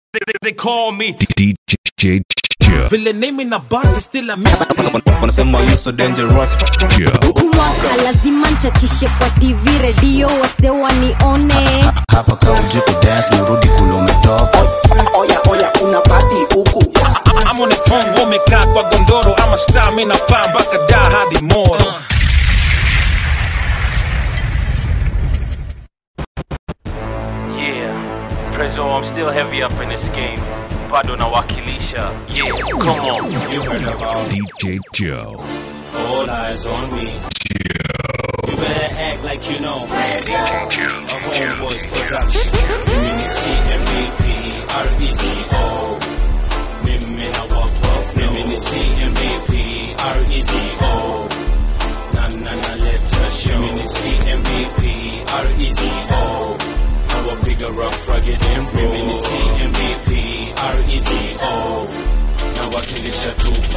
They, they, they call me DJ Joe. vile name na basi still a mystery. wanasema you so dangerous Joe. mwaka lazima nchachishe kwa tv redio wase wanione hapa kaujuku dance merudi kule umetoka oya oya kuna pati huku I'm on the phone wamekaa kwa gondoro ama star mi napaa mpaka da hadi moro Yeah, Prezzo, I'm still heavy up in this game. Bado nawakilisha. Yeah, come on. You heard about DJ Joe. all eyes on me. You better act like you know. A homeboys production. Mini CMBP, R-E-Z-O. Mimi na walk up. Mini CMBP, R-E-Z-O. Na na na let us show. Mini CMBP, R-E-Z-O. Nawapiga rough, rugged and raw. Mini CMBP, R-E-Z-O. nawakilisha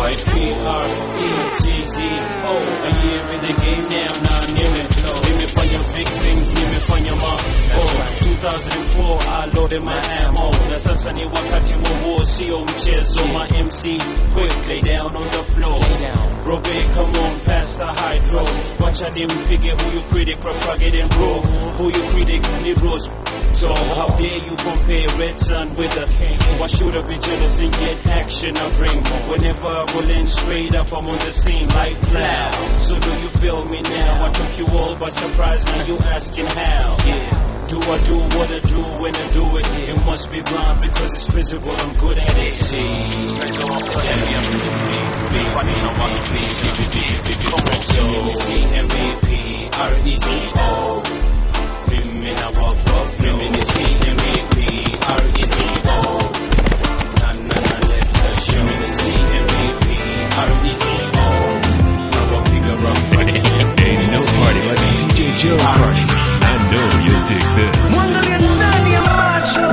253 a year in the game now na nimeflow nimefanya big things nimefanya ma oh, 2004 I loaded my ammo na sasa ni wakati wa war sio mchezo my MCs quick lay down on the floor Robe come on past the hydro wacha nimpige huyu critic profagate and raw huyu critic ni rose so how dare you compare Red Sun with a king? Why should I be jealous and yet action I bring? Whenever I roll in straight up, I'm on the scene like plow. So do you feel me now? I took you all by surprise, now you asking how? Yeah. Do I do what I do when I do it? It must be blind because it's physical, I'm good at it. See, let's go on, put heavy up in this game. Come on, so MVP, R-E-Z-O. Women I walk up, women is CMAP, R-E-Z-O. Na na na let us show. Women is CMAP, R-E-Z-O. I will figure out Ain't no party like a DJ Joe party. I know you'll dig this. Mwangalie ndani ya macho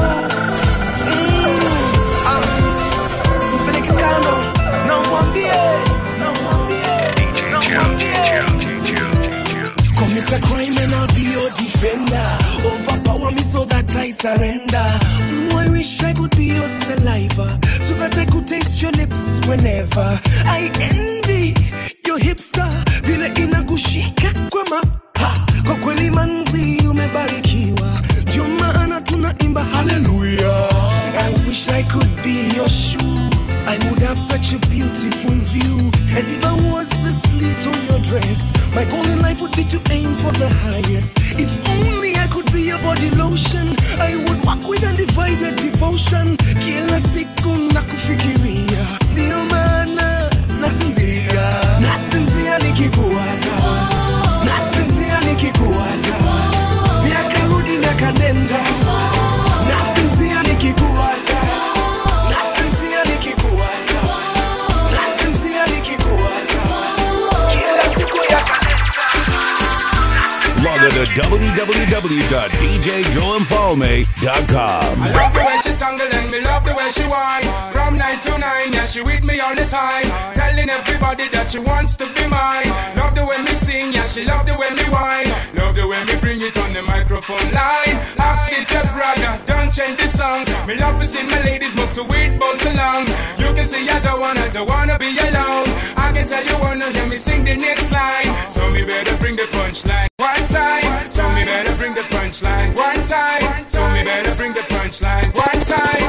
Mm, ah. Mpeleke kando na umwambie, na umwambie, na umwambie. Commit a crime and I'll be your defender. Overpower me so that I surrender. Mm, I wish I could be your saliva so that I could taste your lips whenever. I envy your hipster vile inakushika kwa ma ha. Kwa kweli manzi umebarikiwa, ndio maana tunaimba haleluya. I wish I could be your shoe. I would have such a beautiful view. And if I was the slit on your dress, my goal in life would be to aim for the highest. If only I could be your body lotion, I would walk with undivided devotion. Kila siku nakufikiria, ndio maana nasinzia, nasinzia nikikuwaza, nasinzia nikikuwaza, miaka rudi miaka nenda, nasinzia nikikuwaza, nasinzia nikikuwaza, nasinzia nikikuwaza, kila siku ya kalenda. Log on to www.djjoeinfalme.com. I love the way she tangle and me love the way she whine. From nine to nine, yeah, she with me all the time. Telling everybody that she wants to be mine. Love the way me sing, yeah, she love the way me whine. Love the way me bring it on the microphone line. Ask DJ brother, don't change the songs. Me love to see my ladies move to it, bounce along. You can see I don't wanna, don't wanna be alone. I can tell you wanna hear me sing the next line. So me better bring the punchline one time. So me better bring the punchline one time. So me better bring the punchline one time.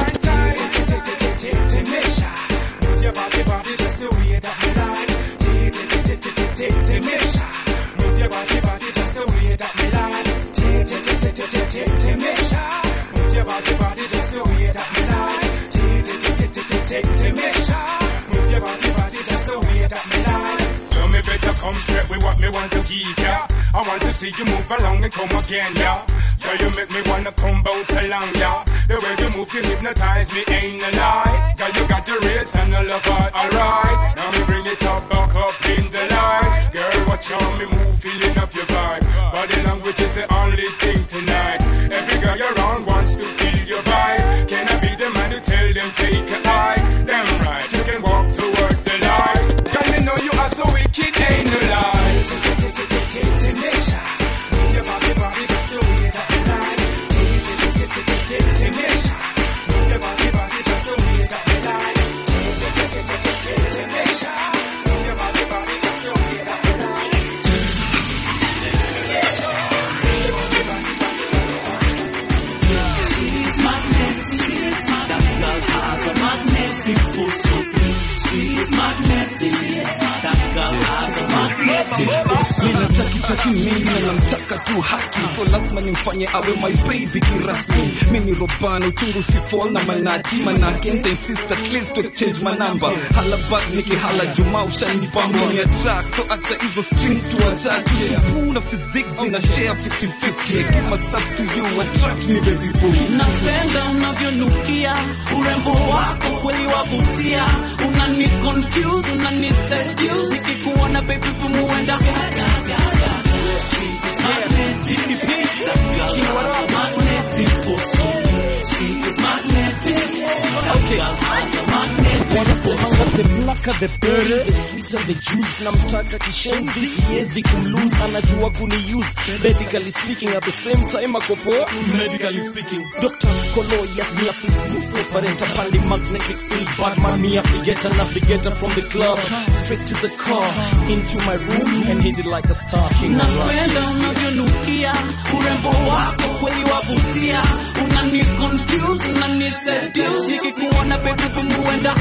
Misha, move your body, body just the way that me like. Misha, move your body, body just the way that me like. Misha, move your body, body just the way that me like. Misha, move your body, body just the way that me like. So me better come straight with what me want to give ya. I want to see you move along and come again, yeah. Girl, you make me wanna come bounce along, yeah. The way you move, you hypnotize me, ain't a lie. Girl, you got the rates and the love heart, alright. Now me bring it up, back up in the light. Girl, watch how me move, feeling up your vibe. Body language is the only thing tonight. Every girl you're around wants to feel your vibe. Can I be the man to tell them take a eye? Damn right, you can walk towards the light. Girl, you know you are so wicked, ain't no lie. Move your body, body, just the way that you like. Move your body, body. si mingi na namtaka tu haki so lazima nimfanye awe my baby kirasmi mi ni robana uchungu si fall na manati manake nta insist at least to exchange manamba hala back nikihala juma ushanipa moni ya track so acha hizo strings tu wachache puna physics zina share 50-50 I give myself to you attract me baby boo napenda unavyonukia urembo wako kweli wavutia unani confuse unani seduce nikikuona baby vumuenda wanasemanga the blacker the berry the sweeter the juice namtaka kishenzi siwezi kumlose anajua kuniuse medically speaking at the same time akopoa medically speaking dr kolo yes me a smooth operator pali magnetic field badman me a figata navigator from the club straight to the car into my room and hit it like a star king napenda unavyonukia urembo wako kweli wavutia unani confuse unani seduce nikikuona baby vumuenda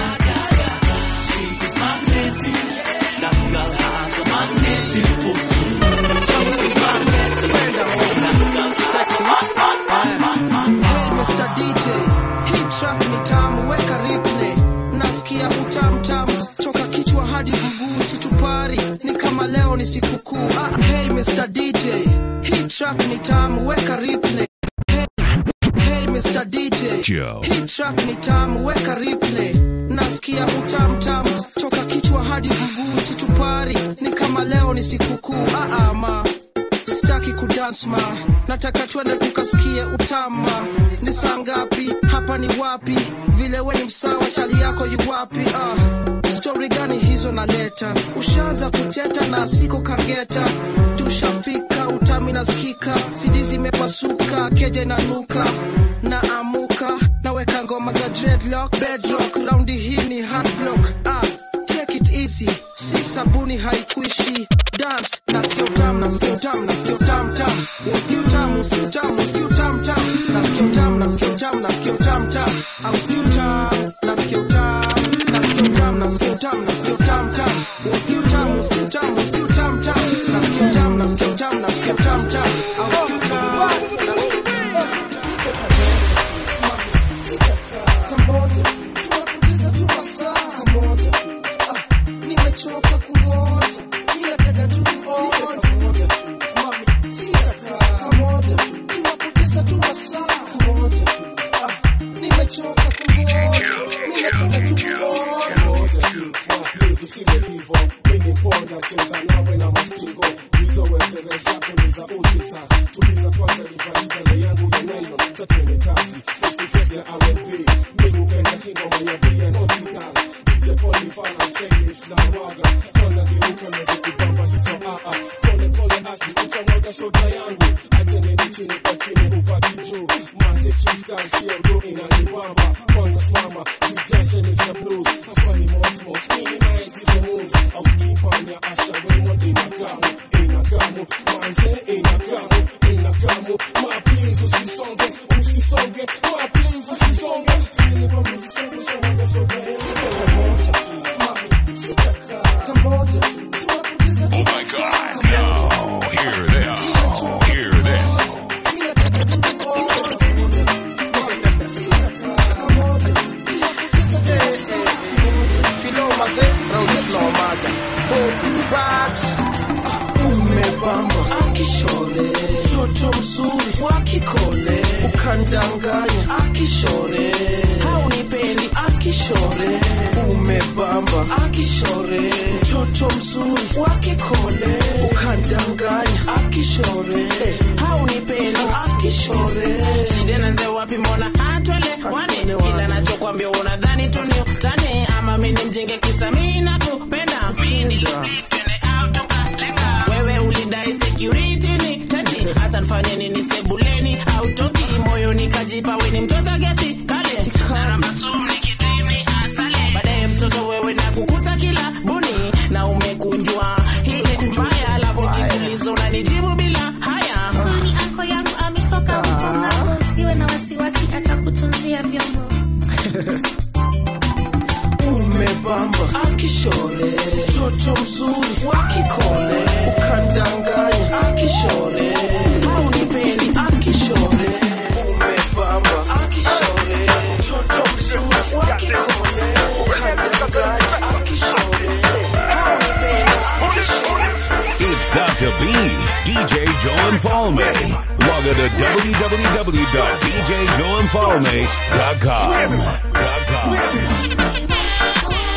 Hey Mr. DJ, hii track ni tamu, weka replay. Nasikia utamu tamu toka kichwa hadi mguu, situpari ni kama leo ni sikukuu. Ah, hey Mr. DJ, hii track ni tamu, weka replay. Hey, hey Mr. DJ, Joe. hii track ni tamu, weka replay. Nasikia utamu tamu toka kichwa hadi mguu, situpari ni kama leo ni sikukuu. Ah, ah, ma sitaki kudance ma nataka twende tukasikie utama ni saa ngapi hapa ni wapi vile we ni msawa chali yako yu wapi ah. stori gani hizo naleta ushaanza kuteta na siko kageta tushafika utami nasikika sidi zimepasuka keje na nuka na amuka naweka ngoma za dreadlock bedrock raundi hii ni hardblock ah. take it easy si sabuni haikuishi dance nasikia utamu nasikia utamu nasikia utamu tamu nasikia utamu nasikia utamu nasikia utamu tamu nasikia utamu nasikia utamu nasikia utamu tamu au nasikia utamu nasikia utamu nasikia utamu nasikia utamu nasikia utamu tamu nasikia utamu nasikia utamu nasikia utamu tamu nasikia utamu nasikia utamu nasikia utamu tamu au nasikia utamu nimechoka kungoja ninataka tu kuoja mami sitakaa kamoja tu tunapoteza tu masaa kamoja tu Ah, nimechoka kungoja ninataka tu kuoja usile hivo mini ponda cheza nawe na mastingo hizo wesere zako ni za usisa tuliza kwanza nifaidale yangu ya nailo za twende kasi festifesi ya R&B mi hupenda hingoma ya bia notikal DJ Poli fana Shanish na waga kwanza geuka mezi kupamba hizo aa pole pole aki utamwaga soda yangu acha nini chini kwa chini upaki juu manzi kiskan sio ndo inanibamba kwanza simama kijashe ni cha blues hapa ni mosmos minimize hizo moves au skipanya asha wemo inakamu inakamu manze inakamu inakamu ma please usisonge usisonge ma please usisonge chini kwa usisonge songa soda yangu Oh my god, no. Hear this. Hear this. umebamba akishore toto mzuri wakikole ukandanganya akishore haunipendi akishore umebamba akishore toto mzuri wakikole ukandanganya akishore haunipendi akishore shida nanze wapi mbona hatwele wane kila nachokwambia unadhani tu ni utani ama mi ni mjinge kisa mi nakupenda pindi wewe ulidai security ni tati hata nifanye nini sebuleni au toki moyoni kajipa weni mtoto geti kale na masuri kidrini asale baadaye mtoto wewe na kukuta kila buni na umekunjwa ile mbaya alafu kikuliza unanijibu bila haya ni ako yangu ametoka huko ng'ambo usiwe na wasiwasi atakutunzia vyombo umebamba akishore toto mzuri wakikole ukandanganya akishore haunipendi akishore umepamba akishore mtoto mzuri wa kikole ukadanganya akishore haunipendi akishore It's got to be DJ Joe and Falme. Log on to www.djjoeandfalme.com.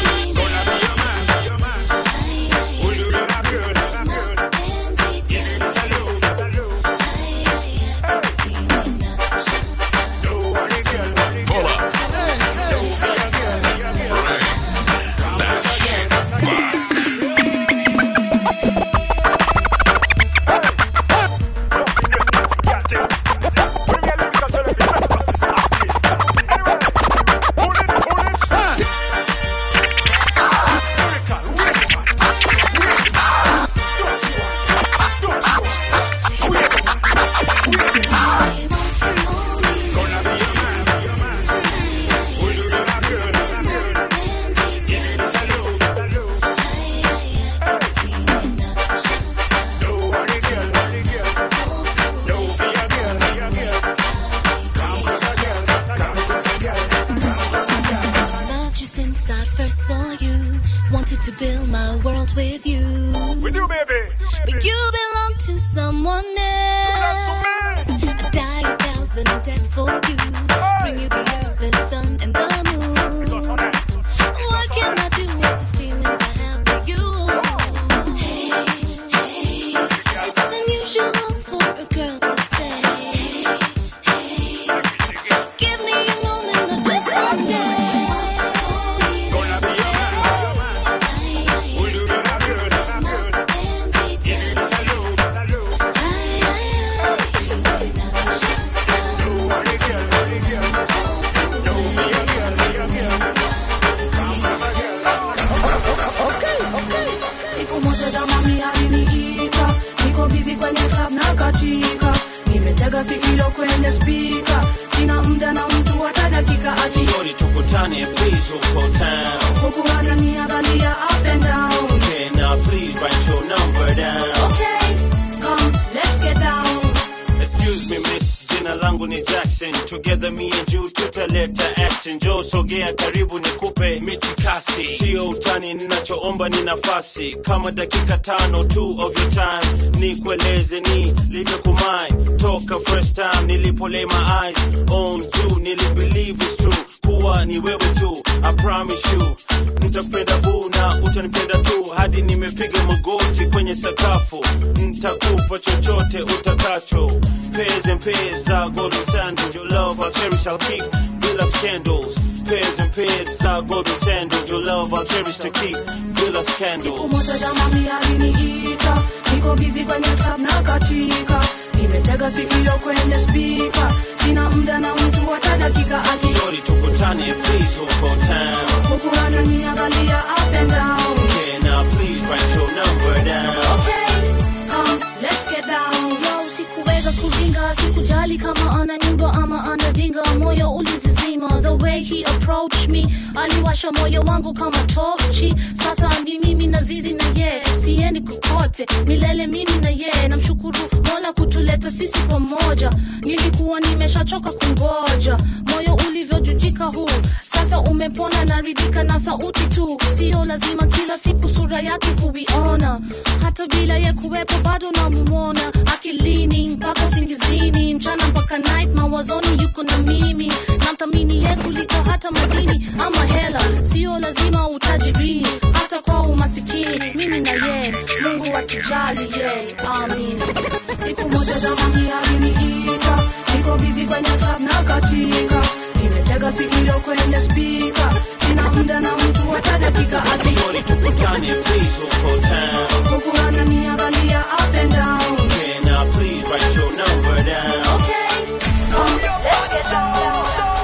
Loved you since I first saw you. Wanted to build my world with you. With you, baby. But you belong to someone else. I die a thousand deaths for you. Bring you the earth, the sun, and the moon. What can I do with these feelings I have for you? Hey, hey, it's unusual for a girl to say. Hey, hey, give me a moment of bliss someday. siku moja jamani aliniita niko bizi kwenye club na katika nimetega sikio kwenye spika sina muda na mtu hata dakika ati Shorty tukutane please uko town huku ananiangalia up and down Okay now please write your number down okay come let's get down Excuse me miss jina langu ni Jackson Together me and you tutaleta action Joe sogea karibu nikupe mitikasi Sio utani ninachoomba ni nafasi Kama dakika tano tu of your time Nikueleze ni livyokumai Toka first time nilipo lay my eyes on you Nilibelieve it's true kuwa ni wewe tu I promise you Nitakupenda boo na utanipenda tu Hadi nimepiga magoti kwenye sakafu Nitakupa chochote utakacho Pairs and pairs za golden sandals Your love I'll cherish I'll keep bila scandals Pairs and pairs za golden sandals Your love I'll cherish to keep bila scandals umoja jamani aliniita niko bizi kwenye club na katika nimetega sikio kwenye spika sina muda na mtu hata dakika ati Shorty tukutane please uko town huku ananiangalia up and down Okay now please write your number down come let's get down Yo, sikuweza kuringa sikujali kama ana nyumba ama anadinga moyo ulizizima the way he approached me aliwasha moyo wangu kama tochi sasa ni mimi na zizi na ye siendi kokote milele mimi na ye namshukuru mola kutuleta sisi pamoja nilikuwa nimeshachoka kungoja moyo ulivyojujika huu sasa umepona naridhika na sauti tu sio lazima kila siku sura yake kuiona hata bila ye kuwepo bado namumona akilini mpaka singizini mchana mpaka night mawazoni yuko na mimi namthamini ye kuliko hata madini ama hela sio lazima utajiri hata kwa umasikini mimi na ye mungu atujali ye amin siku moja jamani aliniita niko bizi kwenye club na katika nimetega sikio kwenye spika sina muda na mtu hata dakika ati Shorty tukutane please uko town huku ananiangalia up and down Okay now please write your number down come let's get down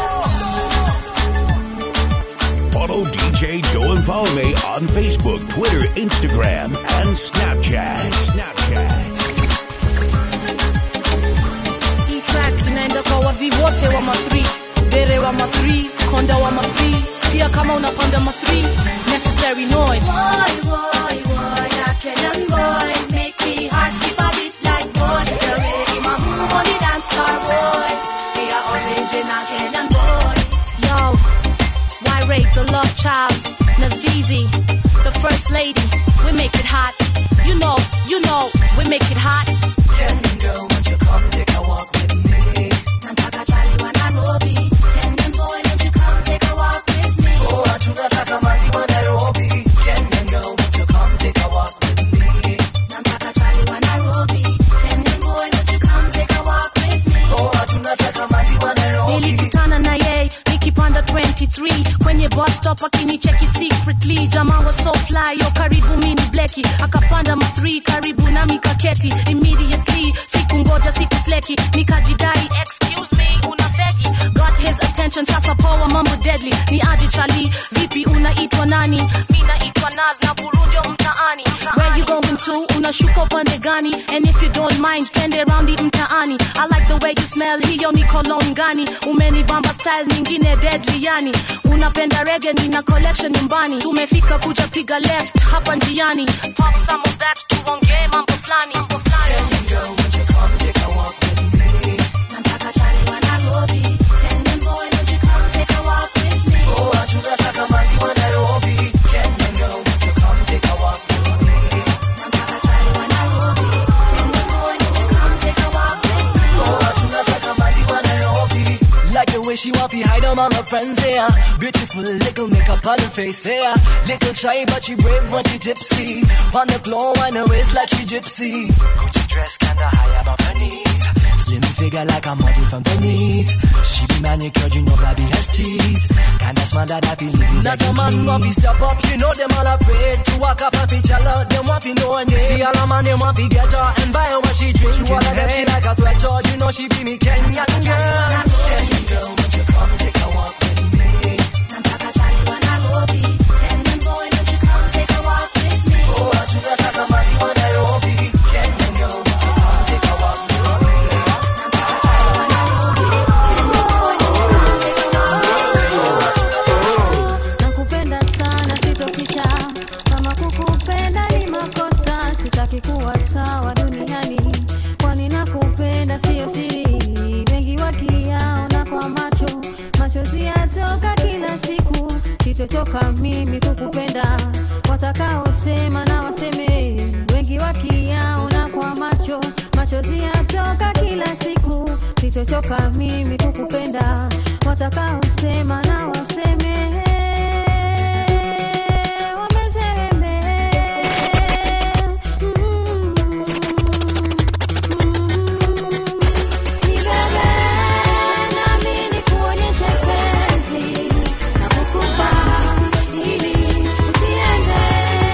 Follow DJ Joe and Falme on Facebook, Twitter, Instagram, and Snapchat. Snapchat. hii track inaenda kwa wavi wote wa ma3 bere wa ma3 konda wa ma3 pia kama unapanda ma3 necessary noise Boy, boy, boy, that Kenyan boy make me heart skip a bit love child, Nazizi, the first lady. We make it hot. You know, you know, we make it hot. Kenyan girl, won't you come take a walk with me? Nataka chali wa Nairobi. Kenyan boy, won't you come take a walk with me? Oh, tunataka maji wa Nairobi. Kenyan girl, won't you come take a walk with me? Nataka chali wa Nairobi. Kenyan boy, won't you come take a walk with me? Oh, tunataka maji wa Nairobi. nilikutana na yeye nikipanda 23 kwenye bus stop akinicheki secretly jamaa was so fly yo karibu mini bleki akapanda ma 3 karibu nami kaketi immediately siku ngoja siku sleki nikajidai excuse me una feki got his attention sasa poa mambo deadly ni aje chali vipi unaitwa nani mi naitwa naz na burundio mtaani where you going to unashuka upande gani and if you don't mind twende raundi mtaani i like the way you smell hiyo ni cologne gani umenibamba style nyingine deadly yani unapenda rege nina collection nyumbani tumefika kuja piga left hapa njiani pop some of that tuongee mambo fulani mambo fulani Girl, won't you come take a walk with me? Nataka chali wa Nairobi. Kenyan boy, won't you come take a walk with me? Oh, tunataka maji wa Nairobi. Kenyan girl, won't you come take a walk with me? Nataka chali wa Nairobi. Kenyan boy, won't you come take a walk with me? Oh, tunataka maji wa Nairobi. Like the way she want to hide on all her friends, yeah. Beautiful little makeup on her face, yeah. Little shy, but she brave when she tipsy. On the floor, on her waist like she gypsy. Gucci dress kinda high above her knees. Slim figure like a model from Venice. She be manicured, you know, baby has teeth. Kinda smart that I feel living Not like a man want to step up, you know them all afraid to walk up and feature out. Them want to know her name. See all a man, them want to get her and buy her what she drink. To all of them, she like a threat, so you know she be me Kenyan girl. Kenyan girl, won't you come take a walk with me? Nataka chali wa Nairobi. Kenyan boy, won't you come take a walk with me? Oh, tunataka maji wa Nairobi. Kenyan girl, won't you come take a walk with me? Nataka chali wa Nairobi. Kenyan boy, won't you come take a walk with me? nakupenda sana sitoficha kama kukupenda ni makosa sitaki kuwa sawa duniani kwani nakupenda siyo siri wengi wakiyaona kwa macho machozi yatoka kila siku sitochoka mimi kukupenda watakaosema na waseme wengi wakiyaona kwa macho machozi yatoka kila siku sitochoka mimi kukupenda watakaosema na waseme wameseme nibebe nami nikuonyeshe penzi na kukupa ili usiende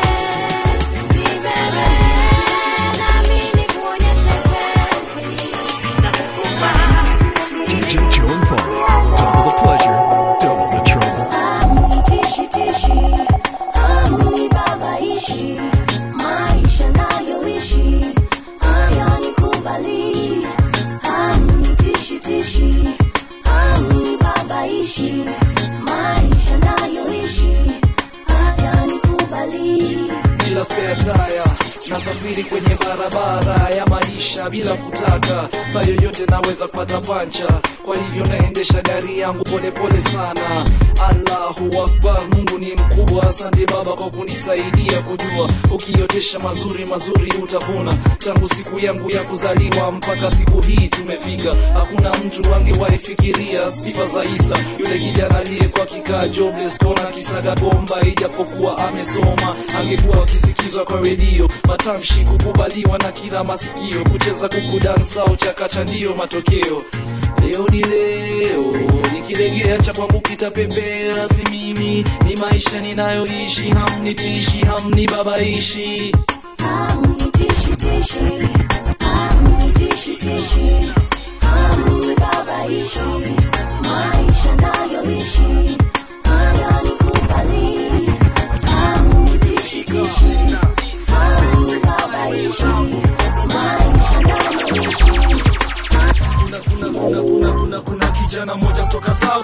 nibebe nami nikuonyeshe penzi na kukupa DJ Joe and Foley. Double the pleasure, double the trouble. Tishi tishi, amni babaishi, maisha nayoishi, haya nikubali. Amni tishi tishi, amni babaishi, maisha nayoishi, haya nikubali. bila spare tire nasafiri kwenye barabara ya maisha bila kutaka saa yoyote naweza kupata pancha kwa hivyo naendesha gari yangu polepole sana allahu akbar mungu ni mkubwa asante baba kwa kunisaidia kujua ukiotesha mazuri mazuri utavuna tangu siku yangu ya kuzaliwa mpaka siku hii tumefika hakuna mtu angewahi fikiria sifa za isa yule kijana aliyekuwa kikaa jobless kona kisaga bomba ijapokuwa amesoma angekuwa akisikizwa kwa redio matamshi kukubaliwa na kila masikio kucheza kuku dansa au chakacha ndiyo matokeo leo ni leo nikilegea cha kwangu kitapepea si mimi ni maisha ninayoishi hamnitishi hamnibabaishi Amni tishi tishi, amni tishi tishi, amni babaishi, maisha nayoishi, haya nikubali. Amni tishi tishi, amni babaishi, maisha nayoishi. kuna, kuna, kuna, kuna, kuna kijana moja kutoka South Sea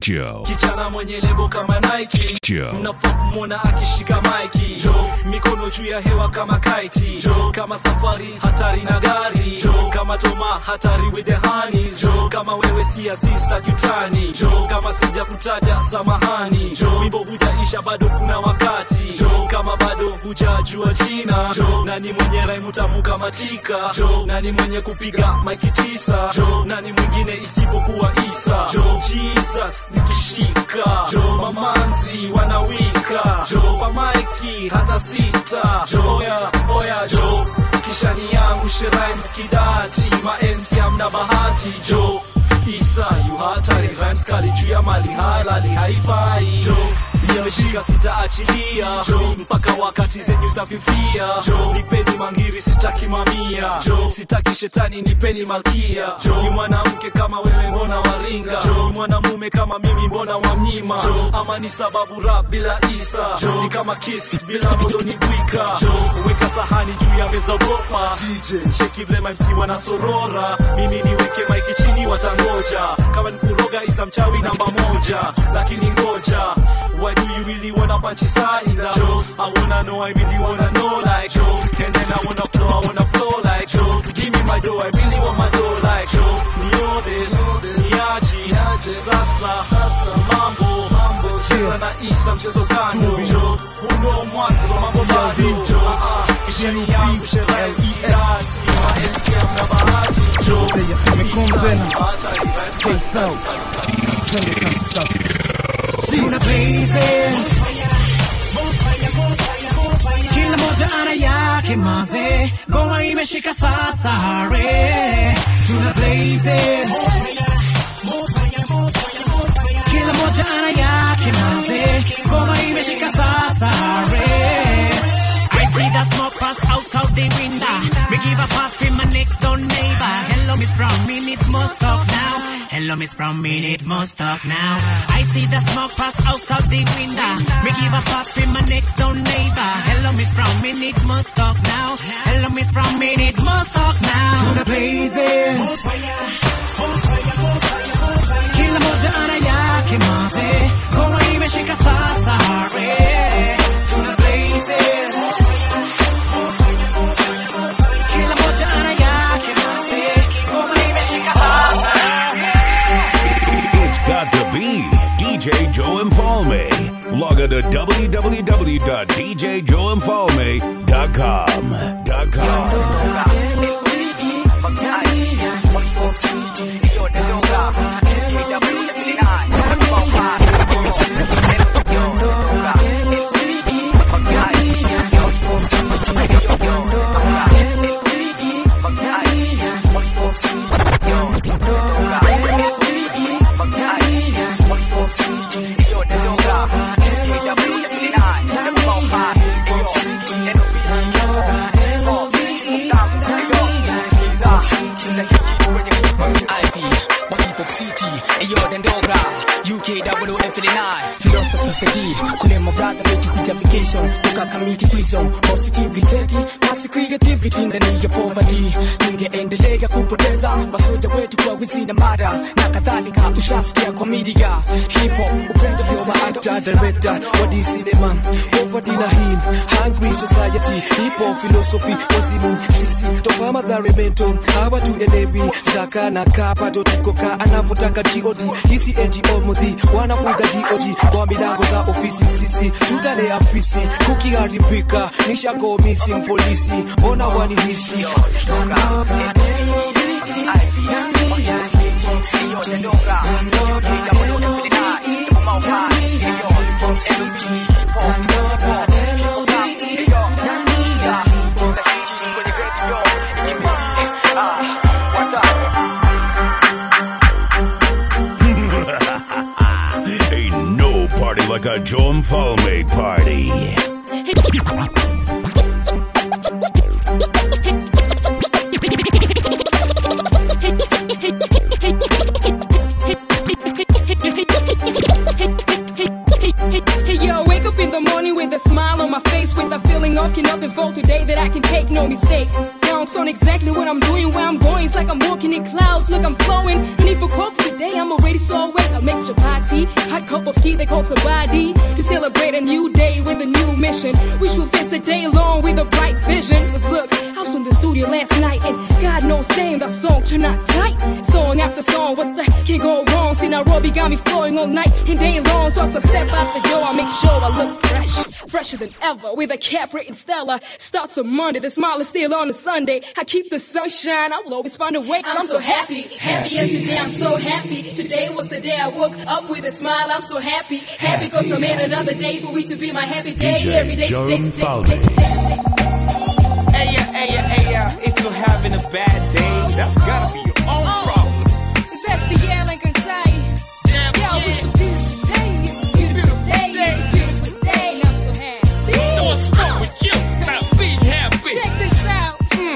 Joe. kijana mwenye lebo kama Nike Joe. mnafaa kumwona akishika maiki jo mikono juu ya hewa kama kaiti jo kama safari hatari na gari jo kama toma hatari with the honeys jo kama wewe si asista kitani jo kama sija kutaja samahani jo wimbo hujaisha bado kuna wakati jo kama bado hujajua jina jo nani mwenye raimu tamu kama tika jo nani mwenye kupiga maiki tisa jo nani mwingine isipokuwa isa jo jesus nikishika jo mamanzi wanawika jo kwa maiki hata sita jo oya oya jo kishani yangu sherimes kidati maenzi amna bahati jo isa yu hatari rhymes kali juu ya mali halali haifai jo nimeshika sitaachilia jo mpaka wakati zenyu zitafifia jo nipeni mangiri sitaki mamia jo sitaki shetani nipeni malkia jo ni mwanamke kama wewe mbona waringa jo ni mwanamume kama mimi mbona wamnyima jo ama ni sababu rap bila isa jo ni kama kiss bila modo ni bwika jo weka sahani juu ya meza gopa DJ cheki vile MC wanasorora mimi niweke maiki chini watangoja kama ni kuroga isa mchawi namba moja lakini ngoja why do you really wanna punch inside Joe? I wanna know, I really wanna know like Joe. And then I wanna flow, I wanna flow like Joe. Give me my dough, I really want my dough like Joe. Niodes, niaji, sasa, mambo, cheza na isa mchezo kando Joe. Huno mwanzo, mambo bado Joe. Ah, ah, Kisheni yangu, sherehe idaji, maenzi amna bahati Joe. Sina blazes kila moja ana yake maze ngoma imeshika sasa hare tuna blazes kila moja ana yake maze ngoma imeshika sasa hare I see the smoke pass out of the window. Me give a puff in my next door neighbor. Hello, Miss Brown, me need more talk now. Hello, Miss Brown, me need more talk now. I see the smoke pass out of the window. Me give a puff in my next door neighbor. Hello, Miss Brown, me need more talk now. Hello, Miss Brown, me need more talk now. To the blazes. Kila moja ana yake maze. Ngoma imeshika sasa hare. To the blazes. Kila moja ana yake maze. Ngoma imeshika sasa It's got to be DJ Joe Infalme. Log on to www.djjoeinfalme.com. Dot com. Philosophy Sedid, kule my brother wetu justification toka community prison positively take kasi creativity ndani ya poverty tungeendelea kupoteza masoja wetu kwa wizi na mada na kadhalika ushasikia kwa media hip hop upendo vyo maactor director wa DC man poverty na him hungry society hip hop philosophy wazimu sisi toka madhari mento hawa tuelewi zaka na kapato tukoka anavyotaka god hisi ngo mudhi wanafuga dog kwa milango za ofisi sisi tutale afisi kukiharibika nishago missing polisi mbona wanihisi Ain't no party like a Joe Infalme party. Hey yo, wake up in the morning with a smile on my face, with a feeling of enough and fall today that I can take no mistakes. Now I'm Bounce on exactly what I'm doing, where I'm going. It's like I'm walking in clouds. Look, I'm flowing. Need for coffee today, I'm already so awake. I'll make your party. Hot cup of tea, they call somebody. To celebrate a new day with a new mission. Which will face the day long with a bright vision. Cause look, I was in the studio last night and God knows damn that song turned out tight. Song after song, what the heck can go wrong? See Nairobi got me flowing all night and day long. So as I step out the door, I make sure I look fresh, fresher than ever. With a cap written stellar. Starts on Monday, the smile is still on a Sunday. I keep the sunshine, I will always find a way. 'cause I'm so happy, happy yesterday, I'm so happy. Today was the day I woke up with a smile. I'm so happy, happy cause I made another day for me to be my happy day. Every day, Joe today, today, Falvey. today. Hey, yeah, hey, yeah, hey, yeah. If you're having a bad day, that's gotta be your own problem. It's SDL Lincoln Tay. Yo, it's a beautiful day. It's a beautiful day. It's a beautiful day. I'm so happy. What's wrong with you? Now be happy. Check this out.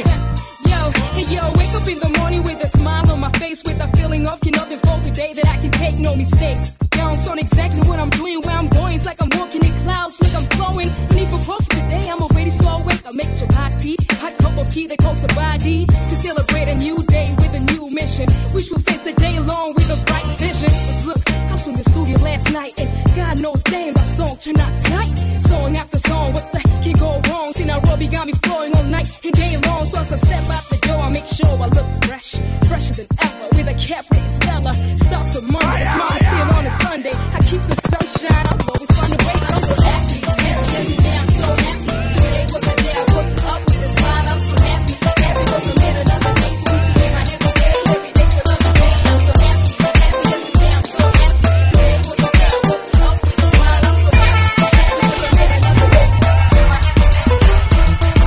Yo, hey yo, wake up in the morning with a smile on my face, with a feeling of can nothing for the day that I can take no mistakes. Now I'm on exactly what I'm doing, where I'm going. It's like I'm walking in clouds, like I'm flowing. Need for coffee today, I'm already so awake. I'll make your hot tea, hot cup of tea, they call somebody to celebrate a new day with a new mission, which will face the day long with a bright vision. 'Cause look, I was in the studio last night, and God knows, damn, that song turned out tight. Song after song, what the heck can go wrong? See Nairobi got me flowing all night and day long. So as I step out the door, I make sure I look fresh, fresher than ever, with a cap rated Stella. Starts on Monday, smile still on a Sunday. I keep the sunshine, I'll always find a way. I'm so happy, happy every day. I'm so happy. Today was the day I woke up with a smile. I'm so happy, happy 'cause I made another day for me to be my happy day. Every day's another day. I'm so happy, happy every day. I'm so happy. Today was the day I woke up with a smile. I'm so happy, happy 'cause I made another day for me to be my happy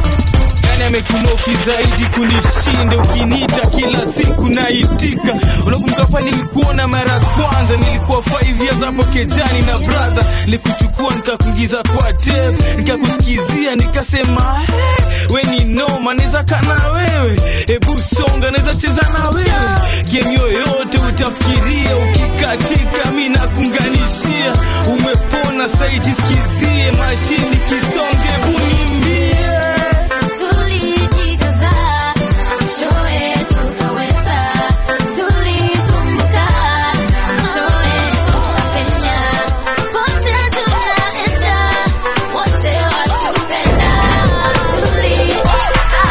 Nani amekunoki zaidi kunishinda? Ukiniita kila siku naitika. Unakumbuka pale nilikuona mara ya kwanza, nilikuwa 5 years hapo kejani na brother, nilikuchukua nikakuingiza kwa tape, nikakusikizia nikasema, hey, we ni noma, naweza kana wewe, hebu songa, naweza cheza na wewe game yoyote utafikiria, ukikatika mi nakunganishia, umepona saiti, sikizie mashini kisonge, bunimbie Tulijikaza, mwishowe tukaweza. Tulisumbuka, mwishowe tukapenya. Pote tunaenda, wote watupenda. Tulijikaza.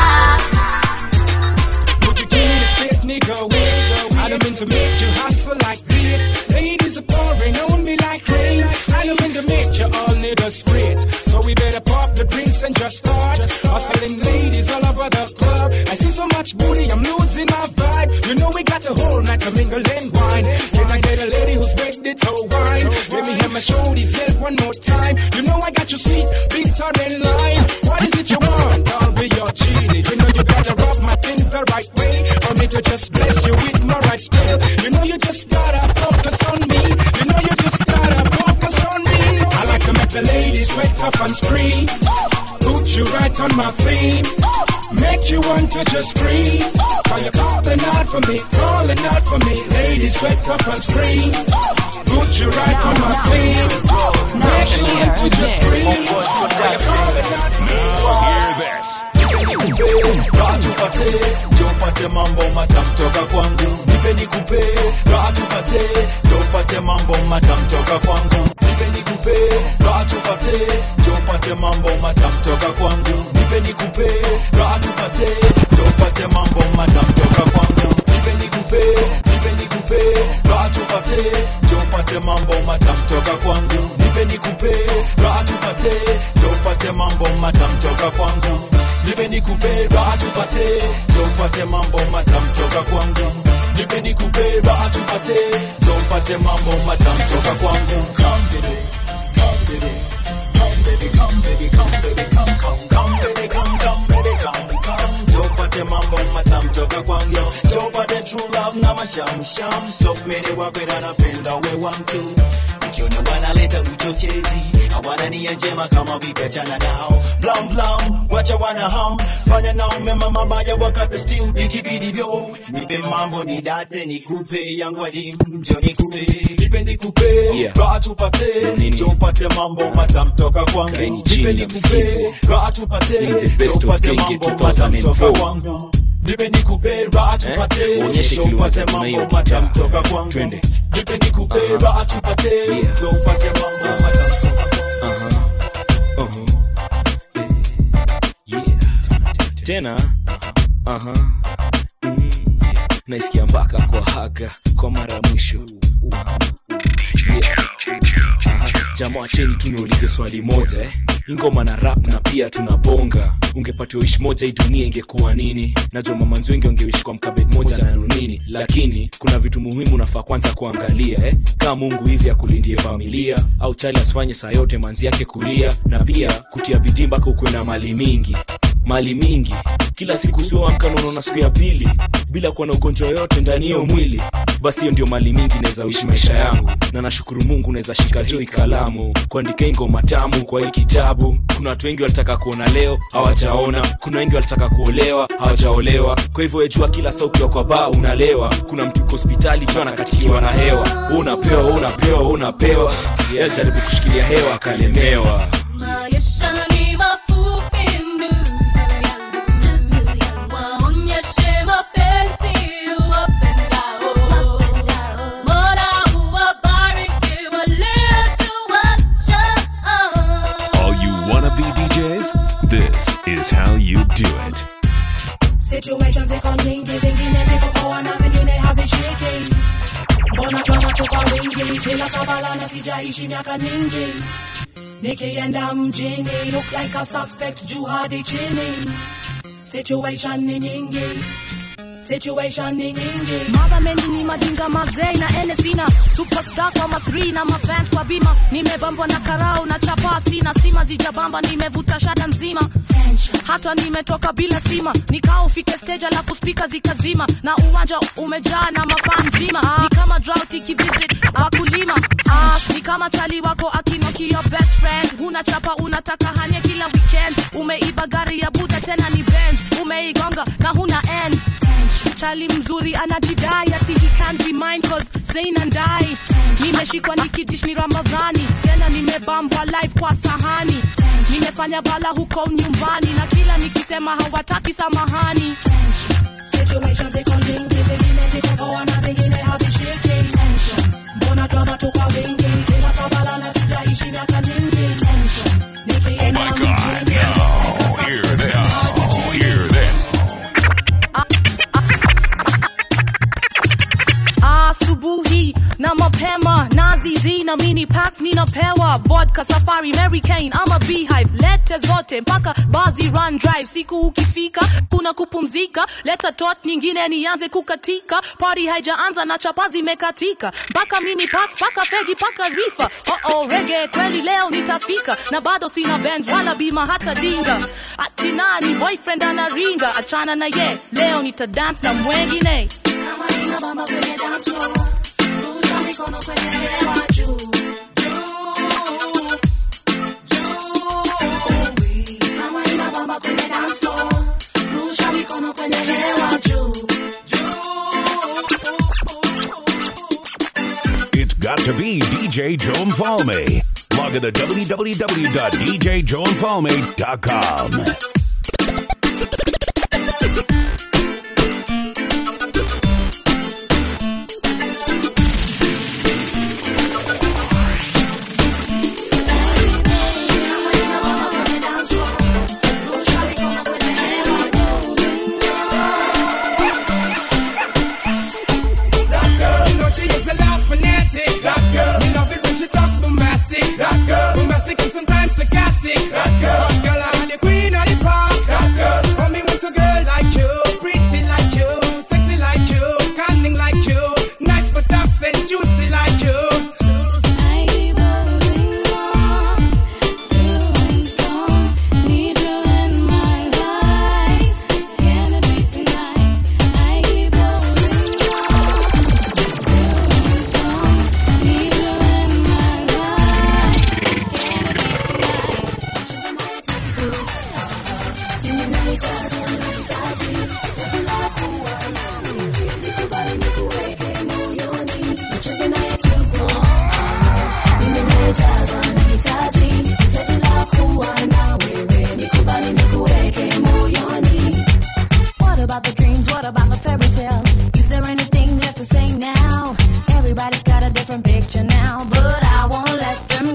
Would you give me the space, nigga? Wait, I don't mean to make you hustle like this. Ladies are pouring on me like rain. I don't mean to make you all niggas straight. So we better pop the drinks and just start. Hustling ladies all over the club. I see so much booty, I'm losing my vibe. You know we got the whole night to mingle and wine. Can I get a lady who's ready to wine? Let me have my shoulders yell one more time. You know I got you sweet, big time in line. What is it you want? I'll be your genie. You know you gotta rub my thing the right way. For me to just bless you with my right skill. You know you just gotta focus on me. You know you just gotta focus on me. I like to make the ladies sweat up and scream. Put you right on my feet. Make you want to just scream. While you're calling out for me, calling out for me. Ladies sweat up and scream. Put you right on my feet. Make you want to just scream. While you're calling out for me. Hear this. raha tupate tupate mambo matam toka kwangu nipe nikupe raha tupate tupate mambo matam toka kwangu nipe nikupe raha tupate tupate mambo matam toka kwangu nipe nikupe raha tupate tupate mambo matam toka kwangu nipe nikupe nipe nikupe raha tupate tupate mambo matam toka kwangu nipe nikupe raha tupate tupate mambo matam toka kwangu nipe nikupe raha tupate tupate mambo matam toka kwangu nipe nikupe raha tupate tupate mambo matam toka kwangu come baby come baby come baby come baby come baby come come come baby come come baby come come tupate mambo matam toka kwangu tupate true love na masham sham so many wakwenda napenda we want to wakiona wanaleta uchochezi hawana nia njema kama vipachana nao blam blam wacha wana ham fanya nao mema mabaya wakati still ikibidi vyo nipe mambo ni date nikupe yangu adimu njo nikupe nipe nikupe Yeah. raha tupate njo upate mambo matamtoka kwangu Kaeni nipe chini na nikupe msikize. raha tupate Ni the best njo of upate Genge mambo matamtoka 2004. kwangu nipe nikupe raha tupate Uonyeshe njo kile upate unaweza tuna hiyo mambo gitaa. matamtoka kwangu Twende. nipe nikupe raha tupate njo upate mambo matamtoka Uh-huh. Eh, yeah. tena aha Mm, yeah. naisikia mpaka kwa haga kwa mara ya mwisho Yeah. Aha. jamaa cheni tuniulize swali moja eh? ingoma na rap na pia tunabonga ungepatiwa ishi moja hii dunia ingekuwa nini najua mamanzi wengi wangeishi kwa mkabet moja na nunini lakini kuna vitu muhimu nafaa kwanza kuangalia eh? kaa mungu hivi akulindie familia au chali asifanye saa yote manzi yake kulia na pia kutia bidii mpaka ukuwe na mali mingi mali mingi kila siku sioamka unaona siku ya pili bila kuwa na ugonjwa yoyote ndani hiyo mwili basi hiyo ndio mali mingi naweza uishi maisha yangu na nashukuru mungu naweza shika joi kalamu kuandika hii ngoma tamu kwa hii kitabu kuna watu wengi walitaka kuona leo hawajaona kuna wengi walitaka kuolewa hawajaolewa kwa hivyo wejua kila saa ukiwa kwa baa unalewa kuna mtu yuko hospitali jua anakatikiwa na hewa Wewe unapewa wewe unapewa wewe unapewa yeye alijaribu kushikilia hewa akalemewa Maisha ni mafupi ndugu yangu, waonyeshe mapenzi uwapendao. Mola uwabariki waliotuacha. All you wanna be DJs? This is how you do it. Situations ziko nyingi, zingine ziko poa na zingine hazishiki. Mbona kama tuko wingi, bila sabala na sijaishi miaka nyingi. Nikienda mjini, look like a suspect juu hadi chini. Situation ni nyingi, situation ni nyingi. Mother mendi ni madinga mazei na ene sina superstar kwa masri na mafans kwa bima nimebambwa na karau na chapa sina stima zijabamba nimevuta shada nzima hata nimetoka bila sima nikao ufike stage alafu spika zikazima na uwanja umejaa na mafaa nzima ni kama drought ikivisit wakulima ah, ni kama chali wako akinoki your best friend huna chapa unataka hanye kila weekend umeiba gari ya buda tena ni Benz umeigonga na huna ends chali mzuri anajidai ati he can't be mine cause Zain and I nimeshikwa nikidish ni Ramadhani tena nimebambwa live kwa sahani nimefanya bala huko nyumbani na kila nikisema hawataki samahani Situation ziko nyingi, zingine ziko poa na zingine hazishiki. Mbona drama tuko wingi, kila sabala na sijaishi miaka nyingi. Oh my god, no. Hear this. Hear this. asubuhi na mapema nazizi na mini packs ninapewa vodka safari mary kane ama beehive lete zote mpaka bazi run drive siku ukifika kuna kupumzika leta tot nyingine nianze kukatika party haijaanza na chapa zimekatika mpaka mini packs mpaka fegi mpaka rifa oh oh rege kweli leo nitafika na bado sina benz wala bima hata dinga ati nani boyfriend anaringa achana na ye leo nita dance na mwengine Kama inabamba kwenye dance floor, rusha mikono kwenye hewa juu. Juu, juu. Kama inabamba kwenye dance floor, rusha mikono kwenye hewa juu. It's got to be DJ Joan Falme. Log on to www.djjoanfalme.com. That girl, you know she is a lot fanatic. That girl, me love it when she talks bombastic. That girl, bombastic and sometimes sarcastic. That girl, hot girl, I'm the queen of the party.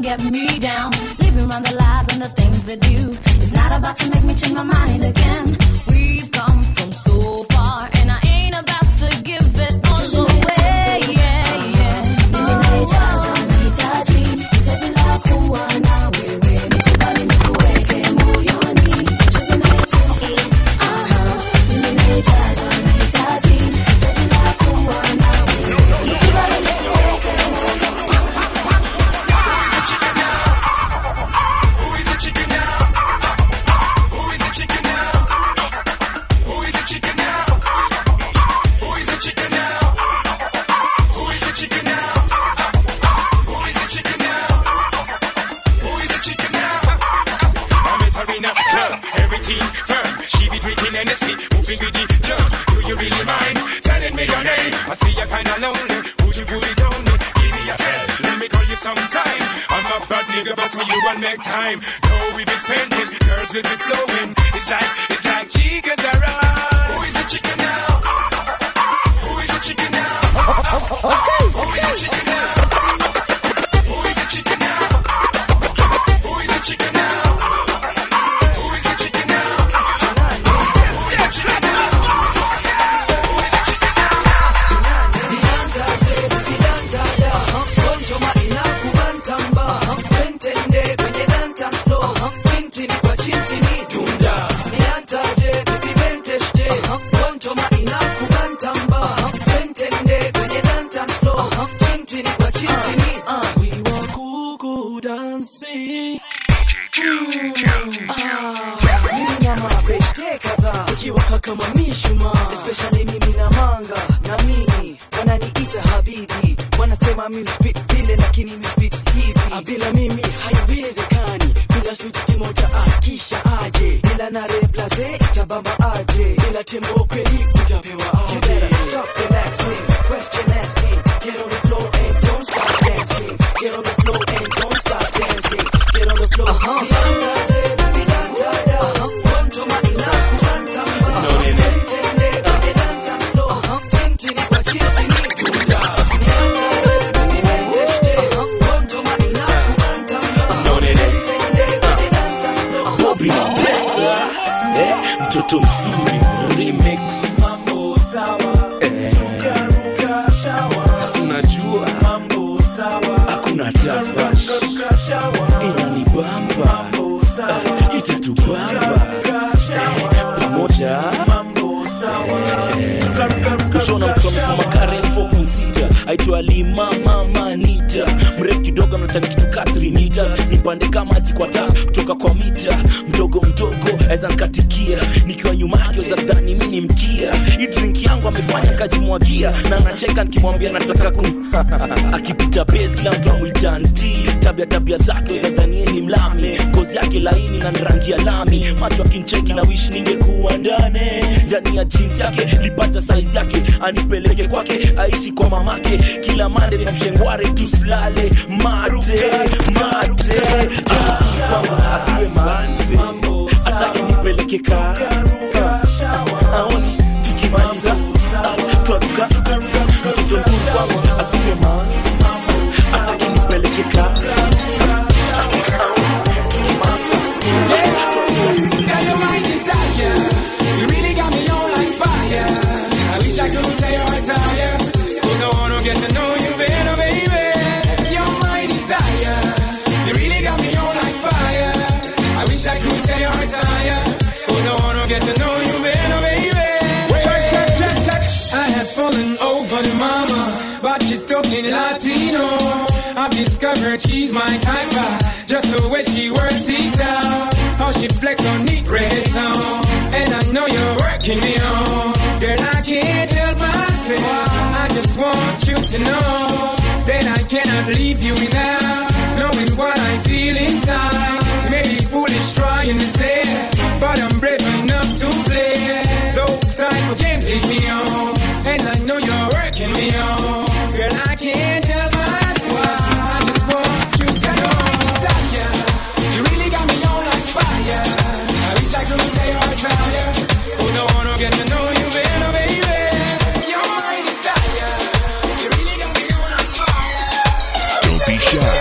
get me down. Living around the lies and the things they do. It's not about to make me change my mind again. We've come from so far, and I ain't about to give it all away. Yeah, yeah. Mimi naijaza, nahitaji, hitaji la kuwa na wewe. Nikubali nikuweke moyoni. Cheza nahitaji, aha. Mimi naijaza, nahitaji, hitaji la kuwa na wewe. Nikubali nikuweke Arena club, everything firm. She be drinking Hennessy, moving with the jump. Do you really mind telling me your name? I see you kinda lonely. Would you put it on me? Give me a cell, let me call you sometime. I'm a bad nigga, but for you I'll make time. Though we be spending, girls will be flowing. It's like, it's like chicken Who is the chicken now? Who is the chicken now? Okay, Who is the chicken now? Who is the chicken now? Who is the chicken now? Who is the chicken now? Who is the chicken now? ukiwaka kama mishuma especially mimi na manga na mimi wananiita habibi wanasema mi speak vile lakini mi speak hivi Ah, bila mimi haiwezekani bila switch timoja akisha aje bila na replace itabamba aje bila tembo kweli utapewa aje you better stop relaxing question asking get on the floor and don't stop dancing get on the floor and don't stop dancing get on the floor uh-huh. Bobby Mapesa eh, mtoto mzuri remix mambo sawa eh, si unajua mambo sawa hakuna tafash inanibamba eh, itatubamba eh, pamoja kushona mtu amesimama karen 4.6 aitwa lima mama nita mrefu kidogo anatani kitu ka 3 meters nipande kama maji kwa taa kutoka kwa mita mdogo mdogo aweza nkatikia nikiwa nyuma yake za dhani mi ni mkia hii drink yangu amefanya kajimwagia na anacheka nikimwambia nataka kum akipita base kila mtu amwita nti tabia tabia zake za dhanie ni mlami ngozi yake laini na rangi ya lami macho akincheki na wish ningekuwa ndani ndani ya jeans yake lipata size yake anipeleke kwake aishi kwa mamake kila mande na mshengware tusilale mate mate kwamba asiwe mande atake nipeleke ka aoni tukimaliza ah, twaruka mtoto mzuri kwangu asiwe mande atake nipeleke ka Got your mind desire. You really got me on like fire. I wish I could tell you I tire. Cause I wanna get to know you better, baby. You're my desire. You really got me on like fire. I wish I could tell you I tire. Cause I wanna get to know you better, baby. Check, check, check, check. I have fallen over the mama, but she's talking Latino. I've discovered she's my type, uh, just the way she works it out. How she flex on neat red town. And I know you're working me on. Girl, I can't help myself. I just want you to know that I cannot leave you without knowing what I feel inside. Maybe foolish trying to say, but I'm brave enough to play. Those type of games lead me on. And I know you're working me on. Girl, I can't help myself. I just want you to know. Desire. You really got me on like fire. I wish I could tell you I tire. Cause I wanna get to know you better, baby. You're my desire. You really got me on like fire. Don't be shy.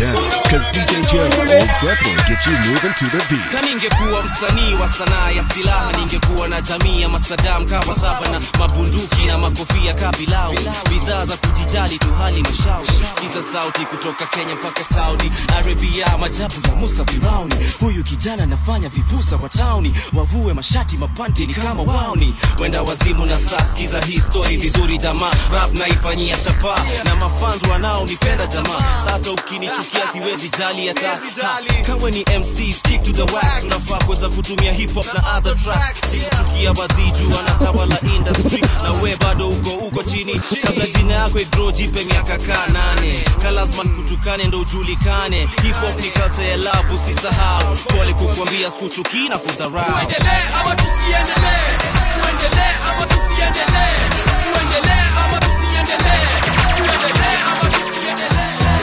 now, because DJ Joe will definitely get you moving to the beat. Kama ningekuwa msanii wa sanaa ya silaha, ningekuwa na jamii ya masadam kama saba na mabunduki na makofia kabilau, bidhaa za kujijali tu hali mashauri. Sikiza sauti kutoka Kenya mpaka Saudi Arabia, majabu ya Musa Firauni. Huyu kijana anafanya vipusa wa tauni, wavue mashati mapanti ni kama wauni, wenda wazimu na saa. Sikiza hii story vizuri jamaa, rap naifanyia chapa na mafans wanaonipenda jamaa. Sata ukinichukia siwezi jali hata Ha, kawe ni MC stick to the wax, unafaa kuweza kutumia hip hop na other tracks. Sikuchukia badhiju wanatawala industry na we bado uko uko chini, kabla jina yako igrow, jipe miaka kaa nane, kalazman kutukane ndo ujulikane. Hip hop ni culture ya love, usisahau. Pole kukwambia sikuchukii na kudharau. tuendelee ama tusiendelee tuendelee ama tusiendelee tuendelee ama tusiendelee tuendelee ama tusiendelee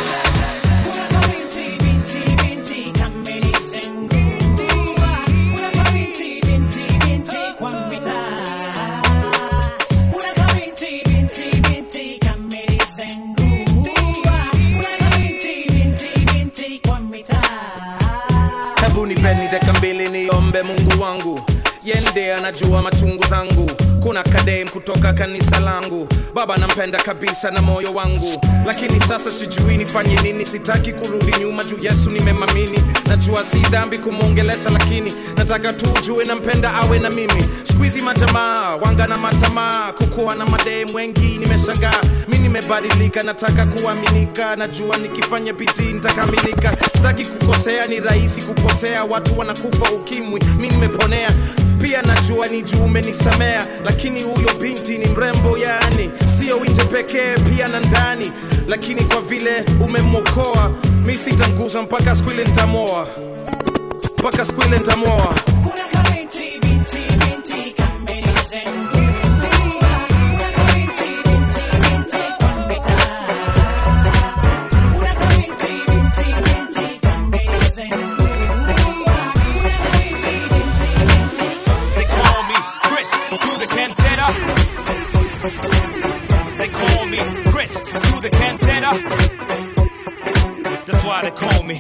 hebu nipeni dakika mbili niombe mungu wangu yende anajua machungu zangu kuna kadem kutoka kanisa langu baba nampenda kabisa na moyo wangu lakini sasa sijui nifanye nini sitaki kurudi nyuma juu yesu nimemamini najua si dhambi kumwongelesha lakini nataka tu ujue nampenda awe na mimi skuizi majamaa wanga na matamaa kukuwa na madem wengi nimeshangaa mi nimebadilika nataka kuaminika najua nikifanya bidii nitakamilika sitaki kukosea ni rahisi kupotea watu wanakufa ukimwi mi nimeponea pia najua ni juu umenisamea lakini huyo binti ni mrembo yani sio nje pekee pia na ndani lakini kwa vile umemwokoa mi sitanguza mpaka siku ile ntamoa mpaka siku ile ntamoa They call me Chris to the Cantata. They call me Chris to the Cantata. That's why they call me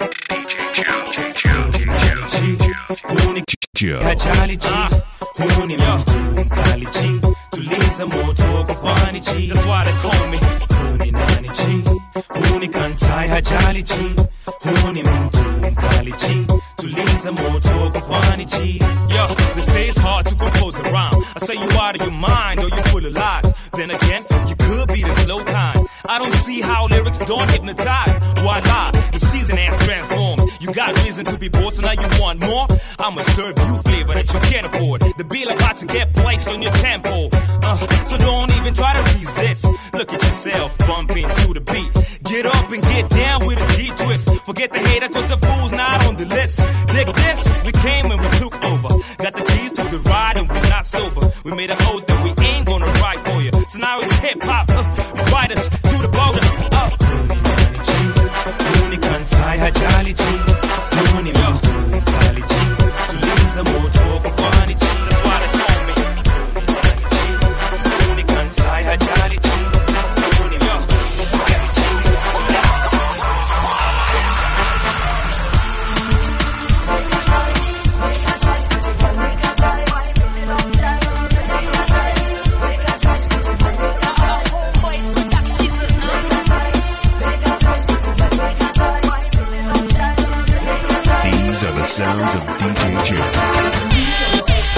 Joe. Kajali G. Huu ni mtu mkali G. Tuliza moto kufani G. That's why they call me. Huu ni nani G. Huu ni kantai hajali G. Huu ni mtu mkali G. Tuliza moto kufani G. Yo, they say it's hard to compose a rhyme. I say you out of your mind or you full of lies. Then again, you could be the slow kind. I don't see how lyrics don't hypnotize. Why lie? The season has transformed. You got reason to be bored, so now you want more. I'ma serve you flavor that you can't afford. The bill about to get placed on your tempo. Uh, so don't even try to resist. Look at yourself bumping to the beat. Get up and get down with a G twist. Forget the hater, cause the fool's not on the list. Dig this, we came and we took over. Got the keys to the ride and we're not sober. We made an oath that we ain't gonna ride for you. So now it's hip hop, uh, ride us to the border. Uh. Huu ni kantai hajali G. Huu ni mtu mkali G. Tuliza moto kufani G. That's why they call me. Huu ni kantai hajali G. Huu ni mtu mkali G. These are the sounds of DJ Joe.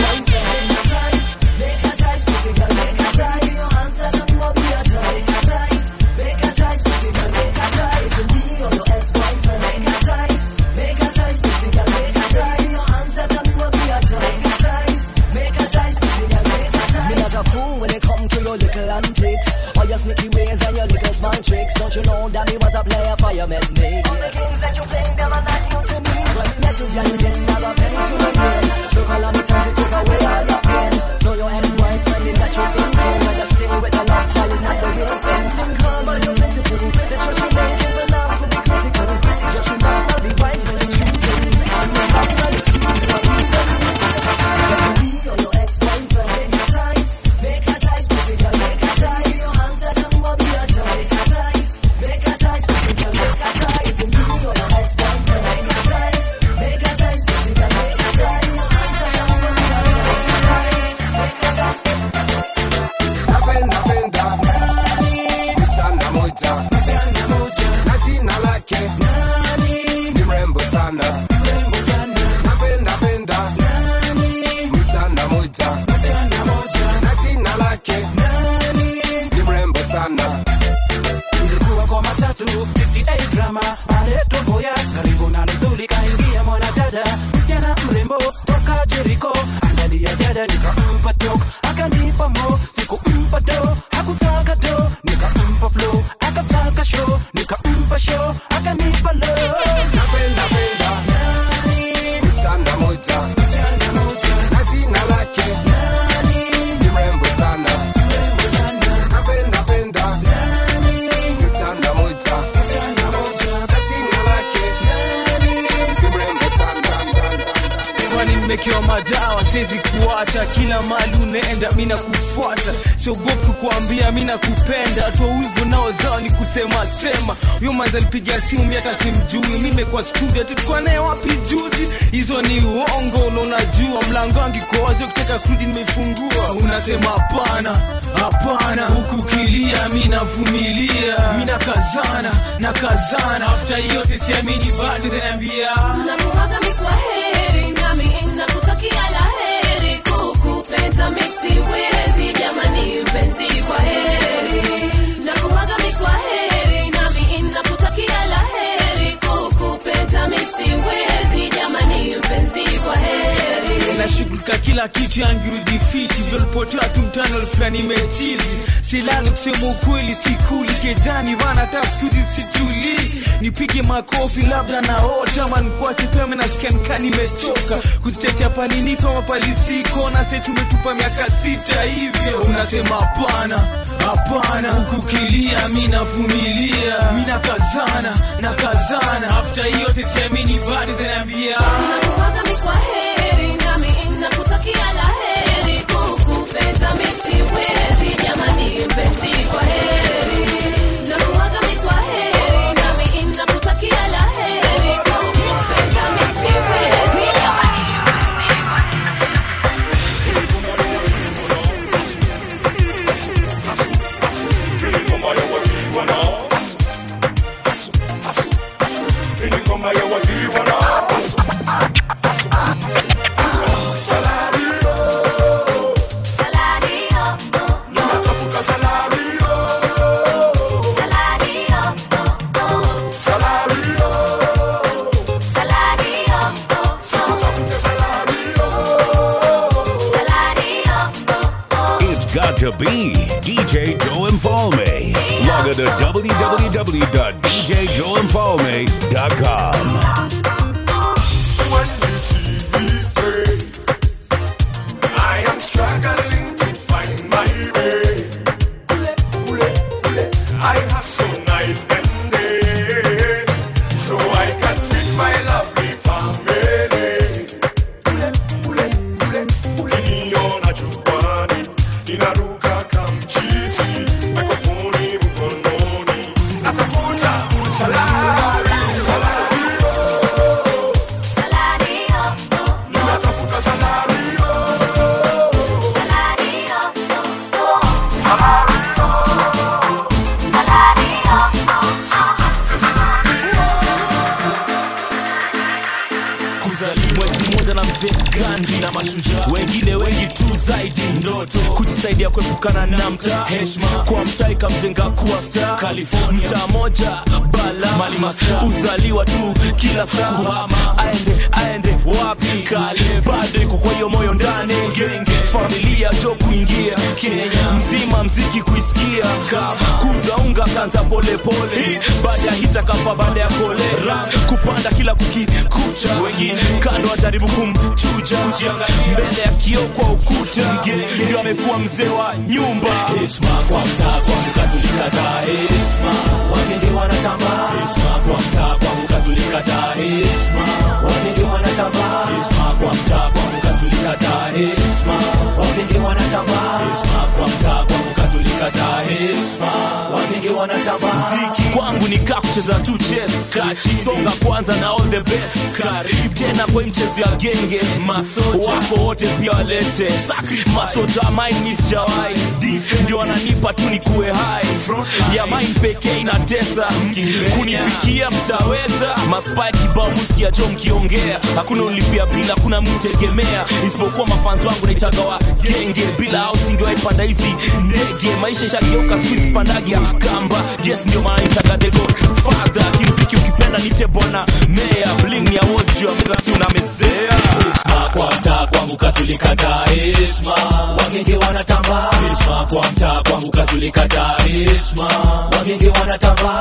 Me not a fool when it come to your little antics All your sneaky ways and your little small tricks Don't you know that me was a player fireman me All the games that you play, them are not new to me When me met you, girl, you didn't have a penny to my brain So call on me time to take away all your pain Know your ex-boyfriend is that you thinking When you stay with a love child is not the real thing Think hard about your principle The choice you're making for now could be critical Just remember, be wise when you're choosing And remember, it's you who are losing Cause me or your ex-boyfriend, make a choice Make a choice, pretty girl, make a choice Your answers and what be your choice Choice, make a choice, pretty girl, make a choice And me or your baada nikampa tok akanipa mo sikumpa do hakutaka do nikampa flow akataka show nikampa show akanipa love napenda penda sana moja na jina lake ni rembo sana napenda penda sana moja na jina lake ni rembo sana kwani nimekewa madawa siwezi kuacha kila mali unaenda mi nakufuata siogopi kukuambia mi nakupenda toa wivu nao zao ni kusema sema huyo manzi alipiga simu mi hata simjui mi nimekuwa studio tulikuwa naye wapi juzi hizo ni uongo na unajua mlango wangu iko wazi ukitaka kurudi nimeifungua unasema hapana hapana huku kilia mi navumilia mi nakazana nakazana afta yote siamini bado zinaambia nakuaga mi kwa heri nami nakutakia la heri kukupenda mi siwezi jamani mpenzi kwa heri nakuaga mi kwa heri nami nakutakia la heri kukupenda mi siwezi jamani mpenzi kwa heri nashughulika kila kitu yangirudi fiti vyolipotea tu mtano fulani mechizi silali kusema ukweli sikuli kejani vana hata skuzi situlii nipige makofi labda naota ama nikuache pema nasikia nikaa nimechoka kuzitetea paliniko mapalisiko na se tumetupa miaka sita hivyo unasema hapana hapana hukukilia mi navumilia mi nakazana nakazana afta yote siamini bado zinaambia nakuaga mi kwa heri nami nakutakia la heri kukupenda mi siwezi jamani mpenzi kwa heri nakuaga mi kwa heri nami nakutakia la heri kukupenda mi siwezi jamani mpenzi kwa It's got to be DJ Joe Infalme. Log on to www.djjoeinfalme.com. I am struggling to find my way. I hustle night and day, so I can feed my lovely family. Ukiniona jukwani, ninaruka kamchizi, mikrofoni mkononi, natafuta salari, salari, ninatafuta salari. kuzaliwa mwezi mmoja na mzee gandi na mashujaa wengine wengi tu zaidi ndoto kujisaidia kuepukana na mtaa heshma kwa mtaa ikamjenga kuwa star california mtaa moja bala mali masta uzaliwa tu kila saa kuhama aende aende wapi kali bado iko kwa hiyo moyo ndani genge familia jo kuingia kenya mzima mziki kuisikia kama kuza unga kanza polepole baada ya hita kapa baada ya kolera kupanda kila kukikucha wengine kando wajaribu kumchuja mbele ya kioo kwa ukuta mgeni ndio amekuwa mzee wa nyumba heshma kwa mtaa kwa mkatulikata heshma wagenge wanatambaa heshma kwa mtaa kwa mkatulikata heshma wagenge wanatambaa heshma kwa mtaa kwa mkatulikata heshma wagenge wanatambaa heshma kwa mtaa kwa mkatulikata heshma wagenge wanatambaa mziki kwangu ni kaa kucheza tu chess kachi songa kwanza na all the best karibu tena kwa hii mchezo ya genge masoja wako wote pia walete masoja mine miss jawai ndio wananipa tu ni kuwe hai ya mine pekee inatesa kunifikia mtaweza maspai kibao musikia jo mkiongea hakuna ulipia bila kuna mtegemea isipokuwa mafanzi wangu naitaga wa genge bila au singewaipanda hizi ndege maisha ishageuka squeeze pandagi ya kamba yes ndio maana nitaga the godfather kimziki ukipenda nite bwana mea bling ya wojo meza si unamezea heshima kwa mtaa kwangu katulikataa heshima wagenge wanatamba heshima kwa mtaa kwangu katulikataa heshima wagenge wanatamba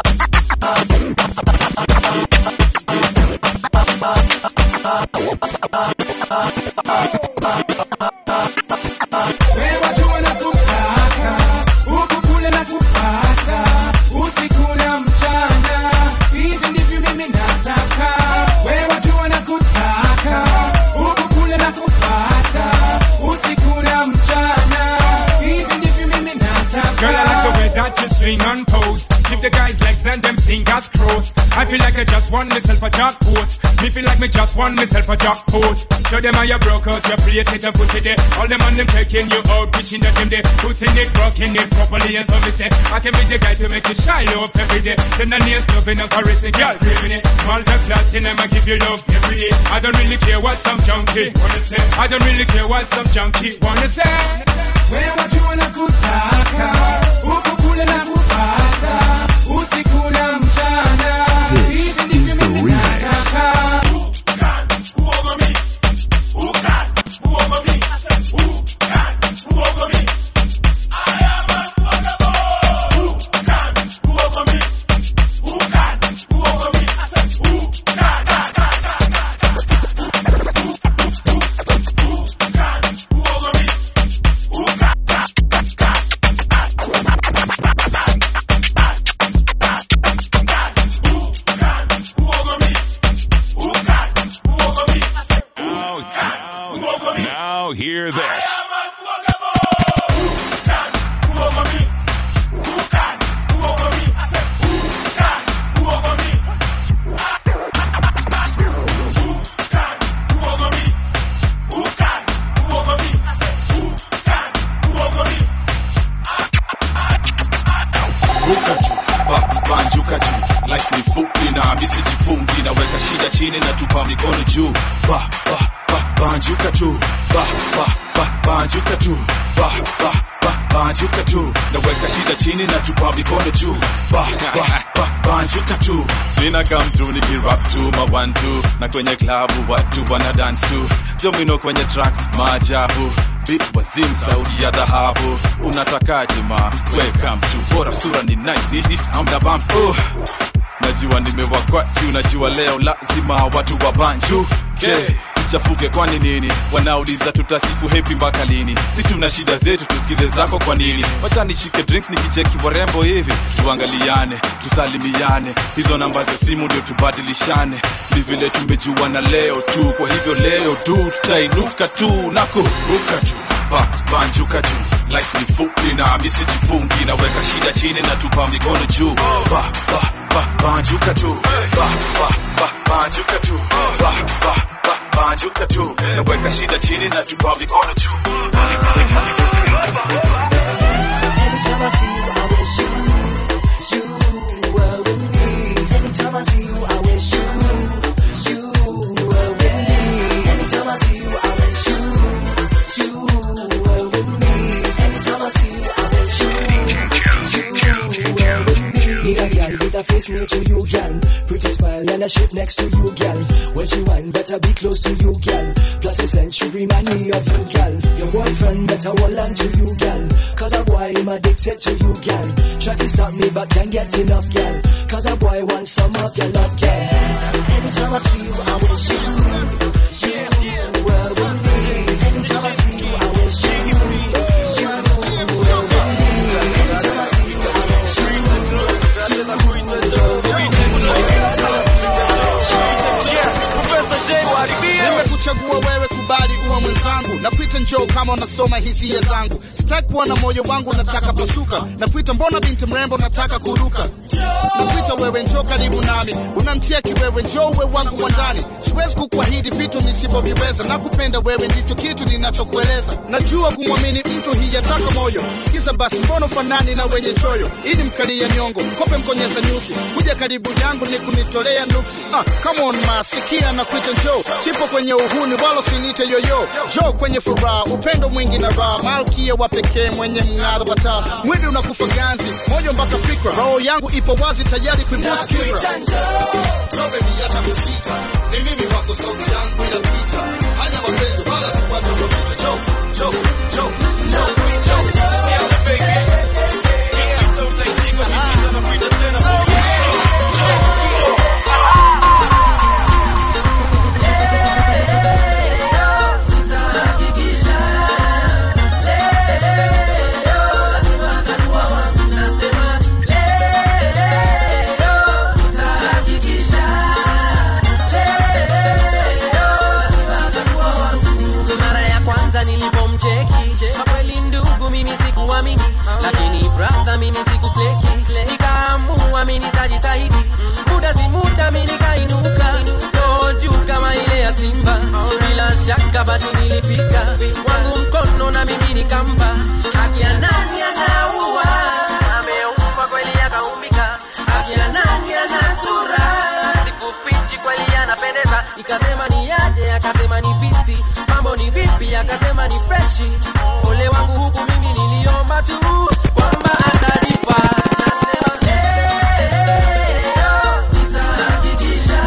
Wewe jua na kutaka huku kule na kupata usiku na mchana, hivi ndivyo mimi nataka. Wewe jua na kutaka huku kule na kupata usiku na mchana, hivi ndivyo mimi nataka. Girl, I like the way that you swing and pose. Keep the guys' legs and them fingers crossed. I feel like I just won myself a jackpot. Me feel like me just won myself a jackpot. Show them how you broke out your place it and put it there. All them on them checking you out, wishing that them they putting it, rocking it properly. And so me say, I can be the guy to make you shine off every day. Then the nails loving and caressing, girl, craving it. Malta platinum, I give you love every day. I don't really care what some junkie wanna say. I don't really care what some junkie wanna say. Wewe jua na kutaka huku kule na kupata usiku na mchana, hivi ndivyo mimi nataka. Now hear this. ruka juu ba- banjuka juu life ni fupi na misijifungi naweka shida chini na tupa mikono juu ba, ba, ba, banjuka tu ba, ba, ba, banjuka tu ba, ba, ba, banjuka tu naweka shida chini na tupa mikono juu ba, ba, ba, banjuka tu Nina come through nikirap tu ma one two na kwenye klabu watu wana dance tu jomino kwenye track maajabu Beat wazim sauti ya dhahabu unatakaje ma welcome to bora sura ni nice East, east, hamna bumps oh. najua nimewakwachi unajua leo lazima watu wa banju okay. chafuke kwani nini wanauliza tutasifu hepi mpaka lini si tuna shida zetu tusikize zako kwa nini wacha nishike drinks nikicheki warembo hivi tuangaliane tusalimiane hizo namba za simu ndio tubadilishane ni vile tumejuana leo tu kwa hivyo leo tu tutainuka tu na kuruka juu ba, banjuka juu life ni fupi na misijifungi naweka shida chini na tupa mikono juu ba, ba, ba, banjuka tu ba, ba, ba, banjuka tu ba, ba, ba, banjuka tu naweka shida chini na tupa mikono juu Anytime I see you, I wish you, you were with me. Anytime I see you, I wish you, you were with me. Anytime I see you, I wish you, you were with me. Anytime I see you, I wish you, you were with me. Need a girl with a face near to you, girl. Pretty smile and a shape next to you, girl. When she whine, better be close to you, girl. Plus her scent should remind me of you, girl. Your boyfriend better hold on to you, girl. Cause a boy am addicted to you, girl. Try to stop me, but can't get enough, girl. Cause a boy wants some of your love, girl. Anytime I see you, I wish you, you were with me. Anytime I see you, I wish you, you were with me. Anytime I see you, I wish nimekuchagua wewe kubali uwe mwenzangu nakuita njoo kama unasoma hisia zangu sitaki kuwa na moyo wangu nataka pasuka nakuita mbona binti mrembo nataka kuruka nakuita wewe njoo karibu nami unamtia kiwewe njoo uwe wangu wa ndani siwezi kukuahidi vitu nisivyoviweza nakupenda wewe ndicho kitu ninachokueleza najua kumwamini mtu hiyataka moyo sikiza basi mbono fanani na wenye choyo ili mkalia nyongo kope mkonyeza nyusi kuja karibu yangu ni kunitolea nuksi ah, come on ma sikia na kuita njoo sipo kwenye uhuni wala sinite yoyo njoo kwenye furaha upendo mwingi na raha malkia wa pekee mwenye mng'aro wa taa mwili unakufa ganzi moyo mpaka fikra roho yangu ipo wazi tayari kuibusu kibra Njoo baby, hata kusita ni mimi wako sauti yangu inapita hanya mapenzi wala sipata kupita njoo njoo njoo njoo njoo mara ya kwanza nilipomcheki kwa kweli ndugu mimi sikuamini lakini brother mimi sikusleki nikaamua mimi nitajitahidi muda si muda mimi nikainuka roho juu kama ile ya simba bila shaka basi nilifika wangu mkono na mimi nikampa haki ya nani anaua ameumba kweli akaumbika haki ya nani ana sura sikufichi kweli anapendeza ikasema ni yaje akasema ni fiti mambo ni vipi akasema ni freshi ole wangu huku mimi niliomba tu kwamba atalipa nasema leo nitahakikisha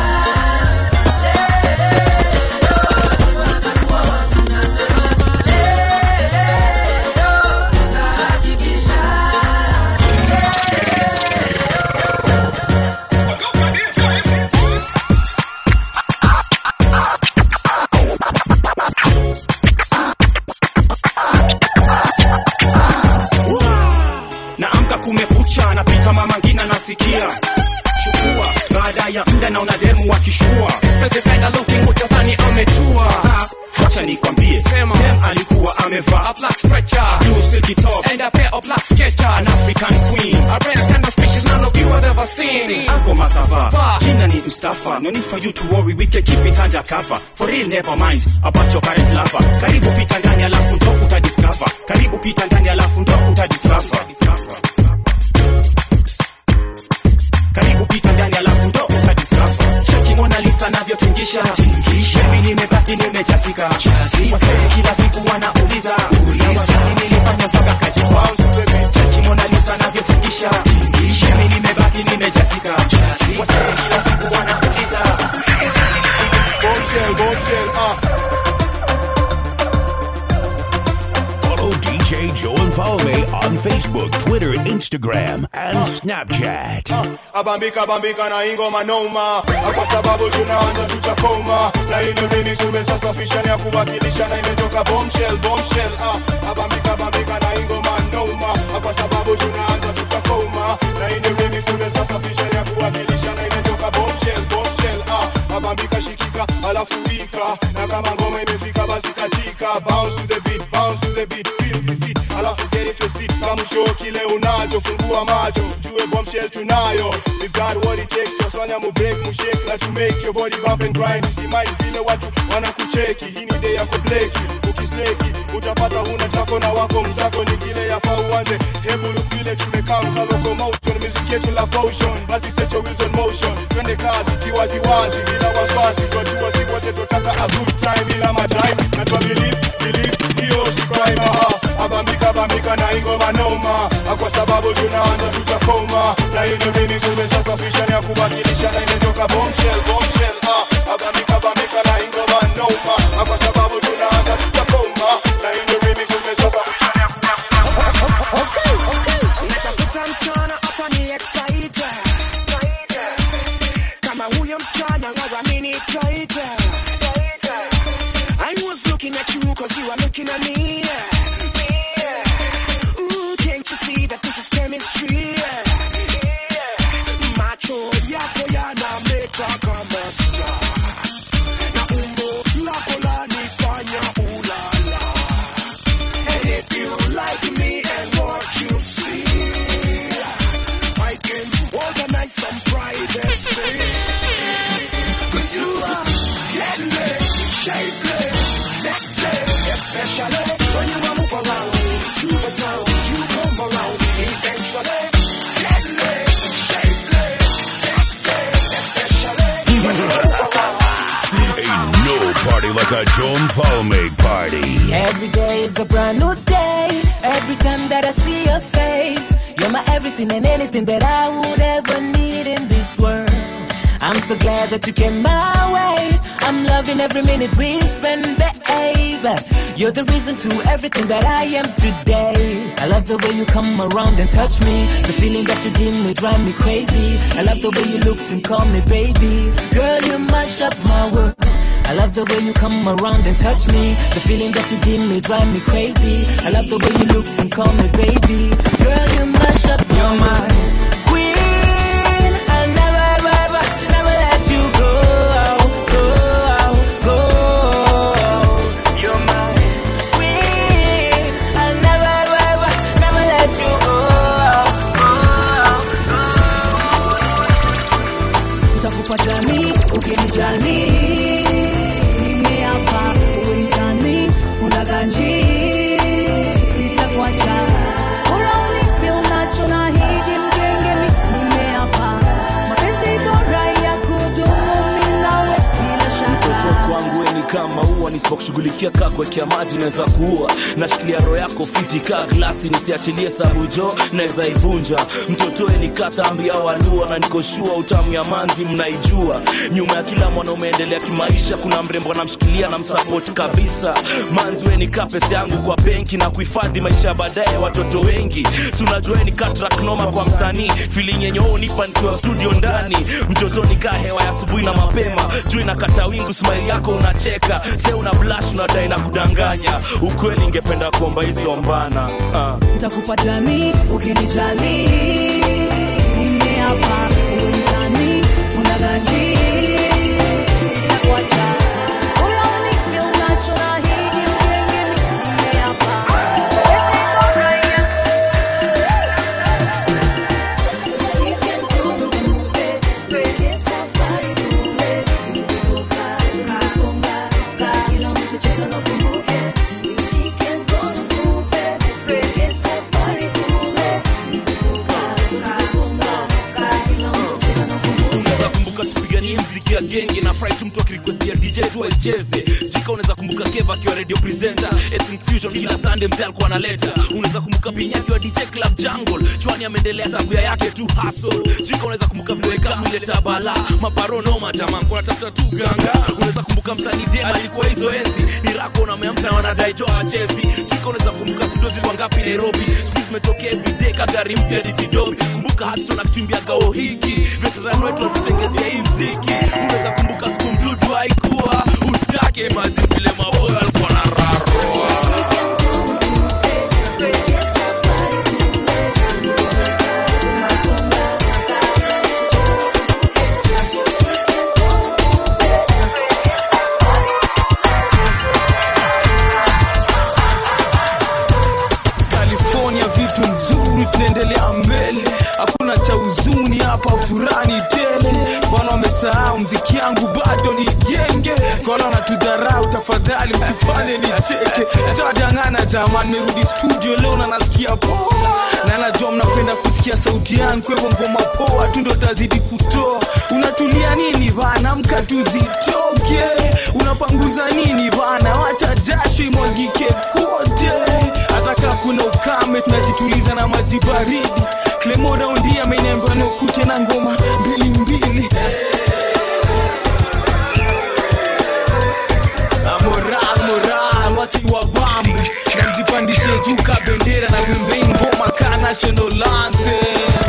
naamka kumekucha napita mama ngina nasikia chukua baada ya mda naona demu wakishua Specified looking utadhani ametua Ha, wacha nikwambie dem alikuwa amevaa a black stretcher blue silky top and a pair of black sketchers an african queen a rare kind of species none of you have ever seen ako masava jina ni mustafa no need for you to worry we can keep it under cover for real never mind about your current lover karibu pita ndani alafu ndo utadiscover karibu pita ndani alafu ndo utadiscover karibu pita ndani alafu ndo utadiscover cheki mona lisa navyotingisha mimi nimebaki nimejazika wasee kila siku wanauliza na wasanii nilifanya mpaka kajiwa cheki mona lisa navyotingisha mimi nimebaki nimejazika wasee kila siku wanauliza Bombshell, bombshell, ah. Follow DJ Joel Falme on Facebook, Twitter, Instagram, and Snapchat. abambika bambika na ingoma noma kwa sababu tunaanza tutakoma na hilo remix tumesasafisha ni ya kuwakilisha na imetoka bombshell bombshell ah abambika bambika na ingoma noma kwa sababu tunaanza tutakoma na hilo remix tumesasafisha ni ya kuwakilisha na imetoka bombshell bombshell ah abambika shikika alafu wika na kama ngoma imefika basi katika bounce to the beat bounce to the beat feel the seat alafu get it your seat kama show kile unacho fungua macho jue bombshell tunayo we've got what it takes twasanya mu break mu shake na to make your body bump and grind usimai vile watu wanakucheki hii ni day ya kubleki ukisleki utapata huna tako na wako mzako ni kile yafaa uanze hebu look vile tumekaa mka locomotion music yetu la potion basi set your wheels on motion twende kazi kiwaziwazi bila wasiwasi twajua si wote totaka a good time bila madime na twa believe believe hiyo si crime aha abambika bambika na ingoma noma kwa sababu tunaanza tutakoma na hiyo mimi tumesasafisha ni ya kuwakilisha na imetoka bombshell bombshell ah abambika bambika na ingoma noma kwa sababu tunaanza tutakoma na hiyo mimi tumesasafisha ni ya Natafuta msichana atani excite kama huyo msichana ngawa mini tight I was looking at you cause you are looking at me Ooh, can't you see that this is chemistry macho yako yanameta kama star na umbo lako lanifanya ulala and if you like me and what you see I can organize like a John Palme party. Every day is a brand new day. Every time that I see your face, you're my everything and anything that I would ever need in this world. I'm so glad that you came my way. I'm loving every minute we spend, babe. You're the reason to everything that I am today. I love the way you come around and touch me. The feeling that you give me drive me crazy. I love the way you look and call me baby. Girl, you mash up my world. I love the way you come around and touch me. The feeling that you give me drive me crazy. I love the way you look and call me baby. Girl, you mash up your mind. Queen, I'll never, ever, ever, never let you go. Go, go. You're my queen. I'll never, ever, ever, never let you go. Utakupa jamii ukinijali mimi hapa uwezani una ganji sitakuacha bora ulipe unacho na hiji mgenge mimi hapa mapenzi bora ya kudumu mimi nawe bila mtoto shaka kwangu we ni kama ua nisipokushughulikia kaa kuwekea maji naweza kuua nashikilia roho yako fiti kaa glasi nisiachilie sabu jo naweza ivunja mtoto we ni katambi au alua na nikoshua utamu ya manzi mnaijua nyuma ya kila mwanaume endelea kimaisha kuna mrembo anamshikilia na msapoti kabisa manzi we ni kaa pesa yangu kwa benki na kuhifadhi maisha ya baadaye ya watoto wengi si unajua we ni kaa track noma kwa msanii feeling yenye wewe unipa nikiwa studio ndani mtoto ni kaa hewa ya asubuhi na mapema juu inakata wingu smile yako unacheka se una blush unadai na kudanganya ukweli ingependa kuomba hizo mbana uh. nitakupa jamii ukinijali mimi hapa uwezani una ganji sitakuacha bora ulipe unacho na hiji mgenge mimi hapa mapenzi bora ya unaweza kumbuka tupiganie mziki ya genge na fry tu mtu akirikwestia dj tu aicheze sijika unaweza kumbuka keva akiwa radio presenter ethnic fusion kila sunday mzee alikuwa analeta unaweza kumbuka pinya akiwa dj club jungle chwani ameendelea sabuya yake tu hustle sijika unaweza kumbuka vile kamu ileta bala mabaronoma jamaa kuna tafuta tu ganga unaweza kumbuka msanii dema ilikuwa hizo enzi ni rako na ameamka na wanadai jo achezi sijika unaweza kumbuka studio zilikuwa ngapi nairobi siku zimetokea everyday kagari mpya ditidobi kumbuka hatu na kutumbia gao hiki veteran wetu watutengezea hii mziki unaweza kumbuka siku mdudu haikuwa usitake maji vile maboyo alikuwa na raroa California vitu nzuri, tunaendelea mbele, hakuna cha huzuni hapa, furani tele. Bwana wamesahau mziki yangu bado ni genge, kola wanatudharau, tafadhali msifanye nicheke. Tadangana jamani, merudi studio leo na nasikia poa, na najua mnapenda kusikia sauti yangu, kwa hivyo ngoma poa tu ndo tazidi kutoa. Unatulia nini bana, mka tuzitoke, unapanguza nini bana, wacha jasho imwagike kote hata kaa kuna ukame tunajituliza na maji baridi Clemo raundi ameniambia nikute na ngoma mbili mbili Ah, moral moral wachi wa bambe na mjipandishe juu ka bendera na wimbei ngoma ka national anthem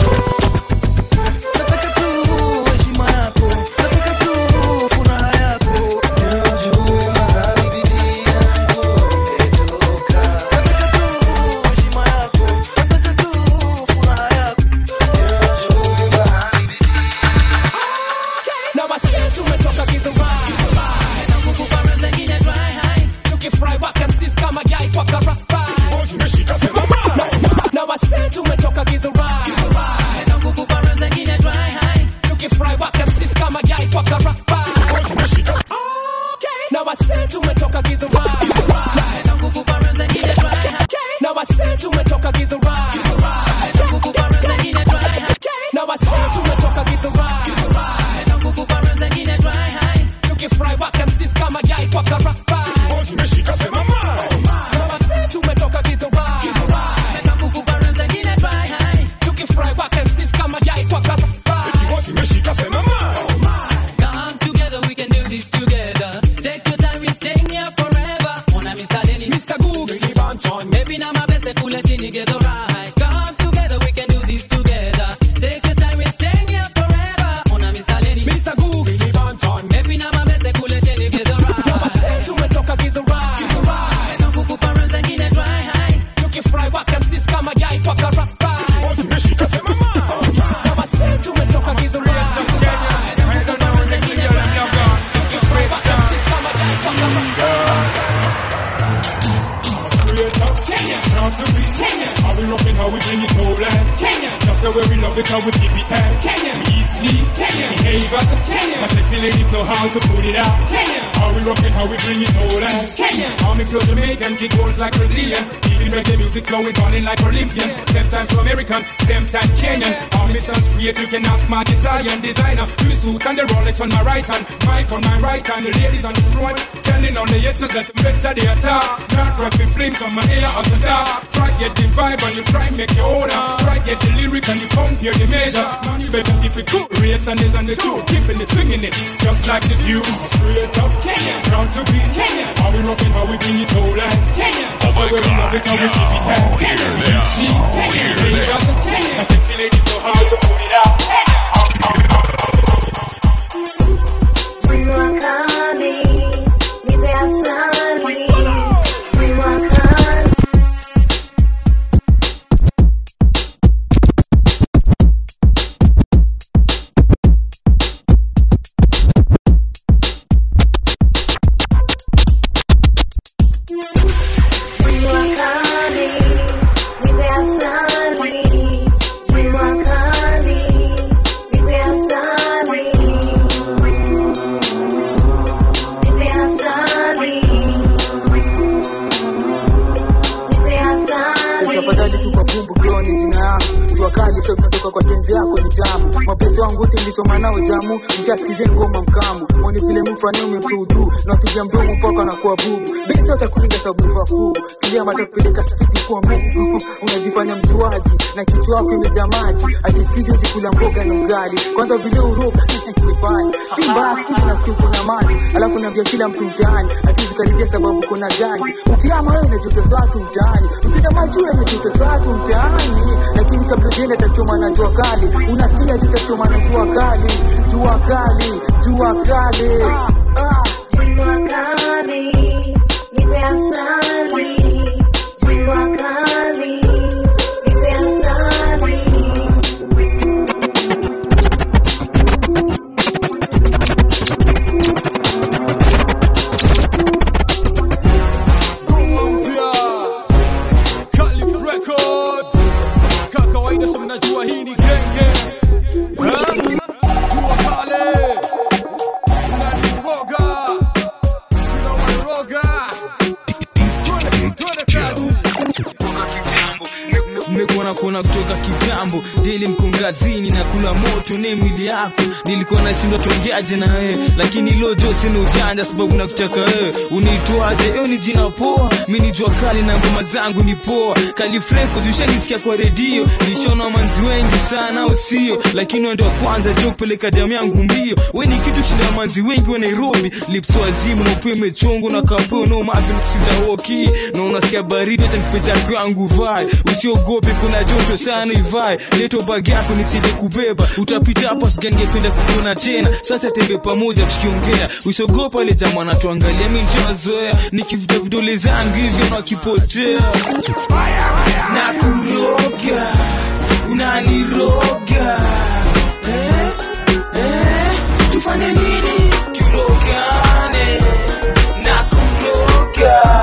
Nataka tu heshima yako, nataka tu furaha yako. Juu mahali bidii yangu imetoka. Nataka tu heshima yako, nataka tu furaha yako. Juu mahali na wasi tumetoka gidhurai na kukupa rhymes zingine dry high tukifry waka MCs kama yai kwa karapa na wasi tumetoka gidhurai na kukupa rhymes zingine dry high tukifry waka MCs kama yai kwa karapa na wasi tumetoka gidhurai na kukupa rhymes zingine dry high na wasi tumetoka gidhurai na kukupa rhymes zingine dry high na wasi tumetoka gidhurai na kukupa rhymes zingine dry high tukifry waka MCs sisi kama jai kwa karapa Zimeshika sema ma. kama si tumetoka kidhurai Mekabukubaran zengine dry high tukifry wake sisi kama jai kwa karapa Zimeshika sema ma. Come together, we can do this together. Take your time, we're staying here forever. Ona Mr. Denny, Mr. Googs, Maybe now my best, pull a chinny, get alright. Come together, we can do this together. Take your time, we're staying here forever. Ona Mr. Lenny, Mr. Googs, Maybe now my best, pull a chinny, get alright. kama si tumetoka kidhurai Mekabukubaran zengine dry high tukifry wake sisi kama jai kwa karapa Zimeshika sema ma. kama si tumetoka kidhurai Mekabukubaran zengine dry high tukifry wake sisi kama jai kwa karapa Straight up Kenya, proud to be Kenya. How we rockin', how we bring it no less. Kenya, just the way we love it, how we keep it tight. Kenya, we eat, sleep. Kenya, behave as a Kenya. My sexy ladies know how to put it out. Kenya, how we rockin', how we bring it no less. Kenya, how me flow Jamaican, kick goals like Brazilians. Keeping reggae music flowing, balling like Olympians. Same time to American, same time Kenyan. How me stand straight, you can ask my Italian designer. Me suit and the Rolex on my right hand, mic on my right hand, the ladies on the front, telling on the haters that I'm better they attack. Not rapping flames on my ear as a dark. Try get the vibe and you try make your own. Try get the lyric and you compare the measure. Man, you better keep it cool. Rates and this and the truth, keeping it, swinging it, just like the view. Straight up Kenya, proud to be Kenya. How we rockin', how we bring it all out. Kenya, that's why we love it, how we keep it tight. Kenya, see, Kenya, behave as a Kenya. My sexy ladies know how to put it out. Jua kali, nipe asali. Jua kali. Jua kali, nipe asali. Jua kali, nipe asali. Nipe asali. Nipe asali. tafadhali tupa vumbu kioni jina yangu jua kali sasa kutoka kwa tenzi yako ni tamu mapesi wangu wote nilisoma nao jamu nishasikizeni ngoma mkamu mwoni vile mtu anaume msudu napiga mdomo mpaka nakuwa bubu besi hata kulinga sababu wafu tulia mata kupeleka spidi kwa mungu unajifanya mjuaji na kichwa wako imejaa maji akisikizi kula mboga na ugali kwanza vile uroga nifanye si mbaya siku hizi nasikia uko na maji alafu naambia kila mtu mtaani atizi karibia sababu kuna ganji ukiama wewe unachotesa watu mtaani ukienda majuu unachotesa watu mtaani lakini kabla ujiende tachoma na jua kali unasikia tu tachoma na jua kali jua kali jua kali ah, ah. Jua kali, nipe asali. Jua kali, nipe asali. Calif Records. Kama kawaida so mnajua hii ni genge. Ha? Jua kale. Unaniroga. Tunawaniroga. Twende kazi. mmekuwa kuona kutoka kitambo deli mkongazini na kula moto ne mwili yako nilikuwa nashindwa tuongeaje na wewe lakini lojo sina ujanja sababu nakutaka wewe unaitwaje eo ni jina poa mi ni jua kali na ngoma zangu ni poa kalifreko ushanisikia kwa redio nishona manzi wengi sana au sio lakini wendo wa kwanza jo kupeleka damu yangu mbio we ni kitu shinda manzi wengi wa nairobi lipso wazimu mapua imechongo na kapeo no mavi siza woki na unasikia baridi hata nikupe chako yangu vai usiogope kuna joto sana ivai leto bag yako nisije kubeba utapita hapa siganingependa kukuona tena sasa tembe pamoja tukiongea usiogopa ile jamaa anatuangalia mi nishazoea nikivuta vidole zangu hivyo nakipotea na kuroga unaniroga eh, eh, tufanye nini turogane na kuroga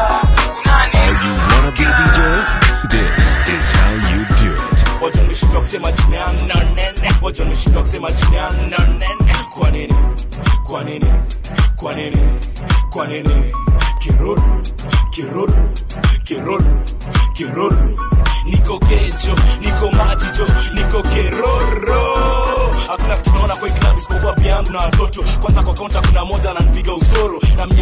Wacha nimeshindwa kusema jina yangu na nene. Wacha nimeshindwa kusema jina yangu na nene. Kwa nini? Kwa nini? Kwa nini? Kwa nini? Kiruru, kiruru, kiruru, kiruru. Niko kejo, niko majijo, niko keroro. Hakuna kitu naona kwa hii club isipokuwa vyangu na watoto. Kwanza kwa kaunta kuna moja ananipiga usoro. Na mnyama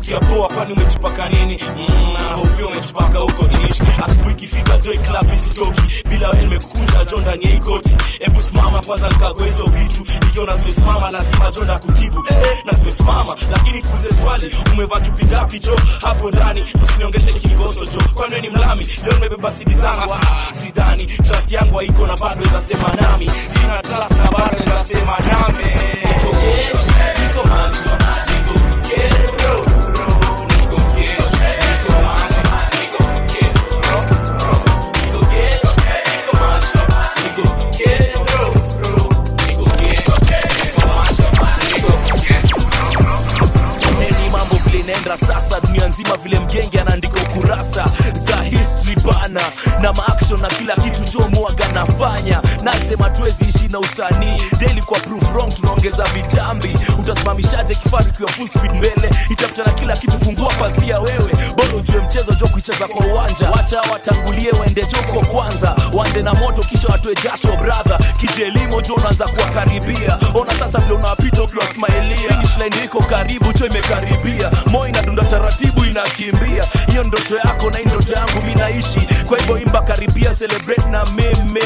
nasikia poa kwani umejipaka nini mm, na hope umejipaka huko jinishi asubuhi ikifika joy club isitoki bila wewe nimekukunja jo ndani ya ikoti hebu simama kwanza nikagua hizo vitu ikiona zimesimama lazima jo ndakutibu eh, na zimesimama lakini kuulize swali umevaa chupi ngapi jo hapo ndani usiniongeshe kingoso jo kwani wewe ni mlami leo nimebeba sidi zangu ah, sidani trust yangu haiko na bado weza sema nami sina trust na bado weza sema nami niko gesh niko manjo niko kero niko gesh niko manjo niko kero niko gesh niko manjo niko kero niko gesh niko manjo niko neni mambo vile inaenda sasa dunia nzima vile mgenge anaandika ukurasa za history bana na maaction na kila kitu jo mwaga nafanya nasema tuwezi ishi na usanii daily kwa proof wrong tunaongeza vitambi utasimamishaje kifaru kiwa full speed mbele itafuta na kila kitu fungua pazia wewe bora ujue mchezo jo kuicheza kwa uwanja wacha watangulie waende joko kwanza wanze na moto kisha watoe jasho brother kijelimo jo unaanza kuwakaribia ona sasa vile unawapita ukiwasmailia finish line iko karibu cho imekaribia moyo inadunda taratibu inakimbia hiyo ndoto yako na hii ndoto yangu mi naishi kwa hivyo imba karibia celebrate na mimi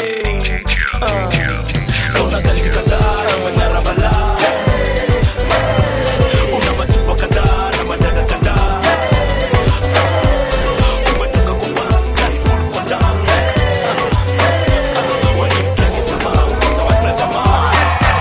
uh, kauna ganji kadhaa na manyara balaa una machupa kadhaa na madada kadhaa umetoka kwa banka full kwa damu walimkenge jamaa utawakila jamaa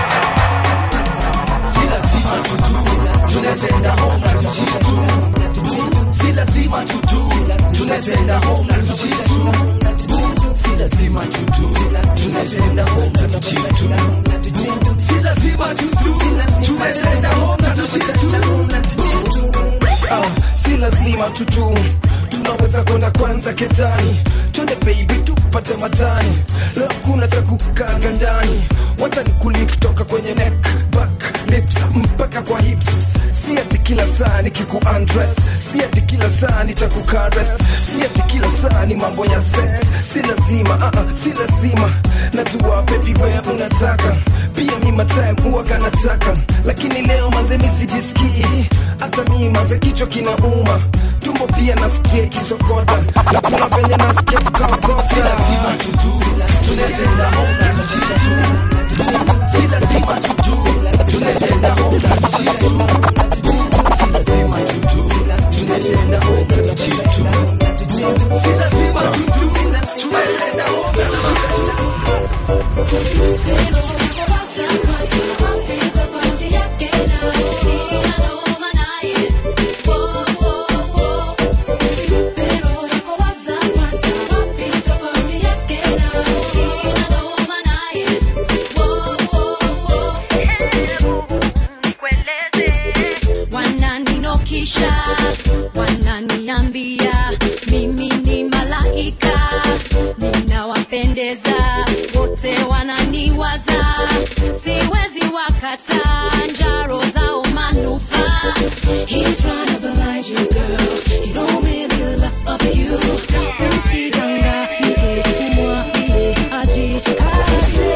si lazima tutu tunazenda home na tuchitu si lazima tutu tunazenda home na tuchitu si lazima tutu tunazenda home na tuchitu si lazima tutu tunazenda home na tuchitu Ah, si lazima tutu tunaweza kwenda kwanza ketani twende baby tupate matani leo kuna cha kukaga ndani wacha nikuli kutoka kwenye neck back lips mpaka kwa hips si ati kila saa nikiku undress si ati kila saa nitakukares si ati kila saa ni mambo ya sex si lazima uh -uh, si lazima najua baby wewe unataka pia mi matime huwaga nataka lakini leo maze mi sijisikii hata mi maze kichwa kinauma tumbo pia nasikia kisokota na kuna venye nasikia kukakota si lazima tutu tunazenda home na tuchitu si lazima tutu tunazenda home na tuchitu si lazima tutu tunazenda home na tuchitu si lazima tutu tunazenda home na tuchitu wananinokisha wananiambia mimi ni malaika ninawapendeza wote wananiwaza siwezi wakata njaro zao manufaa He's trying to blind you, girl. He don't really love you. Usidanganyike, umwambie ajikaze.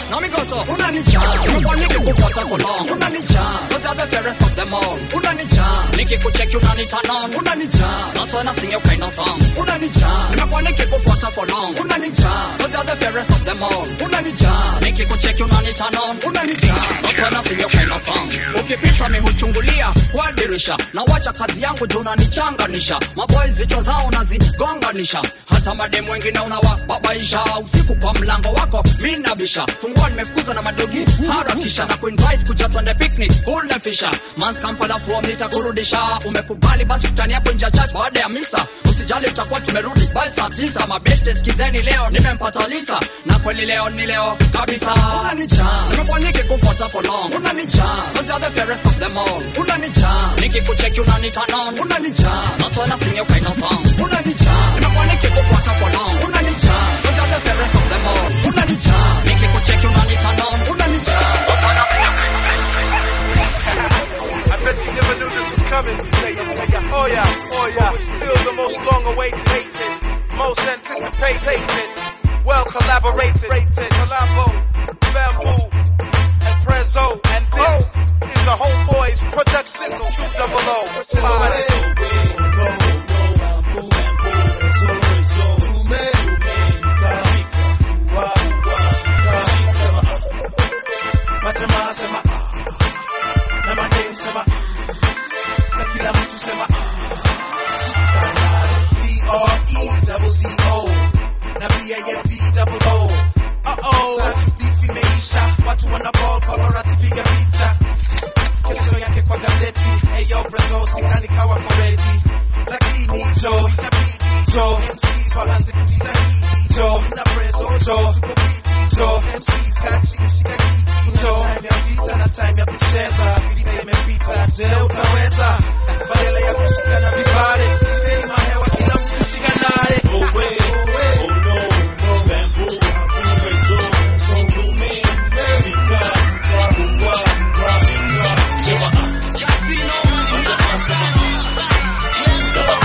Now me go so, unanijam. Nimekuwa nikikufuata for long, unanijam. Cause you're the fairest of them all, unanijam. Nikikucheck unaniturn on, unanijam. That's when I sing your kind of song, unanijam. Nimekuwa nikikufuata for long, unanijam. Cause you're the fairest of them all, unanijam. Nikikucheck unaniturn on, unanijam. That's when I sing your kind of song. Ukipita mi huchungulia kwa dirisha, na wacha kazi yangu juu unanichanganisha. Maboys vichwa zao nazigonganisha, hata mademu wengine unawababaisha. Usiku kwa mlango wako mi nabisha, fungua nimefukuza na madogi harakisha, na kuinvite kuja twende picnic kule fisha. Mans Kampala from nitakurudisha, umekubali basi tutani hapo nje ya church baada ya misa. Usijali tutakuwa tumerudi by saa tisa. Mabeste sikizeni leo nimempata Lisa, na kweli leo ni leo kabisa. Unanijam, nimekuwa nikikufuata for long. Unanijam, cause you're the fairest of them all. Unanijam, nikikucheki unaniturn on. Unanijam, that's when I sing your kind of song. Unanijam, nimekuwa nikikufuata for long. Unanijam, cause you're the fairest of them all. Unanijam, nikikucheki unaniturn on. Unanijam, that's when I sing your kind I bet you never knew this was coming. Oh yeah, oh yeah. But we're still the most long-awaited, most anticipated, well collaborated, collabo, bamboo, and prezzo, and this is a homeboys production. Two double O. Majamaa sema ah, na madem sema ah, sa kila mtu sema ah. B-R-E-double-Z-O na B-A-F-B-double-O. Uh-oh. Sasa beef imeisha, watu wana ball, paparazzi piga picha. Kesho yake kwa gazeti, hey yo Brazil, sidhani kawa ko ready. Lakini jo, itabidi jo, MCs waanze kujitahidi jo, na prezo jo, tuko fiti jo, MCs kachini shika kiti jo, time ya vita na time ya kucheza, vita imepita, je utaweza? Badala ya kushikana vibale, shikeni mahewa, kila mtu shikanare. Oh, wait. Oh, no, no, bamboo, prezo, tume, vika, kubwa, shika, sema ah. Majamaa sema ah.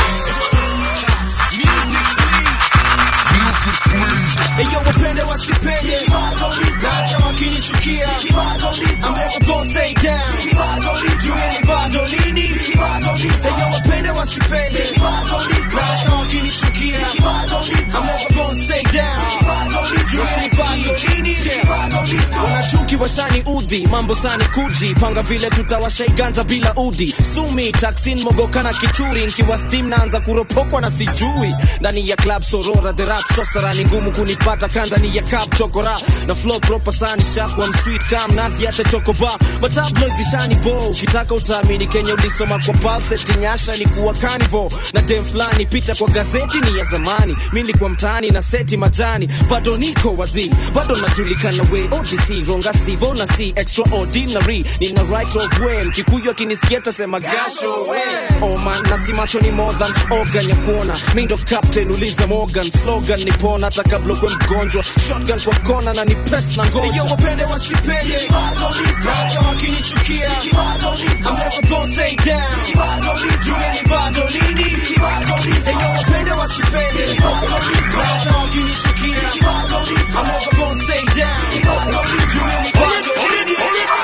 Eyo wapende wasipende hata wakinichukia I'm never gonna stay down Jueni bado lini Eyo wapende wasipende hata wakinichukia I'm never gonna stay down Jueni bado lini wanachuki washani udhi mambo sani kuji panga vile tutawashaiganza bila udi sumi taksin mogokana kichuri nkiwa steam naanza kuropokwa na sijui ndani ya club sorora the rap sosara ni ngumu kunipata kandani ya cup chokora na flow proper sani shakwa msweet kam nazi acha chokoba matabloid zishani bo ukitaka utaamini kenya ulisoma kwa pulse nyasha ilikuwa carnival na dem fulani picha kwa gazeti ni ya zamani mi nilikuwa mtaani na seti majani bado niko wadhi bado najulikana we odc ronga sivo na si extraordinary nina right of way mkikuyu akinisikia tasema gasho we oh man na si macho ni more than organ ya kuona mi ndo captain uliza morgan slogan ni pona hata kabla kwe mgonjwa shotgun kwa kona na ni press na ngoja Eyo wapende wasipende hata wakinichukia I'm never gonna stay down Jueni bado lini Eyo wapende wasipende hata wakinichukia I'm never gonna stay down Jueni bado lini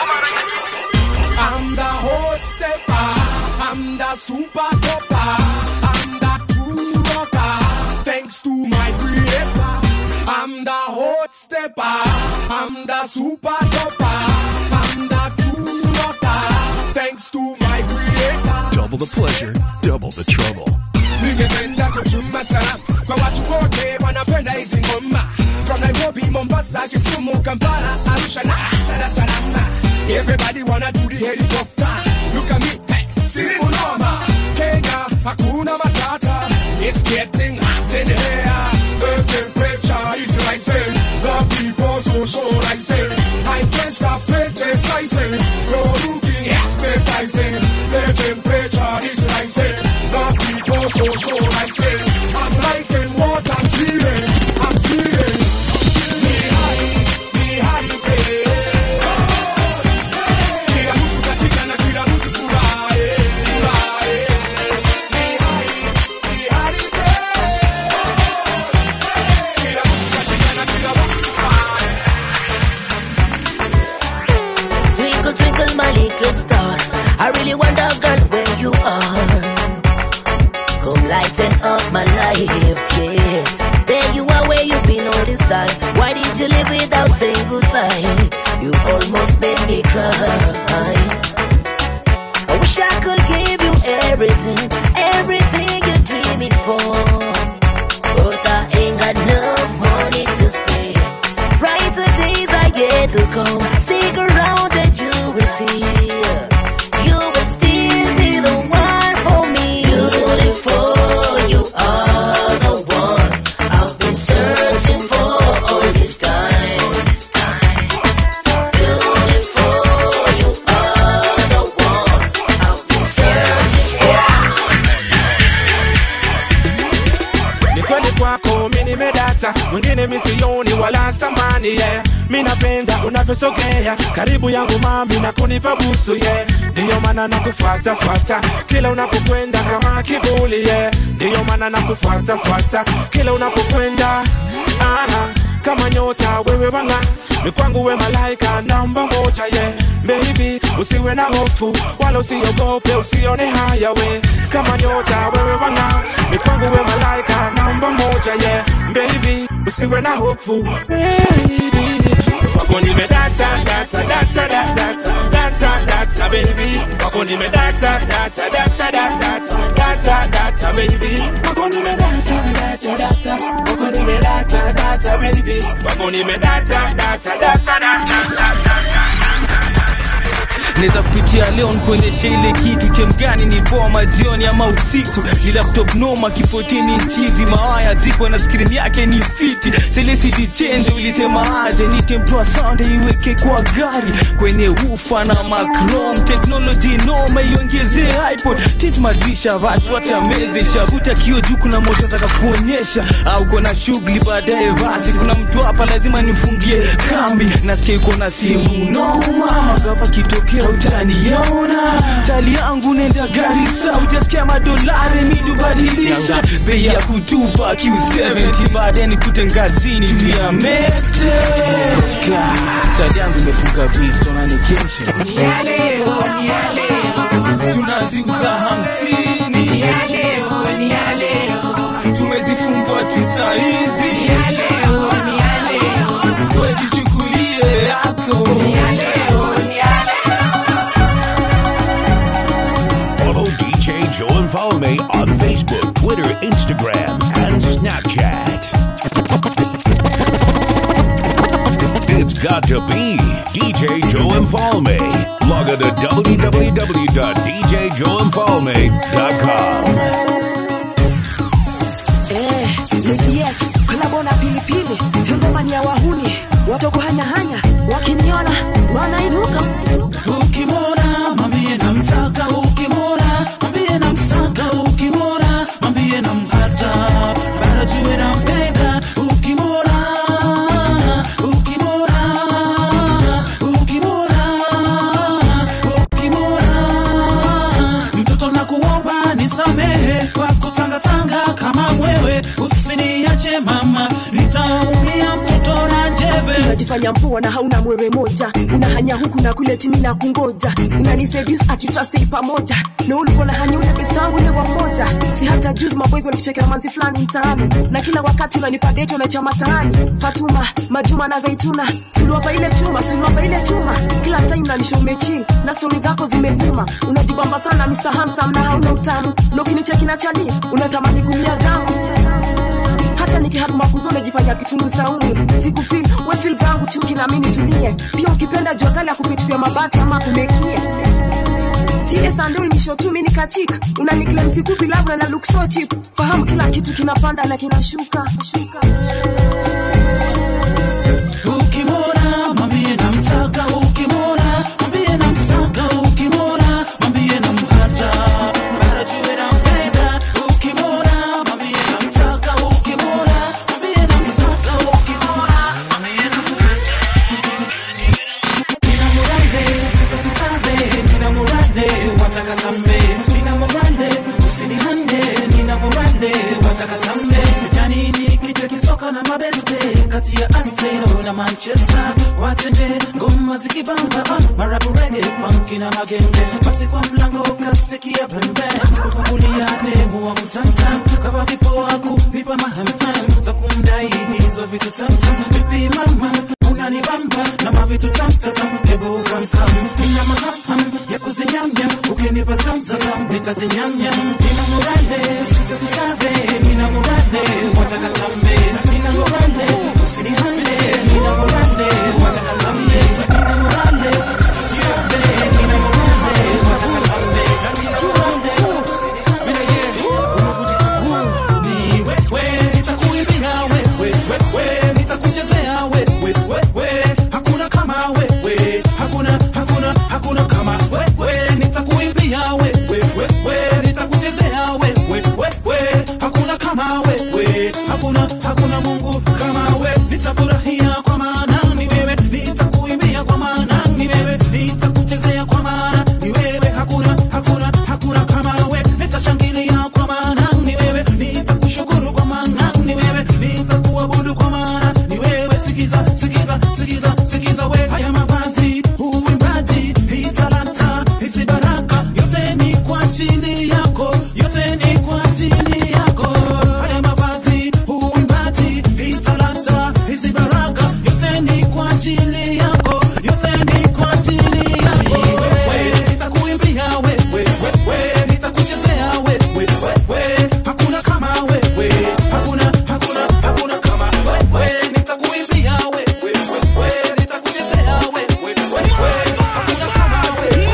I'm the hot stepper. I'm the super topper. I'm the true rocker. Thanks to my creator. I'm the hot stepper. I'm the super topper. I'm the true rocker. Thanks to my creator. Double the pleasure, double the trouble. ningependa kutuma salamu kwa watu wote wanapenda hizi ngoma from nairobi mombasa kisumu kampala arusha na dar es salaam everybody wanna do the helicopter look at me hey, si unoma kenya hakuna matata it's getting hot in here the temperature is rising the people so socializing i can't stop criticizing you're looking appetizing the temperature is rising the people so socializing i'm liking what i'm feeling i'm feeling ni hali ni hali tele kila mtu katika na kila mtu furahi furahi ni hali ni hali tele I really wonder, girl, where you are. Come lighten up my life, yes. There you are, where you've been all this time. Why did you leave without saying goodbye? You almost made me cry. I wish I could give you everything, everything you're dreaming for. But I ain't got enough money to spare. Brighter days are yet to come. Stick around and you will see. You will still be the one for me. Beautiful, you are the one I've been searching for all this time. Beautiful, you are the one I've been searching for. ni kweli kwako mi nimedata mwingine misioni wala stamani yeah. mi napenda unavyosogea karibu yangu mami na kunipa busu yeah. ndiyo maana nakufuatafuata kila unapokwenda kama kivuli yeah. ndiyo maana nakufuatafuata kila unapokwenda Aha, kama nyota wewe wanga ni kwangu we malaika namba moja ye yeah. Baby, usiwe na hofu wala usiogope, usione haya we kama nyota wewe wanga ni kwangu we malaika namba moja ye yeah. Baby, usiwe na hofu baby kwako nimedata data data data data data data baby kwako nimedata data data data data data baby kwako nimedata data data kwako nimedata data baby kwako nimedata data data data naweza kupitia leo nikuonyesha ile kitu chemgani ni poa majioni ama usiku ni laptop noma kifotini nchivi mawaya ziko na skrini yake ni fiti selesidi chenje ulisema aje nitemtoa sande iweke kwa gari kwenye ufa na macrom teknoloji noma iongezee ipod tit madrisha vaswacha meze shavuta kio juu kuna moto nataka kuonyesha au kona shughuli baadaye basi kuna mtu hapa lazima nifungie kambi nasikia iko na simu noma magava kitokea utaniona tali yangu nenda garisa utasikia madolari midubadilisha bei ya kutupa q70 baadaye nikute ngazini juu ya mete tali yangu imefunga bitonanekesha tunaziuza hamsini tumezifungwa tu saizi wejichukulie yako Follow DJ Joe and follow me on Facebook, Twitter, Instagram, and Snapchat. It's got to be DJ Joe and follow me. Log on to www.djjoeandfollowme.com. Eh, yes, kolabo na pilipili ngoma ni ya wahuni watoko hanyahanya wakiniona wanainuka ukimwona mwambie namtaka ukimwona mwambie namsaka ukimwona mwambie nampata bado jue nampenda ukimwona ukimwona ukimwona ukimwona mtoto nakuomba nisamehe kwa kutangatanga kama mwewe usiniache mama nitaumia mtoto na njeve unajifanya mpua na hauna mwewe moja unahanya huku na kule timi na kungoja unaniseduce ati tutastay pamoja na ulikuwa na hanya ule best wangu ule wa mmoja si hata juzi maboys walikuchekea manzi fulani mtaani na kila wakati unanipa date unaicha mataani Fatuma Majuma na Zaituna suluapa ile chuma suluapa ile chuma kila time unanisha umechill na stori zako zimevuma unajibamba sana Mr. Handsome na hauna utamu na ukinicheki na chani unatamani kumia damu hata nikihakumakuzo najifanya kitungu saumu sikufil wefil zangu chuki na mimi nitulie pia ukipenda jua kali akupitupia mabati ama kumekie Sile sandul nisho tu mimi nikachika unaniklem sikupi labda na look so cheap fahamu kila kitu kinapanda na kinashuka shuka. ukimwona mwambie namtaka ukimwona mwambie namsaka ukimwona mwambie nampata bado jue nampenda ukimwona mwambie namtaka ukimwona mwambie namsaka ukimwona mwambie nampata nina murade sasa susabe nina murade watakatambe nina murade usinihande nina murade watakatambe janini kichwa kisoka na mabeste kati ya Arsenal na Manchester matende ngoma zikibamba ah, marabu rege funky na magenge basi kwa mlango kasikia pembe kufungulia demu wa mtanzan kama vipo wako vipa mahamham za kumdai hizo vitu tamtam vipi mama unanibamba na mavitu tamtatam hebu kamkam nina mahaham ya kuzinyamnyam ukinipa zamzazam nitazinyamnyam nina murale sitasusabe nina murale watakatambe nina murale usinihande nina murale watakatambe nina murale sitasusabe nina murale watakatambe nina murale ni wewe nitakuimbia wewe wewe nitakuchezea wewe wewe hakuna kama wewe hakuna hakuna hakuna kama wewe nitakuimbia wewe wewe nitakuchezea wewe wewe hakuna kama wewe hakuna hakuna Mungu kama wewe nitafurahia kwa maana ni wewe nitakuimbia kwa maana ni wewe nitakuchezea kwa maana ni wewe hakuna hakuna hakuna kama wewe nitashangilia kwa maana ni wewe nitakushukuru kwa maana ni wewe nitakuabudu kwa maana ni wewe sikiza sikiza sikiza sikiza we haya mavazi uimbaji hii talanta hizi baraka yote ni kwa ajili yako yote ni kwa ajili yako haya mavazi uimbaji hii talanta hizi baraka yote ni kwa ajili yako yote ni kwa ajili yako wewe nitakuimbia wewe wewe nitakuchezea wewe wewe hakuna kama wewe hakuna hakuna hakuna kama wewe nitakuimbia wewe wewe nitakuchezea wewe wewe hakuna kama wewe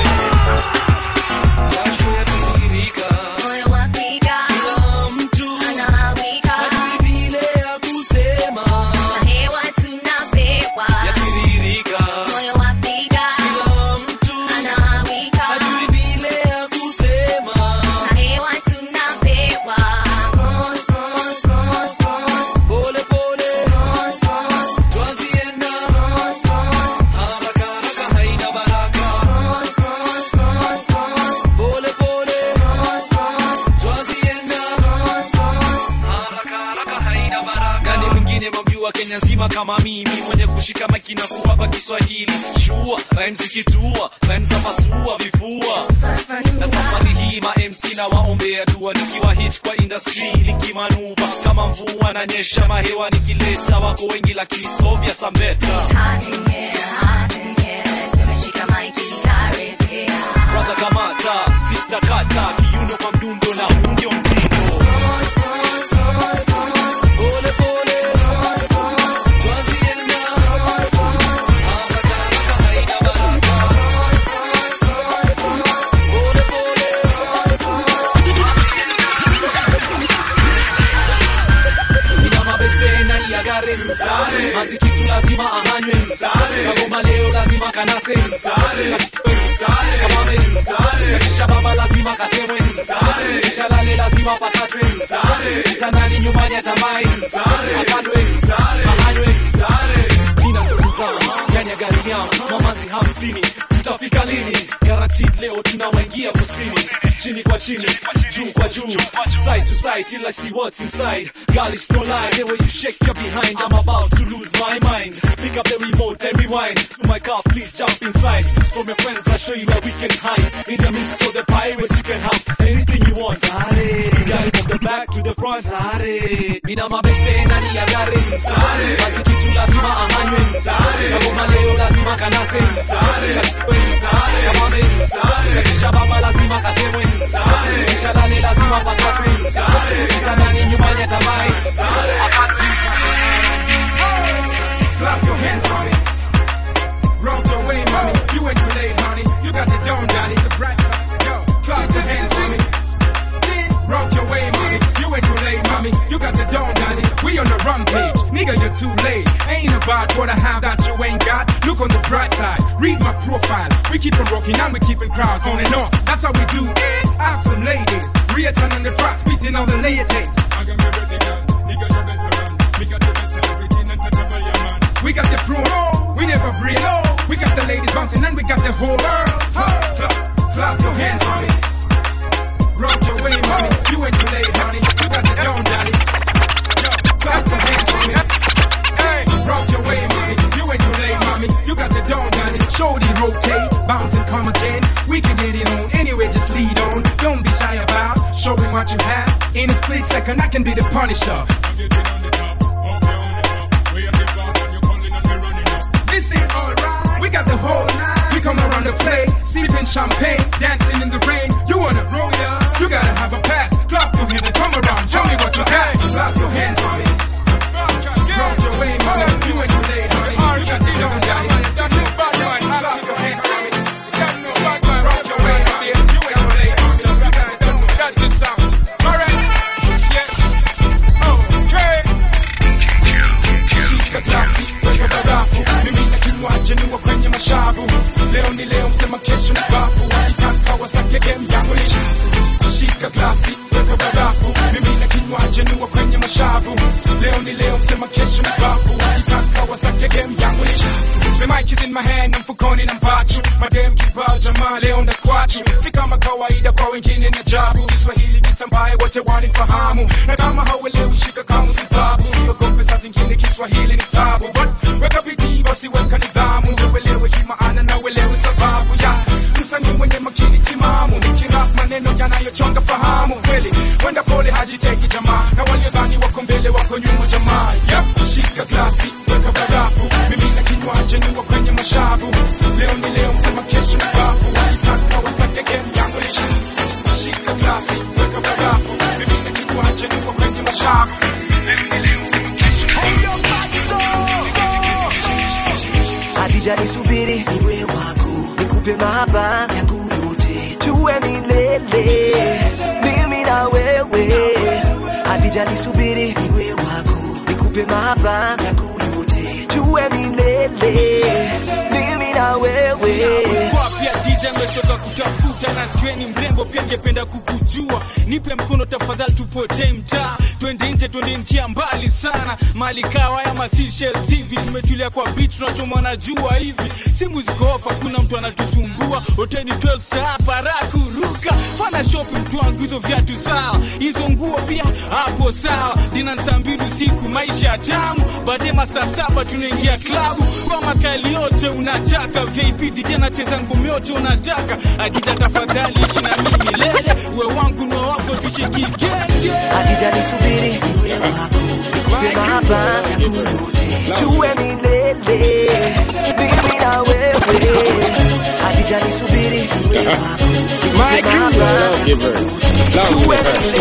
jasho yatiririka moyo wapiga kila mtu anawika vile ya kusema na hewa tunapewa yatiririka moyo wapiga kila mtu anawika vile ya kusema na hewa tunapewa mos mos mos mos pole pole mos mos twazienda mos mos haraka haraka haina baraka mos mos mos mos pole pole mos mos twazienda mos mos haraka haraka haina baraka nani mwingine mamjua kenya nzima kama mimi mwenye kushika maiki na kuwapa kiswahili shua rhymes zikitua rhymes za pasua vifua na safari hii ma mc na waombea dua nikiwa hit kwa industry likimanuva kama mvua na nyesha mahewa nikileta wako wengi lakini sovya sambeta hot in here hot in here tumeshika maiki karibia kwanza kamata sister kata kiuno kwa mdundo na huu ndio mtindo pole pole twazienda haraka haraka haina baraka pole pole ina mabeste ndani ya gari mazikitu lazima ahanywe kagoma leo lazima kanase kamame kisha baba lazima katemwe kisha lale lazima pakatwe kitandani nyumbani atamai akandwe ahanywe nina ndugu zangu ndani ya gari yangu mamazi hamsini tutafika lini guaranteed leo tunawaingia kusini chini kwa chini juu kwa juu side to side till I see what's inside girl it's no lie the way you shake your behind I'm about to lose my mind pick up the remote and rewind to my car please jump inside from your friends I'll show you where we can hide in the midst of the pirates you can have anything you want Sare Girl from the back to the front Sare Mina mabeste ndani ya gari Sare Mazikitu lazima ahanywe Sare Kagoma leo lazima kanase Sare Kamame Kisha baba lazima katemwe Kisha lale lazima pakatwe Kitandani nyumbani atamai Clap your hands, mommy. Rock your way, mommy. You ain't too late, honey. You got the dome, daddy. The bright, yo. Clap your hands, mommy. Rock your way, mommy. You ain't too late, mommy. You got the dome, daddy. We on the rampage. Nigga, you're too late. Ain't about what I have that you ain't got. Look on the bright side. Read my profile. We keep on rocking and we keeping crowds on and off. That's how we do it. Ask some ladies. Return on the track, spitting all the latest. I got me ready, girl. Nigga, you better run. We got the best of everything untouchable, yeah, man. We got the throne, we never break. We got the ladies bouncing and we got the whole world. Clap, clap your hands, mommy. Rock your way, mommy. You ain't too late, honey. You got the down, daddy. Yo, clap your hands, mommy. Hey, rock your way, mommy. You ain't too late, mommy. You got Shorty rotate, bounce and come again. We can get it on anyway, just lead on. Don't be shy about showing what you have. In a split second, I can be the punisher. This is alright. We got the whole night. We come around to play, sipping champagne, dancing in the rain. You wanna roll it up? You gotta have a pass. Clap your hands and come around. Show me what you got. Clap your hands, mommy. Rock your way, mommy. You ain't too late, honey. You got this on, daddy. Clap your hands, mommy. Rock your way, mommy. You ain't too late, mommy. You got it done. Got this sound. Alright. Yeah. Okay. Shika glasi, weka barafu. Mimi na kinywaji niwa kwenye mashavu. Leo ni leo, msema kesho ni bafu. Wakitaka wastake game yangu ni shafu. Shika glasi, weka barafu. Mimi na kinywaji niwa kwenye mashavu. Leo ni leo, msema kesho ni bafu. Wakitaka wastake game yangu ni shafu. The mic is in my hand, na mfukoni na mpachu. Madem kibao jamaa leo ndakwachu. Si kama kawaida kwa wengine ni ajabu. Kiswahili kitambaye wote wanifahamu. Na kama hauelewi shika kama sababu. Siogope saa zingine Kiswahili ni tabu. But weka bidii basi weka nidhamu. Ndio uelewe hii maana na uelewe sababu ya msanii mwenye makini timamu. Nikirap maneno yanayochonga fahamu. Kweli wenda pole hajiteki jamaa. Na waliodhani wako mbele wako nyuma jamaa. Yep, shika glasi, weka barafu. Mimi na kinywaji niwa kwenye mashavu. Leo ni leo, msema kesho ni bafu. Walitaka wastake game yangu ni shafu. Shika glasi, weka barafu. Mimi na kinywaji niwa kwenye mashavu. Leo ni leo, msema kesho ni Hadija nisubiri niwe wako, nikupe mahaba yangu yote, tuwe milele mimi na wewe. Hadija nisubiri niwe wako, nikupe mahaba yangu yote, tuwe milele mimi na wewe. Kwa pia DJ amechoka kutafuta na skweni mrembo pia ngependa kukujua nipe mkono tafadhali tupotee mtaa twende nje twende nchia mbali sana mali kawa ya Seychelles hivi tumetulia kwa beach tunachomwa na jua hivi simu ziko off hakuna mtu anatusumbua hoteli 12 star hapa raha kuruka fana shopping mtu wangu hizo viatu sawa hizo nguo pia hapo sawa dina saa mbili usiku maisha tamu baadaye masaa saba tunaingia klabu kwa makali yote unataka VIP DJ anacheza ngumi yote unataka akija tafadhali ishi na mimi milele uwe wangu na wako tushikigenge Hadija nisubiri niwe wako, nikupe mahaba yangu yote, tuwe milele mimi na wewe. Hadija nisubiri niwe wako, nikupe mahaba yangu yote, tuwe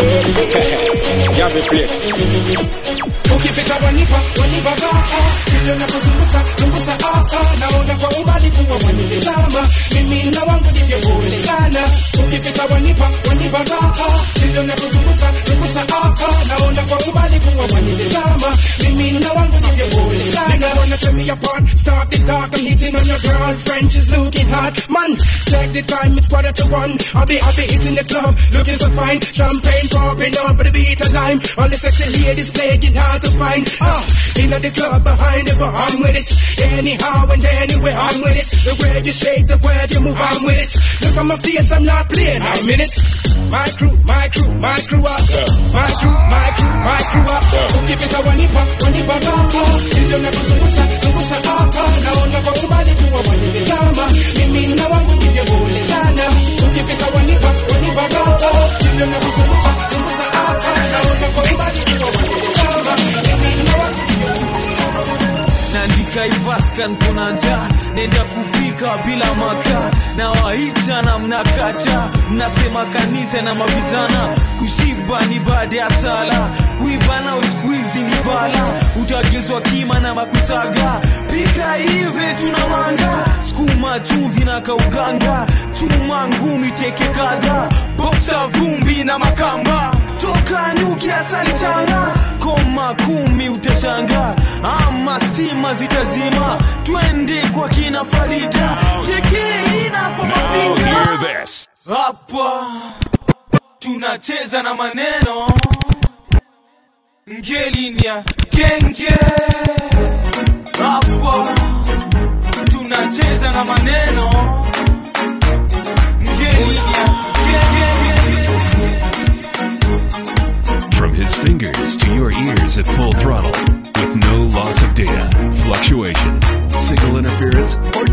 ukipita wanipa wanipa baa vile unapozungusa zungusa aa naona kwa umbali kuwa wanitizama mimi na wangu ndivyo pole sana ukipita wanipa wanipa baa vile unapozungusa zungusa aa naona kwa umbali kuwa wanitizama mimi na wangu ndivyo pole sana Nigga wanna tear me apart stop the talk I'm hitting on your girlfriend she's looking hot man check the time it's quarter to one I'll be I'll be hitting the club looking so fine champagne popping up with a beat of lime all the sexy ladies playing hard to find ah in the club behind the bar I'm with it anyhow and anywhere I'm with it the way you shake the way you move I'm with it look at my face I'm not playing I'm in it my crew my crew my crew up my crew my crew my crew up ukipita wanipa wanipa baba ndio nakuzungusa zungusa hapa naona kwa umbali kuwa wanitizama mimi na wangu ndivyo pole sana ukipita wanipa wanipa baba ndio nakuzungusa zungusa hapa naona kwa umbali kuwa wanitizama mimi na wangu naandika ivaska nkona njaa nenda kupika bila makaa na waita na mnakata mnasema kanisa na mavijana kushiba ni baada ya sala kuiba na uskuizi ni bala utagezwa kima na makusaga pika hivi tuna manga skuma chumvi na kauganga chuma ngumi teke kadha boksa vumbi na makamba toka nyuki asali changa koma kumi utashanga ama stima zitazima twende kwa kina farida chekeina kwa mafinga hapa tunacheza na maneno ngelinia genge hapa tunacheza na maneno ngelinia genge From his fingers to your ears at full throttle with no loss of data, fluctuations, signal interference, or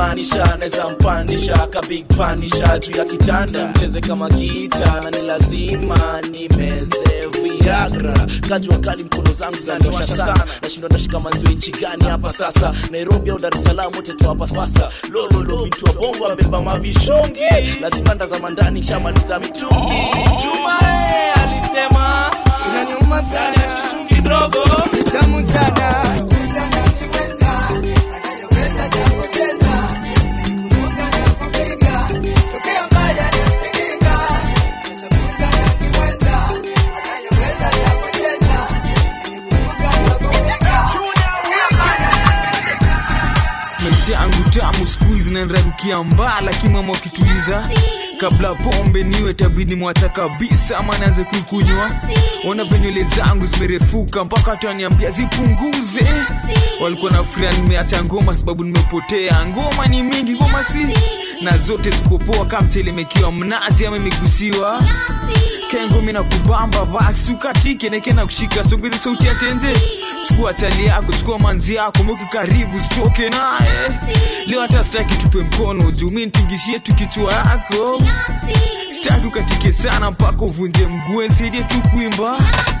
kumaanisha naweza mpanisha ka big panisha juu ya kitanda mcheze kama gita na ni lazima nimeze viagra kajua kali mkono zangu zaniosha sana nashindwa ndashika manzio nchi gani hapa sasa nairobi au dar es salaam wote tu hapa pasa lololo vitu wa bongo abeba mavishongi lazima ndazama ndani shamaliza mitungi jumae alisema inaniuma sana kidogo tamu sana maisha yangu tamu skuizi nanrarukia mbaa lakini mama wakituliza kabla pombe niwe tabidi mwacha kabisa ama naanze kuikunywa ona venywele zangu zimerefuka mpaka taniambia zipunguze walikuwa na furia nimeacha ngoma sababu nimepotea ngoma ni mingi ngoma si na zote zikopoa kama mtelemekiwa mnazi ama imegusiwa kengomi na kubamba basi ukatike neke na kushika songeze sauti ya tenze chukua chali yako chukua manzi yako mweke karibu zitoke naye leo hata sitaki tupe mkono juu mi nitingishie tu kichwa yako sitaki ukatike sana mpaka uvunje mguu nisaidie tu kuimba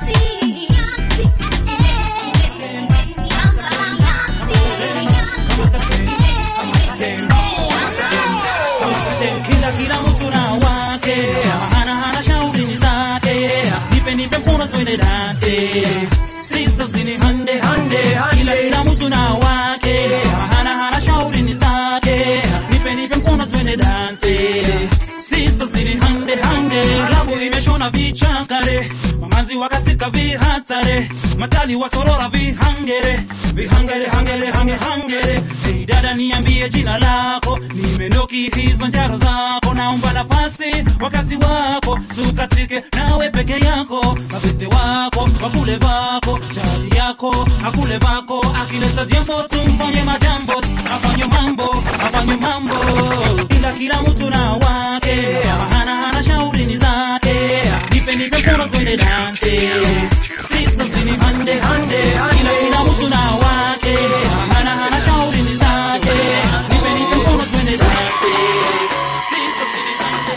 kila kila mtu na wake hana hana shauri ni zake nipe nipe mkono twende danse sisters ni hande hande kila kila mtu na wake hana hana shauri ni zake nipe nipe mkono twende danse sisters ni hande hande klabu imeshona vichakare mamazi wakatika vihatare matali wasorora vihangere vihangere hangere hange hangere hey dada niambie jina lako nimenoki hizo njaro zako naomba nafasi wakati wako tukatike nawe peke yako mabeste wako wakule vako chali yako akule vako akileta jambo tumfanye majambo afanye mambo afanye mambo ila kila mtu na wake hana hana shauri ni zake nipe nipe mkono twende danse sisters ni hande hande ila kila mtu na wake hana hana shauri ni zake nipe nipe mkono twende danse sisters ni hande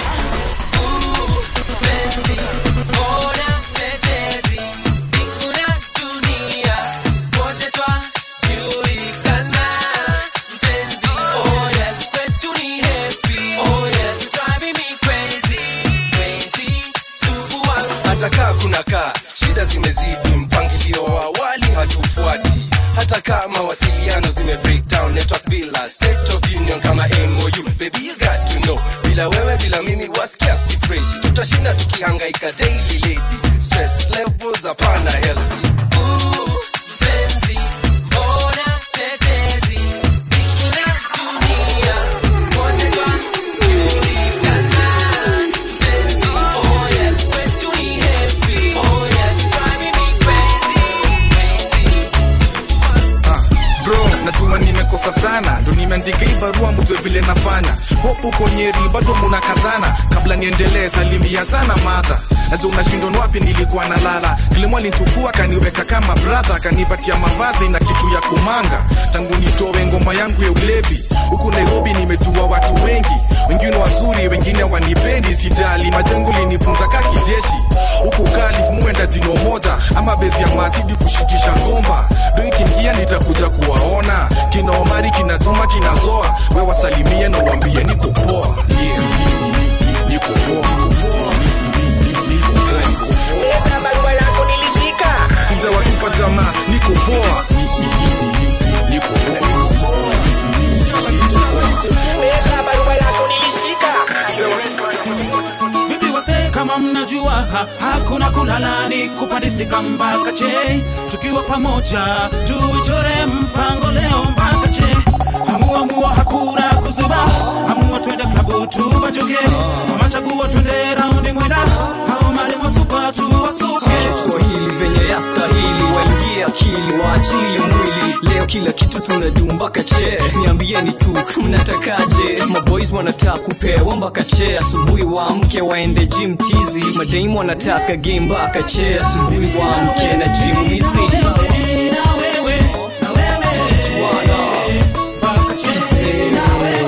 Penzi, bora tetezi, mbingu na dunia, wote twajulikana. Mpenzi, oh yes, kwetu ni happy. Oh yes, driving me crazy, crazy, sumbua. hata kaa kuna kaa shida zimezidi mpangilio wa awali hatufuati hata kaa mawasiliano zime breakdown network bila set of union kama mou baby you got to know bila wewe bila mimi wasikia si fresh tutashinda tukihangaika daily lady stress levels hapana healthy Mpenzi, bora tetezi, mbingu na dunia, wote twajulikana. Mpenzi, oh yes, kwetu ni happy. Oh yes, driving me crazy, crazy. bro najua nimekosa sana ndo nimeandika hii barua mjue vile nafanya hopu konyeri bado munakazana kabla niendelee salimia sana madha najua unashindon wapi nilikuwa nalala kilimo alinchukua kaniweka kama bradha kanipatia mavazi na kitu ya kumanga tangu nitowe ngoma yangu ya ulevi huku nairobi nimejua watu wengi wengine wazuri wengine wanipendi sijali majengo linifunza ka kijeshi huku kalif muenda jino moja ama bezi ya mazidi kushikisha ngomba do ikiingia nitakuja kuwaona kina omari kina juma kina zoa we wasalimie na uambie niko poa yeah, ni- ni- ni- niko poa niko poa ni- ni- ni- niko poa, niko poa. barua yako nilishika sijawatupa jamaa niko poa Ni- ni- ni- ni- ni- niko poa niko poa Ni- ni- ni- niko poa leta barua yako nilishika vipi wase kama mnajua ha, hakuna kulala ni kupandisika mpaka che tukiwa pamoja tuichore mpango leo mpaka che hamuamua hakuna kuzuba amua twende klabu tubajuke ama chaguo twende raundi mwenda hao mali mwasupa tuwasuke kiswahili venye yastahili waingie akili waachilie mwili leo kila kitu tunajuu mpaka che niambieni tu mnatakaje maboys wanataka kupewa mpaka che asubuhi waamke waende gym tizi madaimu wanataka game mpaka che asubuhi waamke na gym hizi Tukichuana. Kisee.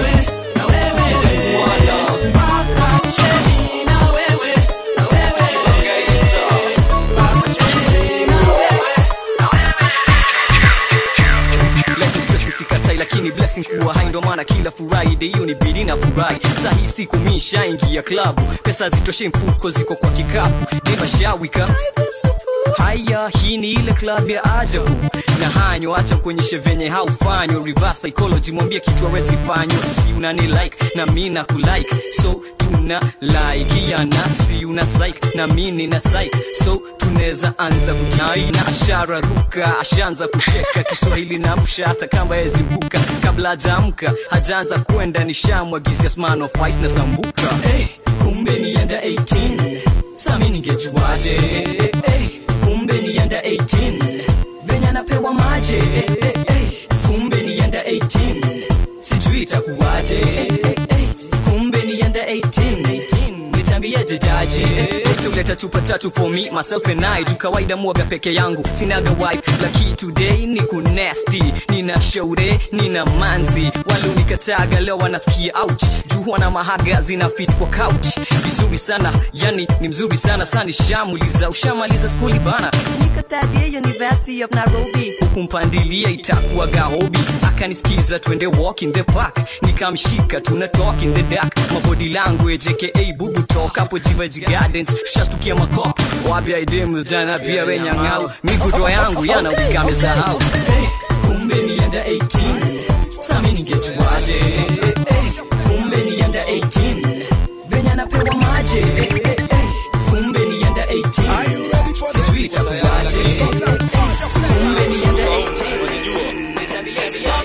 blessing kuwa hai ndo maana kila friday hiyo ni bidi na furahi sahi siku mishaingia klabu pesa zitoshe mfuko ziko kwa kikapu demashawika haya hii ni ile club ya ajabu na hanyo acha kuonyeshe venye haufanywa reverse psychology mwambie kitu awezifanywa si unani like na mi na kulike so tuna like yana si una psych na mi nina psych so tunaweza anza kutai na ashara ruka ashaanza kucheka kiswahili na msha hata kamba yeziruka kabla hajaamka hajaanza kwenda nishamwagizia sman of ice na sambuka hey, kumbe nienda 18 sami ningejuaje hey, kumbe nienda 18 venye anapewa maje hey, hey, hey, kumbe nienda 18 sijui itakuwaje hey, hey, kumbe nienda 18 nitambieje jaji tuleta chupa tatu for me myself and I juu kawaida mwaga peke yangu sinaga wife laki today ni kunesti nina shaure nina manzi walionikataga leo wanasikia ouch juu wana mahaga zina fit kwa couch vizuri sana yani ni mzuri sana sani shamuliza ushamaliza skuli bana niko third year University of Nairobi huku mpandilia itakuwaga hobi akanisikiza twende walk in the park nikamshika tuna talk in the dark mabody language aka bubu talk hapo jivaji gardens shastukia makop wapya idemu jana pia wenyang'au miguto yangu yana ukamesahau hey, kumbe nienda 18 sami ningejuaje hey, kumbe nienda 18 venye anapewa maje hey, hey, hey, kumbe nienda 18 sijui itakuwaje kumbe nienda 18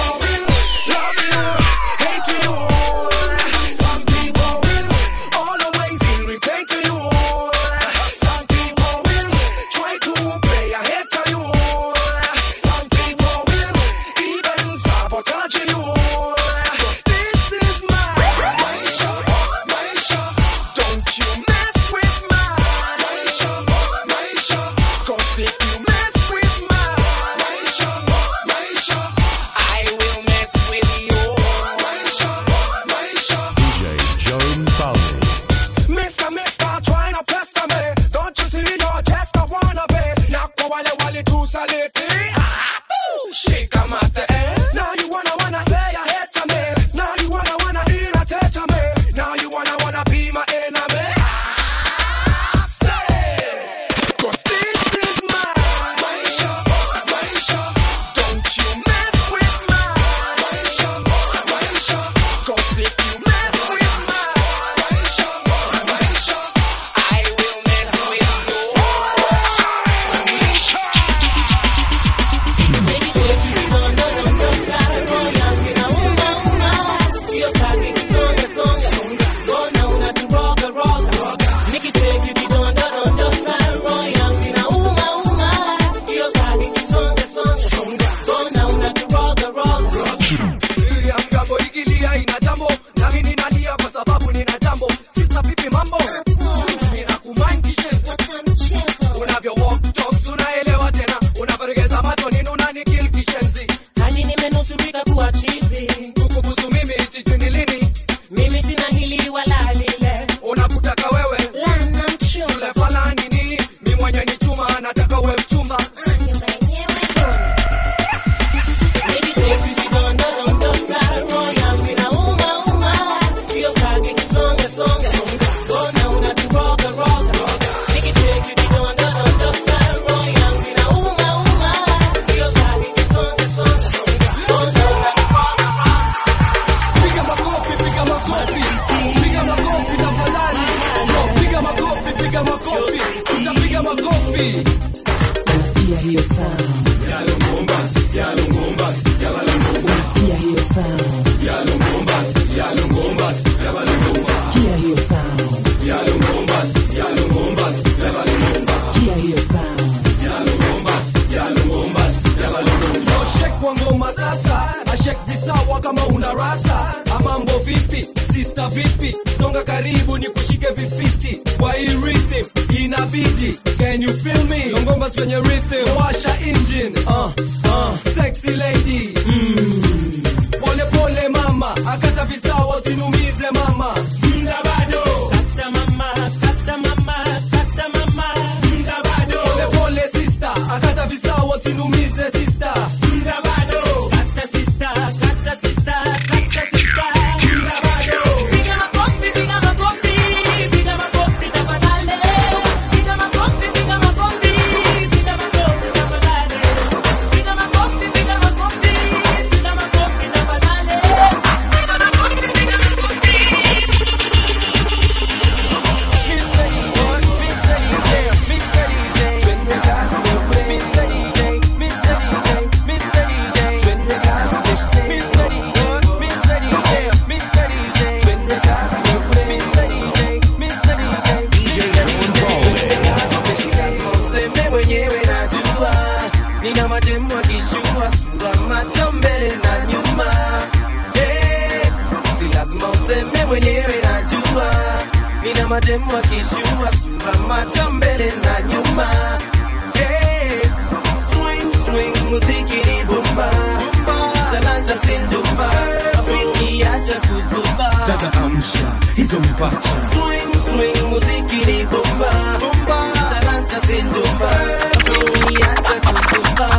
DJ Joan Fowler. Mister, mister, trying to pester me. Don't you see your chest, I wanna be. Now, kwa wale wale tu saliti. Ah, boo. Shake 'em at the end. Now you wanna, wanna play a hit to me. Now you wanna, wanna irritate to me. Now you wanna, wanna be my enemy. Ah, say. 'Cause this is my Maisha, Maisha. Don't you mess with my Maisha, Maisha. 'Cause if you mess with my Maisha, Maisha, I will mess with Mgambo ikilia ina jambo nami ninalia kwa sababu nina jambo sisa vipi mambo ninakumind kishenzi unavyo walk talks unaelewa tena unavyoregeza macho nini unanikil kishenzi hadi nimenusurika kuwa chizi kukubusu mimi sijui ni lini mimi sina hili wala lile unakutaka wewe yule fala nini mi mwenye ni chuma nataka we mchumba Piga makofi, piga makofi, piga makofi tafadhali. Yo, Piga makofi, piga makofi, tutapiga makofi. Unasikia hiyo sound Unasikia hiyo sound Sikia hiyo sound Sikia hiyo sound Yo, shake kwa ngoma sasa, ashek visawa kama una rasa. Amambo vipi, sister vipi, songa karibu ni kushike vifiti kwa hii rhythm inabidi. Can you feel me? Yo, ngoma kwenye rhythm, washa engine. Uh, uh, sexy lady. Mm. Pole pole mama, akata visawa usinumize mama. Mda bado. Kata mama, kata mama, kata mama. Mda bado. Pole pole sister, akata visawa usinumize sister. Mda bado. Kata sister, kata mademu wakishua sura macho mbele na nyuma hey, swing swing muziki ni bomba talanta sindumba Afriki acha kuzuba dada amsha hizo mpacha swing swing muziki ni bomba talanta sindumba Afriki acha kuzuba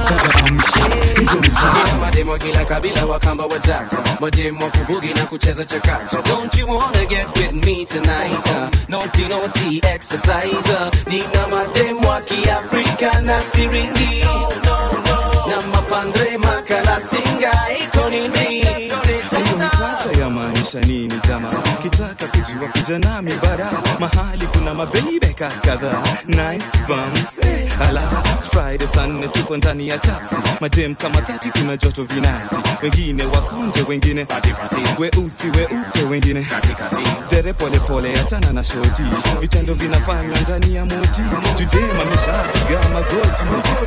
mademo kila kabila wakamba wajaka mademo kubugi na kucheza chakacha don't you wanna get with me tonight uh, naughty naughty exercise uh, nina mademo wa kiafrika na siringi na mapandre makala singa iko nini hiyo mpacha yamaanisha nini jama kitaka kujua kuja nami bara mahali kuna mabebeka kadhaa nice bums eh, ala friday saa nne tuko ndani ya taxi madem kama dhati kuna joto vinasti wengine wakonje wengine weusi weupe wengine dere polepole achana na shoti vitendo vinafanywa ndani ya moti judema ameshapiga magoti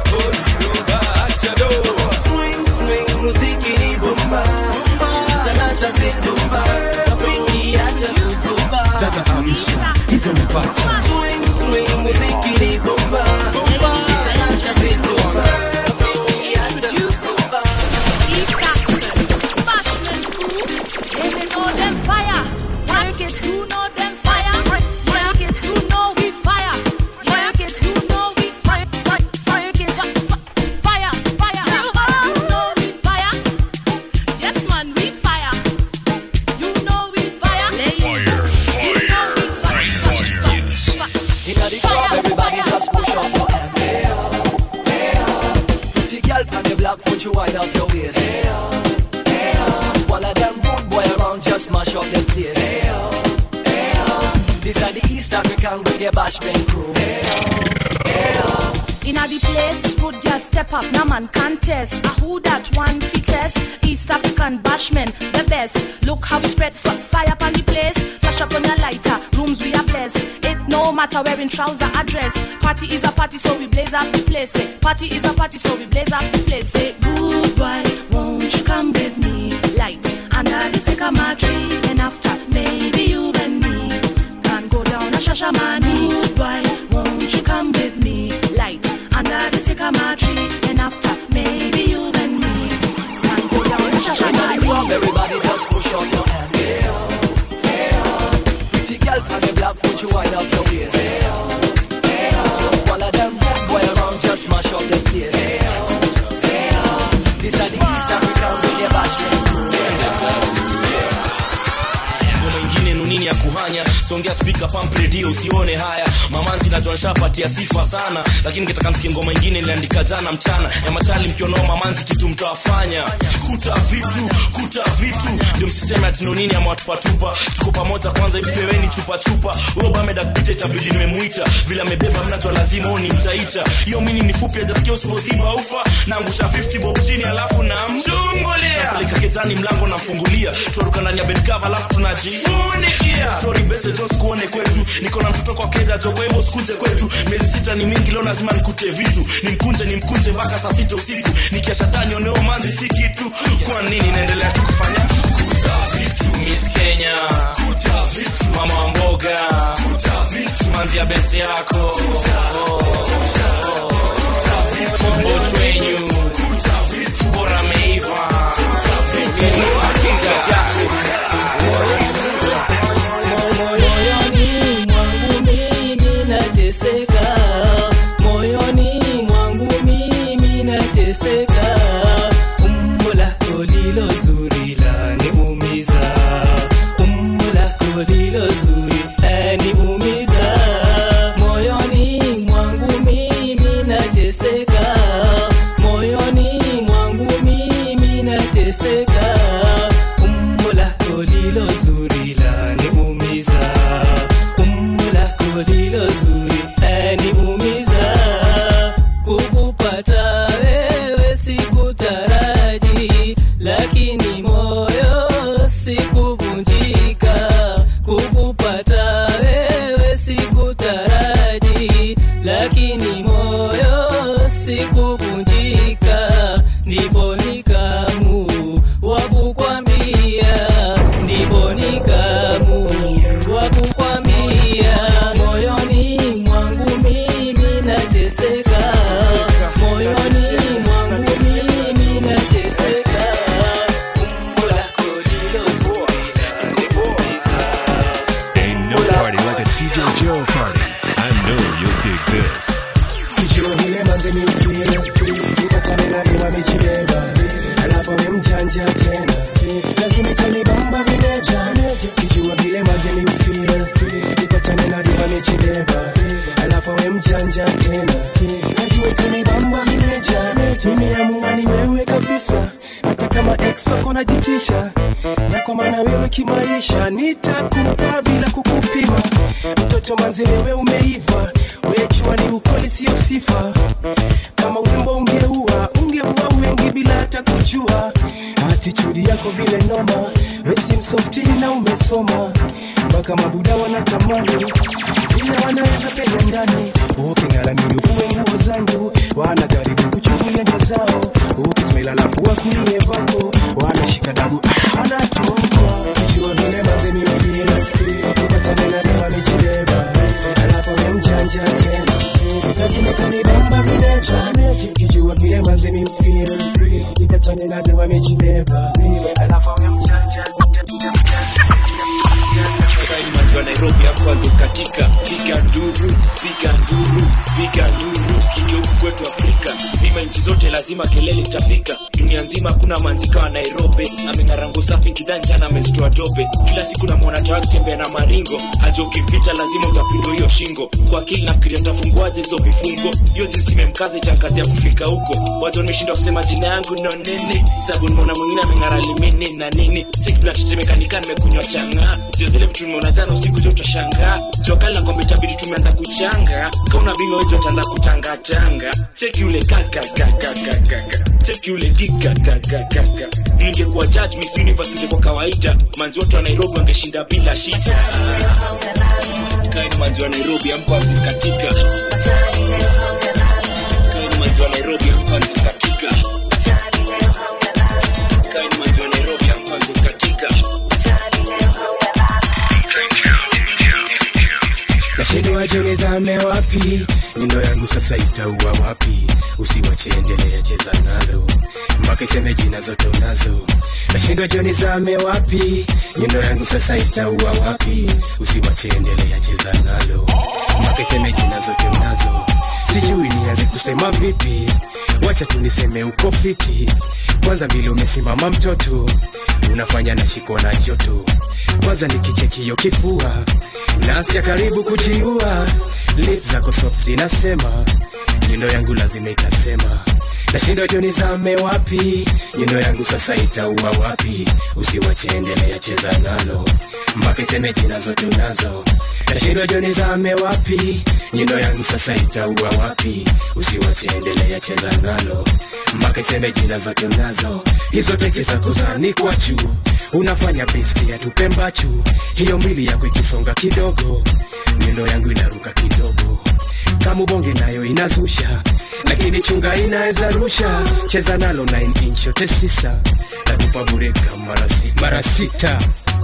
swing swing muziki ni bomba talanta zindumba Afriki acha kuzuba dada amsha hizo mpacha swing swing muziki ni bomba talanta zindumba Afriki acha kuzuba Inna the club, everybody just push up your hand. Hey, oh, hey, oh. Pretty girl from the block, put you wind up your waist. Hey, oh, hey, oh. One of them rude boy around, just mash up the place. Hey, oh, hey, oh. This are the East African reggae bashment crew. Hey, oh, hey, oh. Inna the place, good girl step up, no man contest. A who that one fittest? East African bashman, the best. Look how we spread f- fire upon the place. Flash up on your lighter, rooms we are blessed. It no matter wearing trouser or dress. Party is a party, so we blaze up the place. Say, party is a party, so we blaze up the place. Say, goodbye, won't you come with me? Light under the sycamore tree, and after maybe you and me can go down a shashamani. Goodbye, won't you come with me? Light under the sycamore tree, and after maybe you and me can go down a Inna the club, shashamani. everybody just push up your hand. Hey, oh, hey, oh. Pretty girl from the block, put you wind up your waist. Hey, oh, hey, oh. One of them rude boy around, just mash up the place. Hey, oh, hey, oh. This are the East African reggae bashment crew. ngoma ingine nunini ya kuhanya songea spika pump radio usione haya mamanzi najua nshapatia sifa sana lakini kitaka msikie ngoma ingine iliandika jana mchana ya machali mkionao mamanzi kitu mtawafanya kuta vitu kuta vitu ndio msiseme ati nunini amewatupatupa tuko pamoja kwanza ipeweni chupa chupa huyo bameda kupita itabidi nimemuita vile amebeba mnajua lazima huo ni mtaita hiyo mini ni fupi ajasikia usipoziba ufa naangusha 50 bob chini alafu namchungulia napeleka kezani mlango namfungulia tuaruka ndani ya bedkava alafu tunajifunikia story best Jones kuone kwetu niko na mtoto kwa keja jo kwa hivyo sikuje kwetu miezi sita ni mingi leo lazima nikute vitu nimkunje nimkunje mpaka saa sita usiku nikiasha tani oneo manzi si kitu kwa nini naendelea tu kufanya kuta vitu Miss Kenya kuta vitu mama wa mboga kuta vitu manzi ya besi yako kuta vitu bochwenyu kuta vitu bora meiva kuta vitu hakika moyoni mwangu mimi nateseka moyoni mwangu mimi nateseka umbo lako lilo zuri laniumiza umbo lako lilo zuri laniumiza moyoni mwangu mimi nateseka moyoni mwangu mimi nateseka umbo lako lilo zuri laniumiza umbo lako lilo zuri laniumiza kukupata wewe sikutaraji lakini moyo sikuvunjika kukupata wewe sikutaraji lakini moyo sikuvunjika ndipo nikamu wa kukwambia ndipo nikamu wa kukwambia Cardi. I know you'll dig this. Kijua vile manze mi ufeel Nikatane na iwa michileva Alafu we mjanja tena Lazima itanibamba vimeja Kijua vile manze mi ufeel Nikatane na iwa michileva Alafu we mjanja tena Najua itanibamba vimeja Mimi amua ni wewe kabisa hata kama ex wako najitisha na kwa maana wewe kimaisha nitakupa bila kukupima mtoto manzi wewe umeiva wejua ni ukweli sio sifa kama urembo ungeua ungeua wengi bila hata kujua atitudi yako vile noma wesimsofti na umesoma mpaka mabuda wanatamani vile wanaweza penya ndani uking'aramini uvue nguo zangu wanajaribu kuchungulia ndio zao ukismail alafu wakulie vako wanashika dabu ah, wanatoka kijua vile mazemi ufila ukatanena dawa michileba alafu we mjanja tena lazima tanibamba vileja kijua vile mazemi ufila ukatanena dawa michileba alafu we mjanja Kaini manzi wa Nairobi hapo kwanza katika piga nduru piga nduru piga nduru sikike huku kwetu Afrika zima nchi zote lazima kelele itafika dunia nzima hakuna manzi kama Nairobi ameng'arango safi kidanja na amezitoa dope kila siku namwona tawa akitembea na maringo aje ukipita lazima utapindwa hiyo shingo kwa akili nafikiria nitafunguaje hizo vifungo hiyo jinsi imemkaza itankazi ya kufika huko watu wameshindwa kusema jina yangu no nini sababu nimeona mwingine ameng'ara limini na nini sikibla tetemekanika nimekunywa changa sio zile vitu nimeona jana usiku jo utashangaa jokali na kwamba itabidi tumeanza kuchanga kauna bino wetu ataanza kutangatanga cheki ule kakakakakakaka cheki ule kikakakakaka ningekuwa judge miss universe ingekuwa kawaida manzi wote wa nairobi wangeshinda bila shida kaini manzi wa nairobi amkwanzi katika kaini manzi wa nairobi amkwanzi katika kaini manzi wa nairobi amkwanzi katika nashindwa joni zame wapi nyundo yangu sasa itaua wapi usiwache endelea cheza nalo mpaka iseme jina zote unazo nashindwa joni zame wapi nyundo yangu sasa itaua wapi usiwache endelea cheza nalo mpaka iseme jina zote unazo sijui nianze kusema vipi wacha tu niseme uko fiti kwanza vile umesimama mtoto unafanya nashikwa na joto kwanza nikichekio kifua nasikia karibu kujiua lip zako soft zinasema nyundo yangu lazima itasema nashindwa joni zame wapi nyundo yangu sasa itaua wapi usiwache endelea cheza nalo mpaka iseme jina zote unazo nashindwa joni zame wapi nyundo yangu sasa itaua wapi usiwache endelea cheza nalo mpaka iseme jina zote unazo hizo teke zako zanikwa juu unafanya biski ya tupembachu hiyo mbili yako ikisonga kidogo nyundo yangu inaruka kidogo kama bonge nayo inazusha lakini chunga inaweza rusha cheza nalo 9 inch yote sisa natupa bureka mara si- mara sita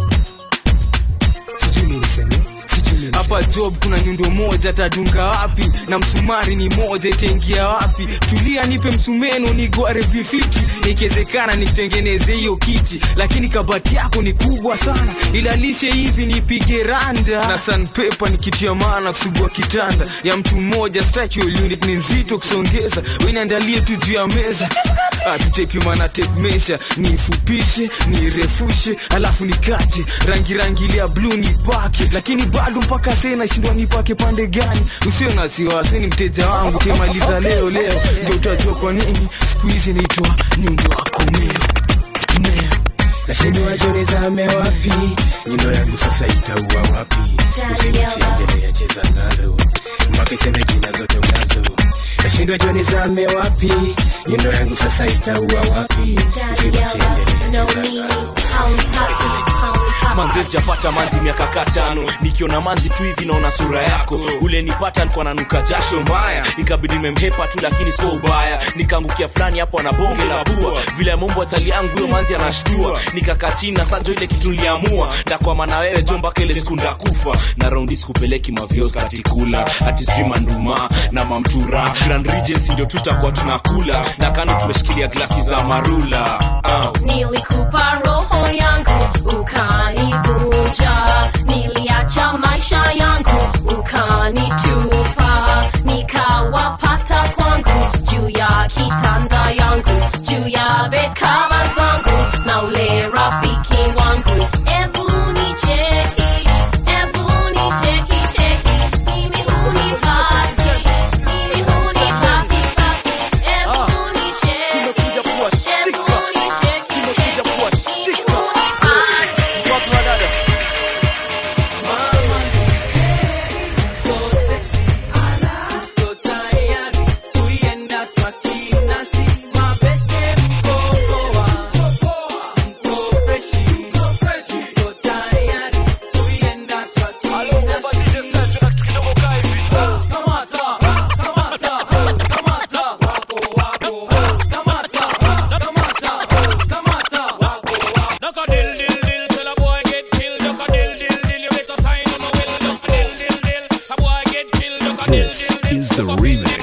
sijui niseme hapa job kuna nyundo moja tadunga wapi na msumari ni moja itaingia wapi tulia nipe msumeno nigware vifiti ikiwezekana nitengeneze hiyo kiti lakini kabati yako ni kubwa sana ilalishe hivi nipige randa na sanpepa nikitia maana kusugua kitanda ya mtu mmoja structural unit ni nzito kusongeza weniandalie tu juu ya meza tutepimana tape measure nifupishe nirefushe alafu nikate rangi rangi ile ya bluu nipake lakini bado mpaka sasa nashindwa nipake pande gani usio na wasiwasi ni mteja wangu temaliza leo leo ndio utajua kwa nini siku hizi naitwa nyundo wako meo meo nashindwa joni zame wapi nyundo yangu sasa itaua wapi usiwache endelea cheza nalo mpaka iseme jina zote unazo nashindwa joni zame wapi nyundo yangu sasa itaua wapi usiwache endelea cheza nalo manzi sijapata manzi miaka ka tano nikiona manzi tu hivi naona sura yako ule nipata alikuwa nanuka jasho mbaya ikabidi nimemhepa tu lakini sio ubaya nikaangukia fulani hapo ana bonge la bua vile mumbo atali yangu huyo manzi anashtua nikakaa chini na sanjo ile kitu niliamua ndakwama na wewe jo mpaka ile siku ndakufa na raundi sikupeleki mavios katikula ati sijui manduma na mamtura grand regency ndio tutakuwa tunakula na kando tumeshikilia glasi za marula uh. nilikupa roho yangu ukanivunja niliacha maisha yangu wakanitupa nikawapata kwangu juu ya kitanda yangu juu ya bekava zangu na ule rafiki wangu ebu nicheki ebu nicheki cheki mimi hunipati mimi hunipati pati ebu nicheki ebu nicheki cheki mimi hunipati This is the remix.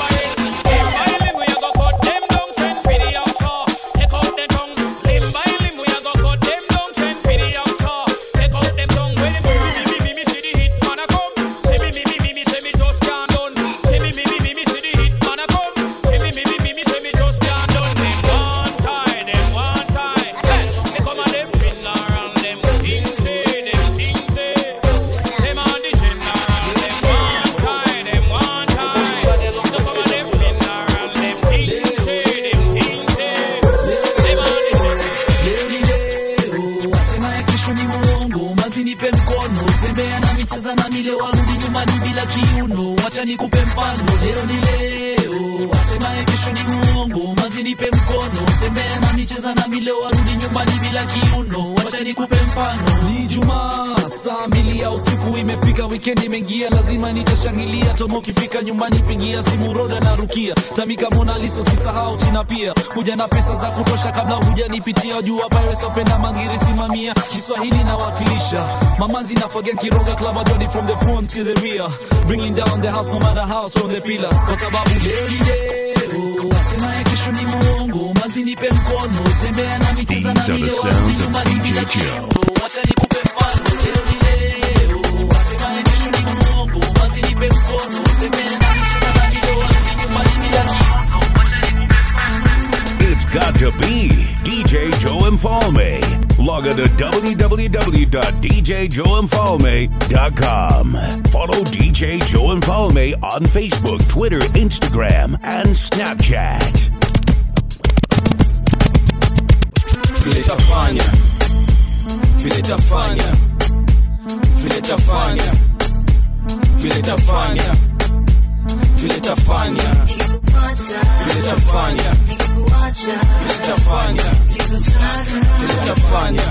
wasemaye kesho ni muongo mazi nipe mkono tembea na micheza na mile warudi nyumbani bila kiuno wacha nikupe mfano leo ni leo wasemaye kesho ni muongo mazi nipe mkono tembea na micheza na mile warudi nyumbani bila kiuno wacha nikupe mfano ni jumaa saa mbili ya usiku imefika wikendi imeingia lazima nitashangilia tomo ukifika nyumbani pigia simu roda na rukia tamika mona liso sisahau china pia kuja na pesa za kutosha kabla hujanipitia jua pirates wapenda mangiri simamia kiswahili nawakilisha mamazi nafagia kiroga club ajoni from the front to the rear bringing down the house no matter how strong the pillar kwa sababu leo ni leo wasemaye kesho ni muongo mazi nipe mkono tembea na micheza na These are the mile sounds warudi of nyumbani bila DJ Joe. kiuno wacha nikupe mfano leo ni leo wasemaye kesho ni muongo mazi nipe mkono tembea na micheza na mile warudi nyumbani bila kiuno wacha nikupe It's got to be DJ Joe Infalme. Log on to www.djjoeinfalme.com. Follow DJ Joe Infalme on Facebook, Twitter, Instagram, and Snapchat. vile tafanya vile tafanya vile tafanya vile tafanya vile tafanya vile tafanya vile tafanya vile tafanya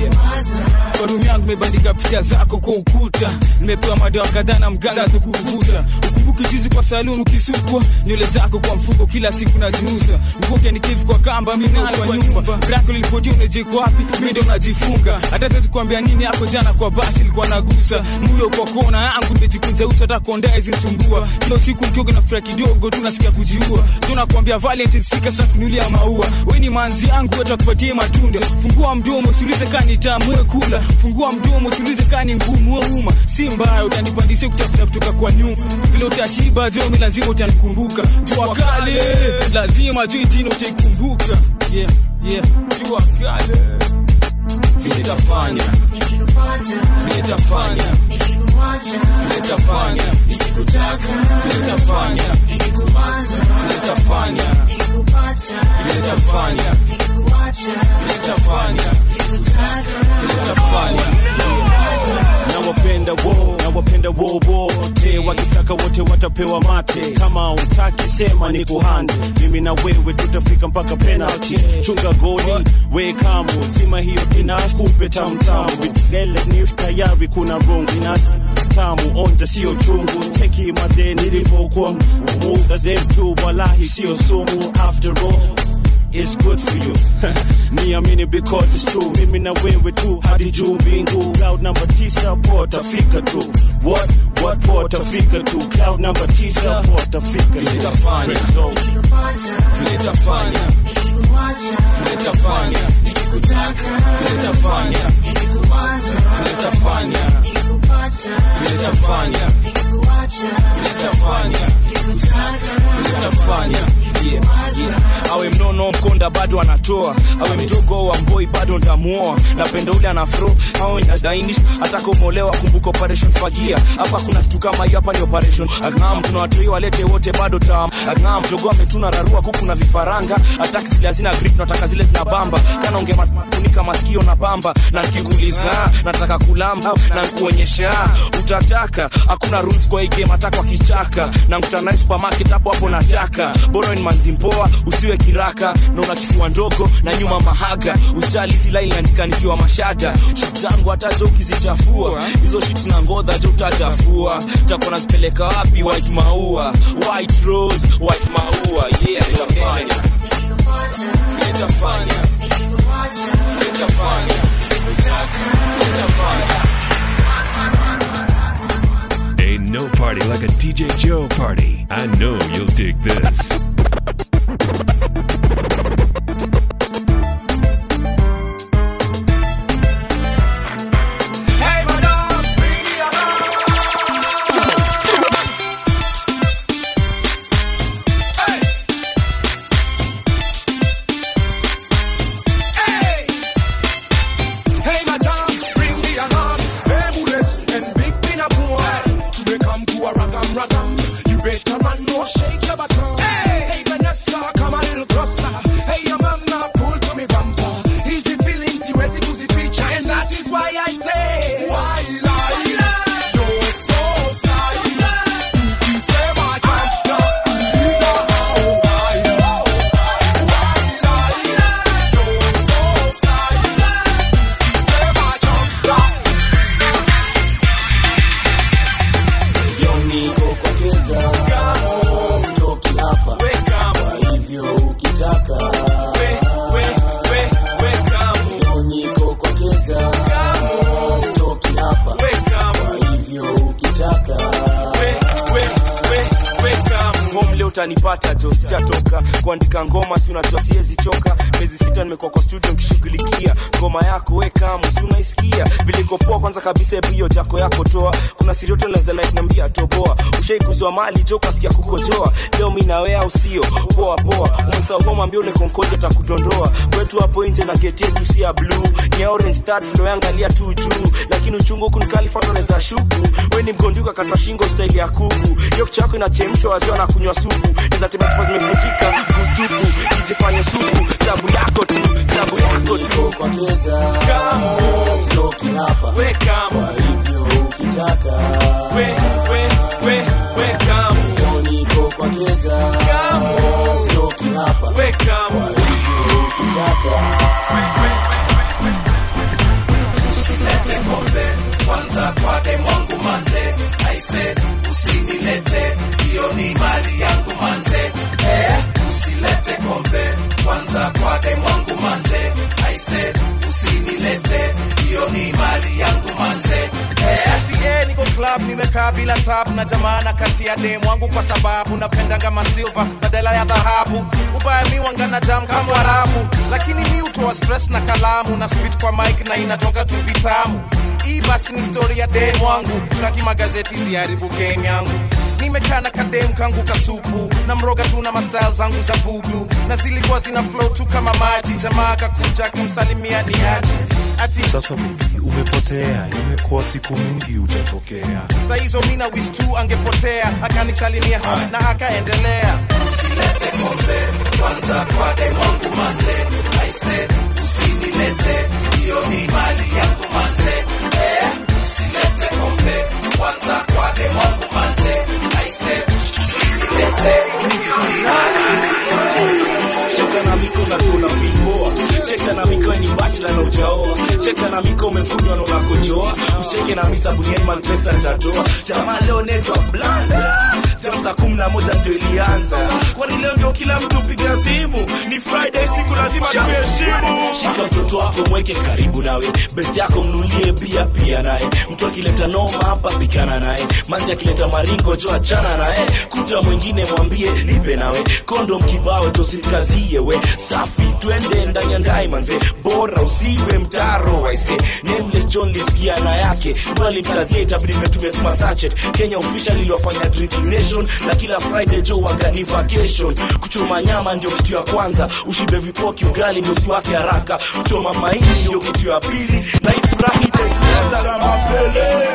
kwa room yangu imebandika picha zako kwa ukuta nimepewa madawa kadhaa na mganga za kuvuta ukumbuki juzi kwa saluni ukisukwa nywele zako kwa mfuko kila siku naziuza ukoke nikivu kwa kamba minayo kwa nyumba brako lilipotia unajiko wapi mi ndo najifunga hata siwezi kuambia nini hapo jana kwa basi ilikuwa nagusa muyo kwa kona yangu nimejikunja uso hata kondaa izinisumbua kila siku mkioga na furaha kidogo tu nasikia kujiua tunakwambia valentines fika sasa kunulia maua we ni manzi yangu watakupatie matunda fungua mdomo usiulize kani tamu we kula fungua mdomo usiulize kani ngumu we uma si mbaya utanipandisia kutafuta kutoka kwa nyuma vile utashiba jomi lazima utanikumbuka jua kale lazima juu jina utaikumbuka yeah, yeah. jua kale vile tafanya vile tafanya vile tafanya vile tafanya vile tafanya vile tafanya vile tafanya vile tafanya nawapenda wo nawapenda wo wote wakitaka wote watapewa mate kama utaki sema ni kuhande mimi na wewe tutafika mpaka penalty chunga goli we kamu zima hiyo pinash kupe tamtamu vitgele ni tayari kuna rungu ina tamu onja sio chungu cheki mazee nilivyokuwa muda zetu walahi sio sumu after all It's good for you niamini because it's true mimi na wewe tu hadi juu mbingu cloud number tisa potafika tu what what potafika tu cloud number tisa potafika vile tafanya vile tafanya vile tafanya vile tafanya vile tafanya vile tafanya nitafanya nitafanya yeah, yeah. awe mnono mkonda bado anatoa awe mdogo wa mboi bado ntamuoa napenda ule anafro awe dainis atakomolewa kumbuka operation fagia hapa kuna kitu kama hiyo hapa ni operation agam tuna watoi walete wote bado tam agam mdogo ametuna rarua kuku na vifaranga ataki zile hazina grip nataka zile zina bamba kana ungemafunika masikio na bamba na nikikuuliza nataka kulamba na nkuonyesha utataka hakuna rules kwa hii game hata kwa kichaka na nkutana supermarket hapo hapo nataka bora ni manzi mpoa usiwe kiraka na una kifua ndogo na nyuma mahaga usijali hizi line naandika nikiwa mashada shit zangu hata jo ukizichafua hizo shit na ngodha jo utachafua takuwa nazipeleka wapi white maua white rose white maua yeah nitafanya nitafanya nitafanya nitafanya Ain't no party like a DJ Joe party. I know you'll dig this. Hey, madam, bring me along. Hey. Hey. Hey, madam, bring me along. Fabulous and big pin up boy. To become to a ragam ragam. You better run, no shake your bottom. Hey, hey, Vanessa, come a little closer. Hey, your mama, pull to me bumper. Easy feelings, you ready to see feature, and that is why I say. Why lie? You're so fly. Ukisema jump, uliza how high. Why lie? You're so fly. Ukisema jump, niko kwa keza kamo sitoki hapa we kamo kwa hivyo ukitaka we we we we kamo niko kwa keza kamo sitoki hapa we kamo kwa hivyo ukitaka we we we we kamo home leo utanipata jo sitatoka kuandika ngoma si unajua siwezi choka miezi sita nimekuwa kwa studio nikishughulikia ngoma yako we kamo si unaisikia vile iko poa kwanza kabisa hebu hiyo jako yako toa kuna sirioto naweza like niambia toboa ushaikuzwa mali jo kasikia kukojoa leo mi nawe au sio poa poa umesahau homa ambia ule konkoja takudondoa kwetu hapo nje na geti yetu si ya blue ni ya orange start ndo yangalia tu juu lakini uchungu huku nikalifuata naweza shuku we ni mgonduka kata shingo staili ya kuku hiyo kichwa yako inachemshwa waziwa na kunywa supu naweza tembea chupa zimevunjika kutupu ijifanye supu sabu yako tu sabu yako tu kamo we kamo we we we we kamo kamo we kamo usilete kombe kwanza kwa demwangu manze aise usinilete hiyo ni mali yangu manze eh, usilete kombe kwanza kwa demwangu manze aise usinilete hiyo ni mali yangu manze eh, ati eh, niko club nimekaa bila tabu na jamana kati ya dem wangu kwa sababu napendanga masilva badala ya dhahabu ubaya mi wangana jam kama warabu lakini mi utoa stress na kalamu na spit kwa mic na inatoka tu vitamu hii basi ni story ya dem wangu sitaki magazeti ziharibu game yangu nimekaa na kadem kangu kasupu na mroga tu na mastyle zangu za vudu na zilikuwa zina flow tu kama maji jamaa kakuja kumsalimia ni aje ati sasa bibi umepotea imekuwa siku mingi ujatokea saa hizo mina wis tu angepotea akanisalimia na akaendelea usilete kombe kwanza kwa demwangu manze aise usinilete hiyo ni mali yangu manze eh, usilete kombe kwanza kwa demwangu manze aise usinilete hiyo ni mali cheka na miko na tuna vipoa cheka na miko ni bachla na ujaoa cheka na miko umekunywa na unakojoa usicheke na misa buniani malpesa tatoa jamaa leo netwa blanda jam saa kumi na moja ndio ilianza kwani leo ndio kila mtu piga ya simu ni friday siku lazima tuheshimu shika mtoto wako mweke karibu nawe best yako mnulie bia pia naye mtu akileta noma hapa pikana naye manzi akileta maringo jo achana naye kuta mwingine mwambie nipe nawe kondom kibao tosikazie we safi twende ndani ya ndai manze bora usiwe mtaro waise nameless john lisikia na yake mkazie itabidi mmetumia tuma sachet kenya official iliwafanya drinking nation na kila friday jo wagani vacation kuchoma nyama ndio kitu ya kwanza ushibe vipoki ugali ndio usiwake haraka kuchoma maini ndio kitu ya pili na ifurahi itaituanza na mapele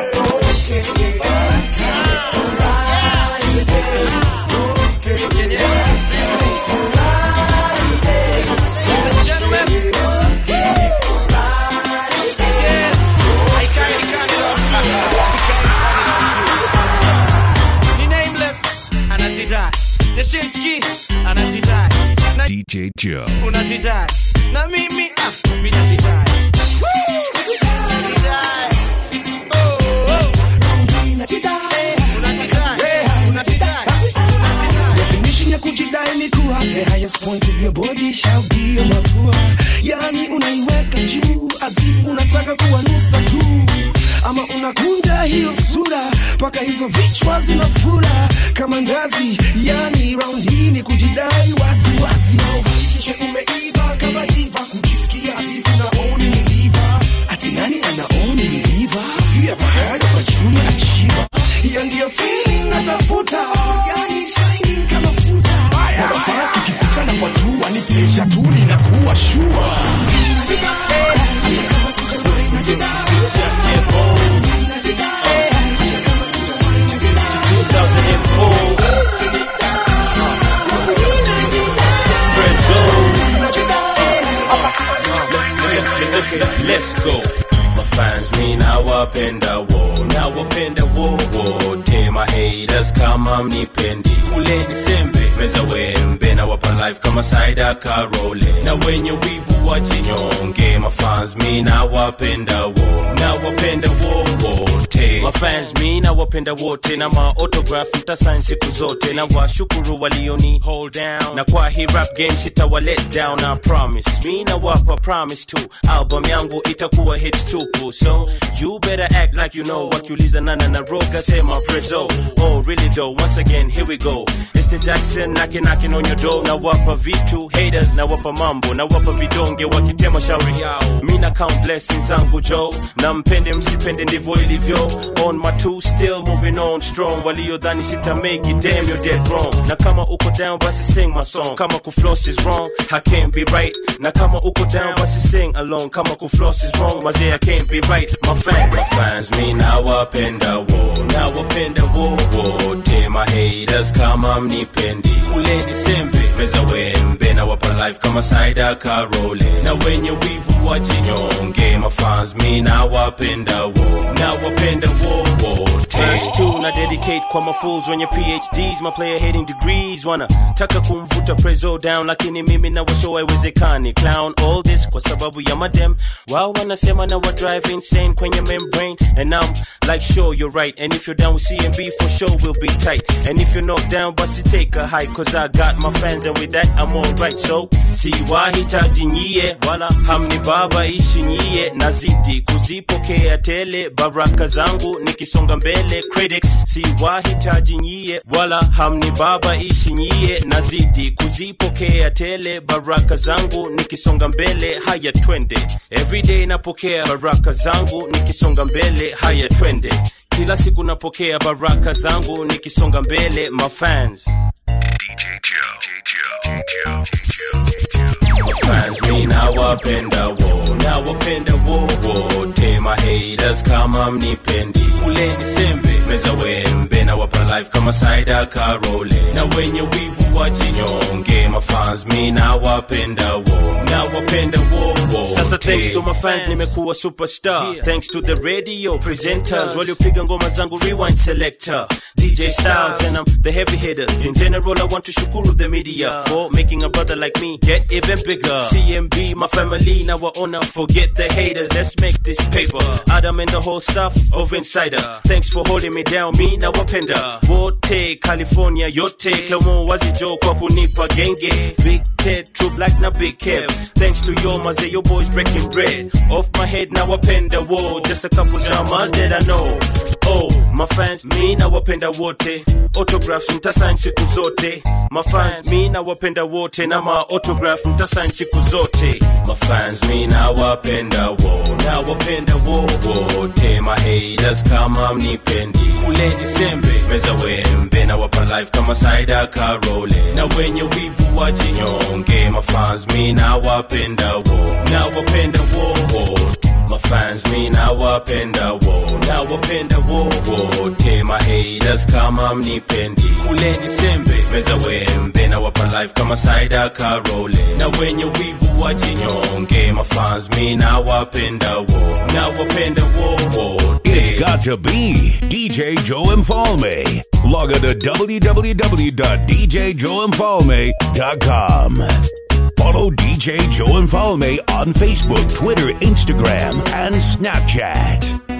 Ni nameless, anajidai. Deshinsky, anajidai. Na DJ Joe. unajidai. Na mimi, ah, mi najidai. Woo! Najidai. Oh, oh. Unajidai. Unajidai. definition ya kujidai ni kuwa the highest point of your body shall be your mapua yani unaiweka juu azifu unataka kuwanusa tu ama unakunja hiyo sura mpaka hizo vichwa zinafura kama ngazi yani round hii ni kujidai wazi wazi na uhakikishe umeiva kama diva kujisikia azifu naoni ni diva ati nani anaoni ni diva you ever heard of a junior achiever hiyo ndiyo feeling natafuta yani shining kama futa na nafasi tukikutana kwa jua ni pleasure tu ninakuwa sure Let's go. Mafans mi nawapenda wo nawapenda wo wote mahaters kama mnipendi kuleni sembe meza wembe nawapa life kama saida karole na wenye wivu wajinyonge mafans mi nawapenda wo nawapenda wo wote mafans mi nawapenda wote na maotograph mtasain siku zote na washukuru walioni hold down na kwa hii rap game sitawa let down I promise mi nawapa promise tu album yangu itakuwa hits tupu so you better act like you know wakiuliza nana na roga sema prezo oh really though once again here we go it's the jackson knocking knocking on your door na wapa vitu haters na wapa mambo na wapa vidonge wakitema shauri yao mi na count blessings zangu jo na mpende msipende ndivyo ilivyo on my two still moving on strong waliodhani sita make it damn you're dead wrong na kama uko down basi sing my song kama kufloss is wrong I can't be right na kama uko down basi sing along kama kufloss is wrong mazee I can't be right my fan my fans mi nawapenda wo nawapenda wo wote my haters kama mnipendi kuleni sembe meza wembe na wapa life kama saida karole na wenye wivu wajinyonge mafans mi nawapenda wo nawapenda wo wote Verse 2 na dedicate kwa mafools wenye phds my player hating degrees wana taka kumvuta prezo down lakini mimi na washow haiwezekani clown all this kwa sababu ya madem wao wanasema na wa drive insane kwenye membrane and I'm like sure you're right and if you're down with CMB for sure we'll be tight and if you're not down basi take a hike cause I got my fans and with that I'm alright so siwahitaji nyie wala hamni baba ishi nyie nazidi kuzipokea tele baraka zangu nikisonga mbele critics siwahitaji nyie wala hamni baba ishi nyie nazidi kuzipokea tele baraka zangu nikisonga mbele haya twende everyday napokea baraka zangu nikisonga mbele haya twende kila siku napokea baraka zangu nikisonga mbele mafans fans mi nawapenda wo nawapenda wo wote my haters kama mnipendi kuleni sembe meza wembe na wapa life kama saida karole na wenye wivu wajinyonge mafans mi nawapenda wo nawapenda wo wote sasa thanks to my fans nimekuwa superstar thanks to the radio presenters waliopiga ngoma zangu rewind selector DJ Styles and I'm the heavy hitters. In general, I want to shukuru the media for making a brother like me get even bigger. CMB, my family, now I honor. Forget the haters, let's make this paper. Adam and the whole staff of Insider. Thanks for holding me down, me now wapenda. Wote, California, yote, Clermont, Wazijo, Joe kwa kunipa genge Big Ted, True Black na Big Kev Thanks to yo maze, yo boys breaking bread Off my head now wapenda wo Just a couple dramas that I know Oh, my fans, mi na wapenda wote Autographs ntasign siku zote My fans, mi na wapenda wote Na ma autograph ntasign siku zote My fans, mi na wapenda wo Na wapenda wo wote My haters kama mnipendi Kuleni sembe, meza wembe Na wapa life kama Saida Karole Na wenye wivu wajinyonge My fans, mi na wapenda wo Na wapenda wo wote My fans, mi na wapenda wo Na wapenda wo wote My haters kama mnipendi Kuleni sembe, meza wembe Na wapa life kama Saida Karole Na wenye wivu wajinyonge My fans, mi na wapenda wo Na wapenda wo wote It's got to be DJ Joe Infalme. Log on to www.djjoeinfalme.com. Follow DJ Joe Infalme on Facebook, Twitter, Instagram, and Snapchat.